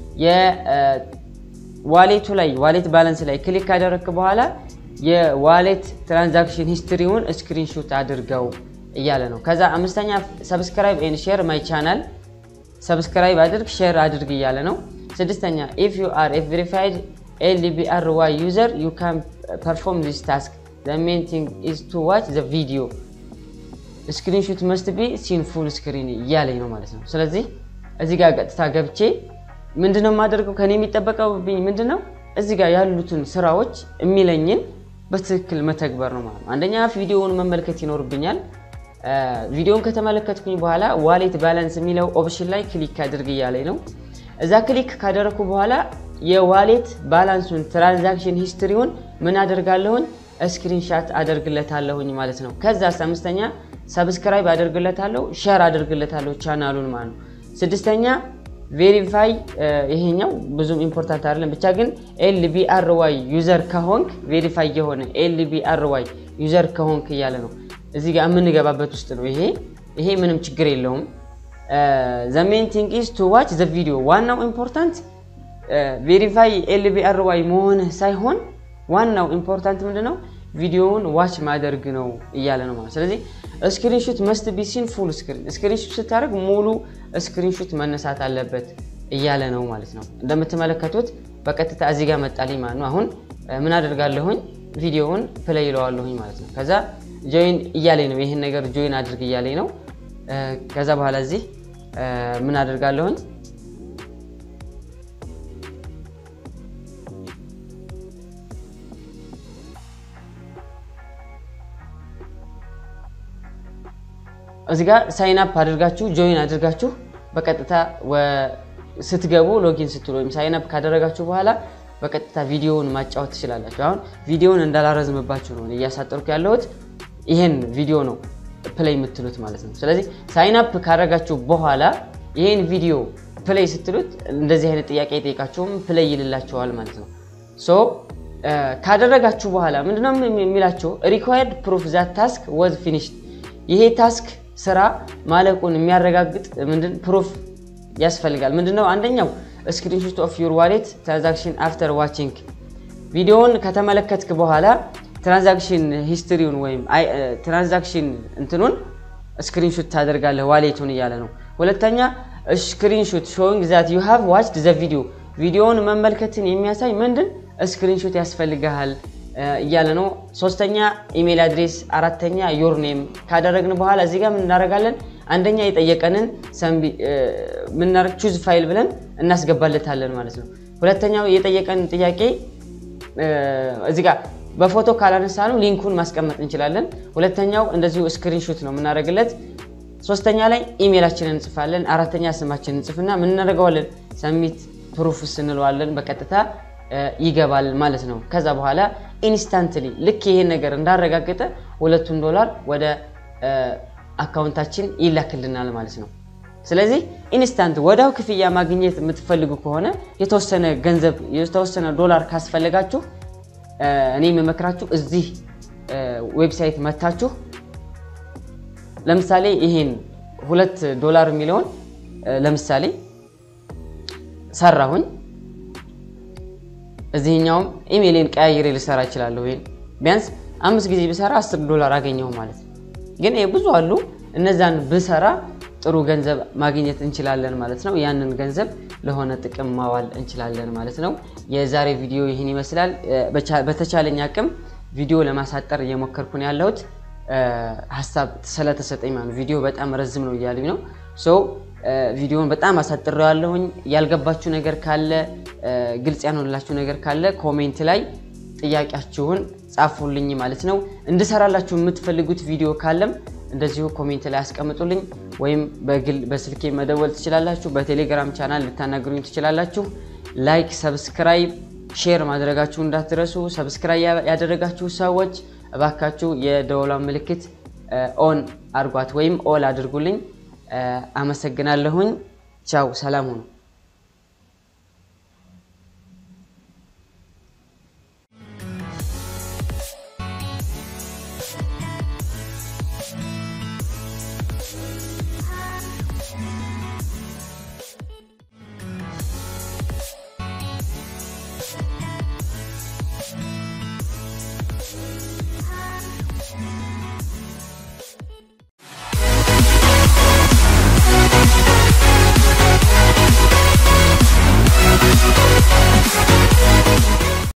የዋሌቱ ላይ ዋሌት ባላንስ ላይ ክሊክ ካደረግክ በኋላ የዋሌት ትራንዛክሽን ሂስትሪውን ስክሪንሾት አድርገው እያለ ነው። ከዛ አምስተኛ ሰብስክራይብ ኤንድ ሼር ማይ ቻናል ሰብስክራይብ አድርግ ሼር አድርግ እያለ ነው። ስድስተኛ ኢፍ ዩ አር ኤ ቬሪፋይድ ኤልቢአር ዋይ ዩዘር ዩ ካን ፐርፎርም ዚስ ታስክ ዘ ሜን ቲንግ ኢዝ ቱ ዋች ዘ ቪዲዮ ስክሪንሾት መስት ቢ ሲን ፉል ስክሪን እያለኝ ነው ማለት ነው። ስለዚህ እዚህ ጋር ቀጥታ ገብቼ ምንድነው የማደርገው ከኔ የሚጠበቀውብኝ ምንድነው እዚህ ጋር ያሉትን ስራዎች የሚለኝን በትክክል መተግበር ነው ማለት ነው። አንደኛ ቪዲዮውን መመልከት ይኖርብኛል። ቪዲዮውን ከተመለከትኩኝ በኋላ ዋሌት ባላንስ የሚለው ኦፕሽን ላይ ክሊክ አድርግ እያለኝ ነው። እዛ ክሊክ ካደረግኩ በኋላ የዋሌት ባላንሱን ትራንዛክሽን ሂስትሪውን ምን አደርጋለሁኝ ስክሪንሻት አደርግለታለሁኝ ማለት ነው። ከዛ አምስተኛ ሰብስክራይብ አደርግለታለሁ፣ ሼር አደርግለታለሁ ቻናሉን ማለት ነው። ስድስተኛ ቬሪፋይ ይሄኛው ብዙም ኢምፖርታንት አይደለም፣ ብቻ ግን ኤልቢአርዋይ ዩዘር ከሆንክ ቬሪፋይ የሆነ ኤልቢአርዋይ ዩዘር ከሆንክ እያለ ነው። እዚህ ጋር የምንገባበት ውስጥ ነው። ይሄ ይሄ ምንም ችግር የለውም። ዘ ሜን ቲንግ ኢዝ ቱ ዋች ዘ ቪዲዮ። ዋናው ኢምፖርታንት ቬሪፋይ ኤልቢአርዋይ መሆንህ ሳይሆን ዋናው ኢምፖርታንት ምንድን ነው ቪዲዮውን ዋች ማደርግ ነው እያለ ነው ማለት። ስለዚህ ስክሪንሹት መስት ቢሲን ፉል ስክሪን ስክሪንሹት ስታደርግ ሙሉ ስክሪንሹት መነሳት አለበት እያለ ነው ማለት ነው። እንደምትመለከቱት በቀጥታ እዚህ ጋር መጣልኝ ማለት ነው። አሁን ምን አደርጋለሁኝ ቪዲዮውን ፕሌይ ይለዋለሁኝ ማለት ነው። ከዛ ጆይን እያለኝ ነው፣ ይህን ነገር ጆይን አድርግ እያለኝ ነው። ከዛ በኋላ እዚህ ምን አደርጋለሁኝ እዚህ ጋር ሳይን አፕ አድርጋችሁ ጆይን አድርጋችሁ በቀጥታ ስትገቡ ሎጊን ስትሉ ወይም ሳይን አፕ ካደረጋችሁ በኋላ በቀጥታ ቪዲዮውን ማጫወት ትችላላችሁ። አሁን ቪዲዮውን እንዳላረዝምባችሁ ነው እያሳጠርኩ ያለሁት። ይሄን ቪዲዮ ነው ፕሌይ የምትሉት ማለት ነው። ስለዚህ ሳይን አፕ ካደረጋችሁ በኋላ ይሄን ቪዲዮ ፕሌይ ስትሉት እንደዚህ አይነት ጥያቄ የጠየቃችሁም ፕሌይ ይልላችኋል ማለት ነው። ሶ ካደረጋችሁ በኋላ ምንድነው የሚላችሁ ሪኳየርድ ፕሩፍ ዛት ታስክ ወዝ ፊኒሽድ ይሄ ታስክ ስራ ማለቁን የሚያረጋግጥ ምንድን ፕሩፍ ያስፈልጋል። ምንድነው? አንደኛው ስክሪንሾት ኦፍ ዩር ዋሌት ትራንዛክሽን አፍተር ዋቺንግ ቪዲዮውን ከተመለከትክ በኋላ ትራንዛክሽን ሂስትሪውን ወይም ትራንዛክሽን እንትኑን ስክሪንሾት ታደርጋለህ ዋሌቱን እያለ ነው። ሁለተኛ ስክሪንሾት ሾዊንግ ዛት ዩ ሃቭ ዋችድ ዘ ቪዲዮ ቪዲዮውን መመልከትን የሚያሳይ ምንድን ስክሪንሾት ያስፈልግሃል እያለ ነው። ሶስተኛ ኢሜል አድሬስ፣ አራተኛ ዮር ኔም ካደረግን በኋላ እዚህ ጋር ምን እናደርጋለን? አንደኛ የጠየቀንን ምናደርግ ቹዝ ፋይል ብለን እናስገባለታለን ማለት ነው። ሁለተኛው የጠየቀንን ጥያቄ እዚህ ጋር በፎቶ ካላነሳ ነው ሊንኩን ማስቀመጥ እንችላለን። ሁለተኛው እንደዚሁ ስክሪንሾት ነው የምናደርግለት። ሶስተኛ ላይ ኢሜላችንን እንጽፋለን። አራተኛ ስማችንን እንጽፍና ምን እናደርገዋለን? ሰሚት ፕሩፍስ እንለዋለን። በቀጥታ ይገባል ማለት ነው። ከዛ በኋላ ኢንስታንትሊ ልክ ይሄን ነገር እንዳረጋገጠ ሁለቱን ዶላር ወደ አካውንታችን ይላክልናል ማለት ነው። ስለዚህ ኢንስታንት ወዲያው ክፍያ ማግኘት የምትፈልጉ ከሆነ የተወሰነ ገንዘብ የተወሰነ ዶላር ካስፈለጋችሁ እኔ የምመክራችሁ እዚህ ዌብሳይት መታችሁ ለምሳሌ ይሄን ሁለት ዶላር የሚለውን ለምሳሌ ሰራሁኝ እዚህኛውም ኢሜይሌን ቀያይሬ ልሰራ እችላለሁ። ይሄን ቢያንስ አምስት ጊዜ ብሰራ አስር ዶላር አገኘሁ ማለት ነው። ግን ብዙ አሉ። እነዛን ብሰራ ጥሩ ገንዘብ ማግኘት እንችላለን ማለት ነው። ያንን ገንዘብ ለሆነ ጥቅም ማዋል እንችላለን ማለት ነው። የዛሬ ቪዲዮ ይህን ይመስላል። በተቻለኝ አቅም ቪዲዮ ለማሳጠር እየሞከርኩ ነው ያለሁት ሀሳብ ስለተሰጠኝ ማለት ቪዲዮ በጣም ረዝም ነው እያሉኝ ነው። ሶ ቪዲዮውን በጣም አሳጥረው ያለሁኝ። ያልገባችሁ ነገር ካለ ግልጽ ያልሆነላችሁ ነገር ካለ ኮሜንት ላይ ጥያቄያችሁን ጻፉልኝ ማለት ነው። እንድሰራላችሁ የምትፈልጉት ቪዲዮ ካለም እንደዚሁ ኮሜንት ላይ አስቀምጡልኝ፣ ወይም በግል በስልኬ መደወል ትችላላችሁ። በቴሌግራም ቻናል ልታናግሩኝ ትችላላችሁ። ላይክ፣ ሰብስክራይብ፣ ሼር ማድረጋችሁ እንዳትረሱ። ሰብስክራይብ ያደረጋችሁ ሰዎች እባካችሁ የደወሏን ምልክት ኦን አድርጓት ወይም ኦል አድርጉልኝ። አመሰግናለሁኝ። ቻው፣ ሰላም ሁኑ።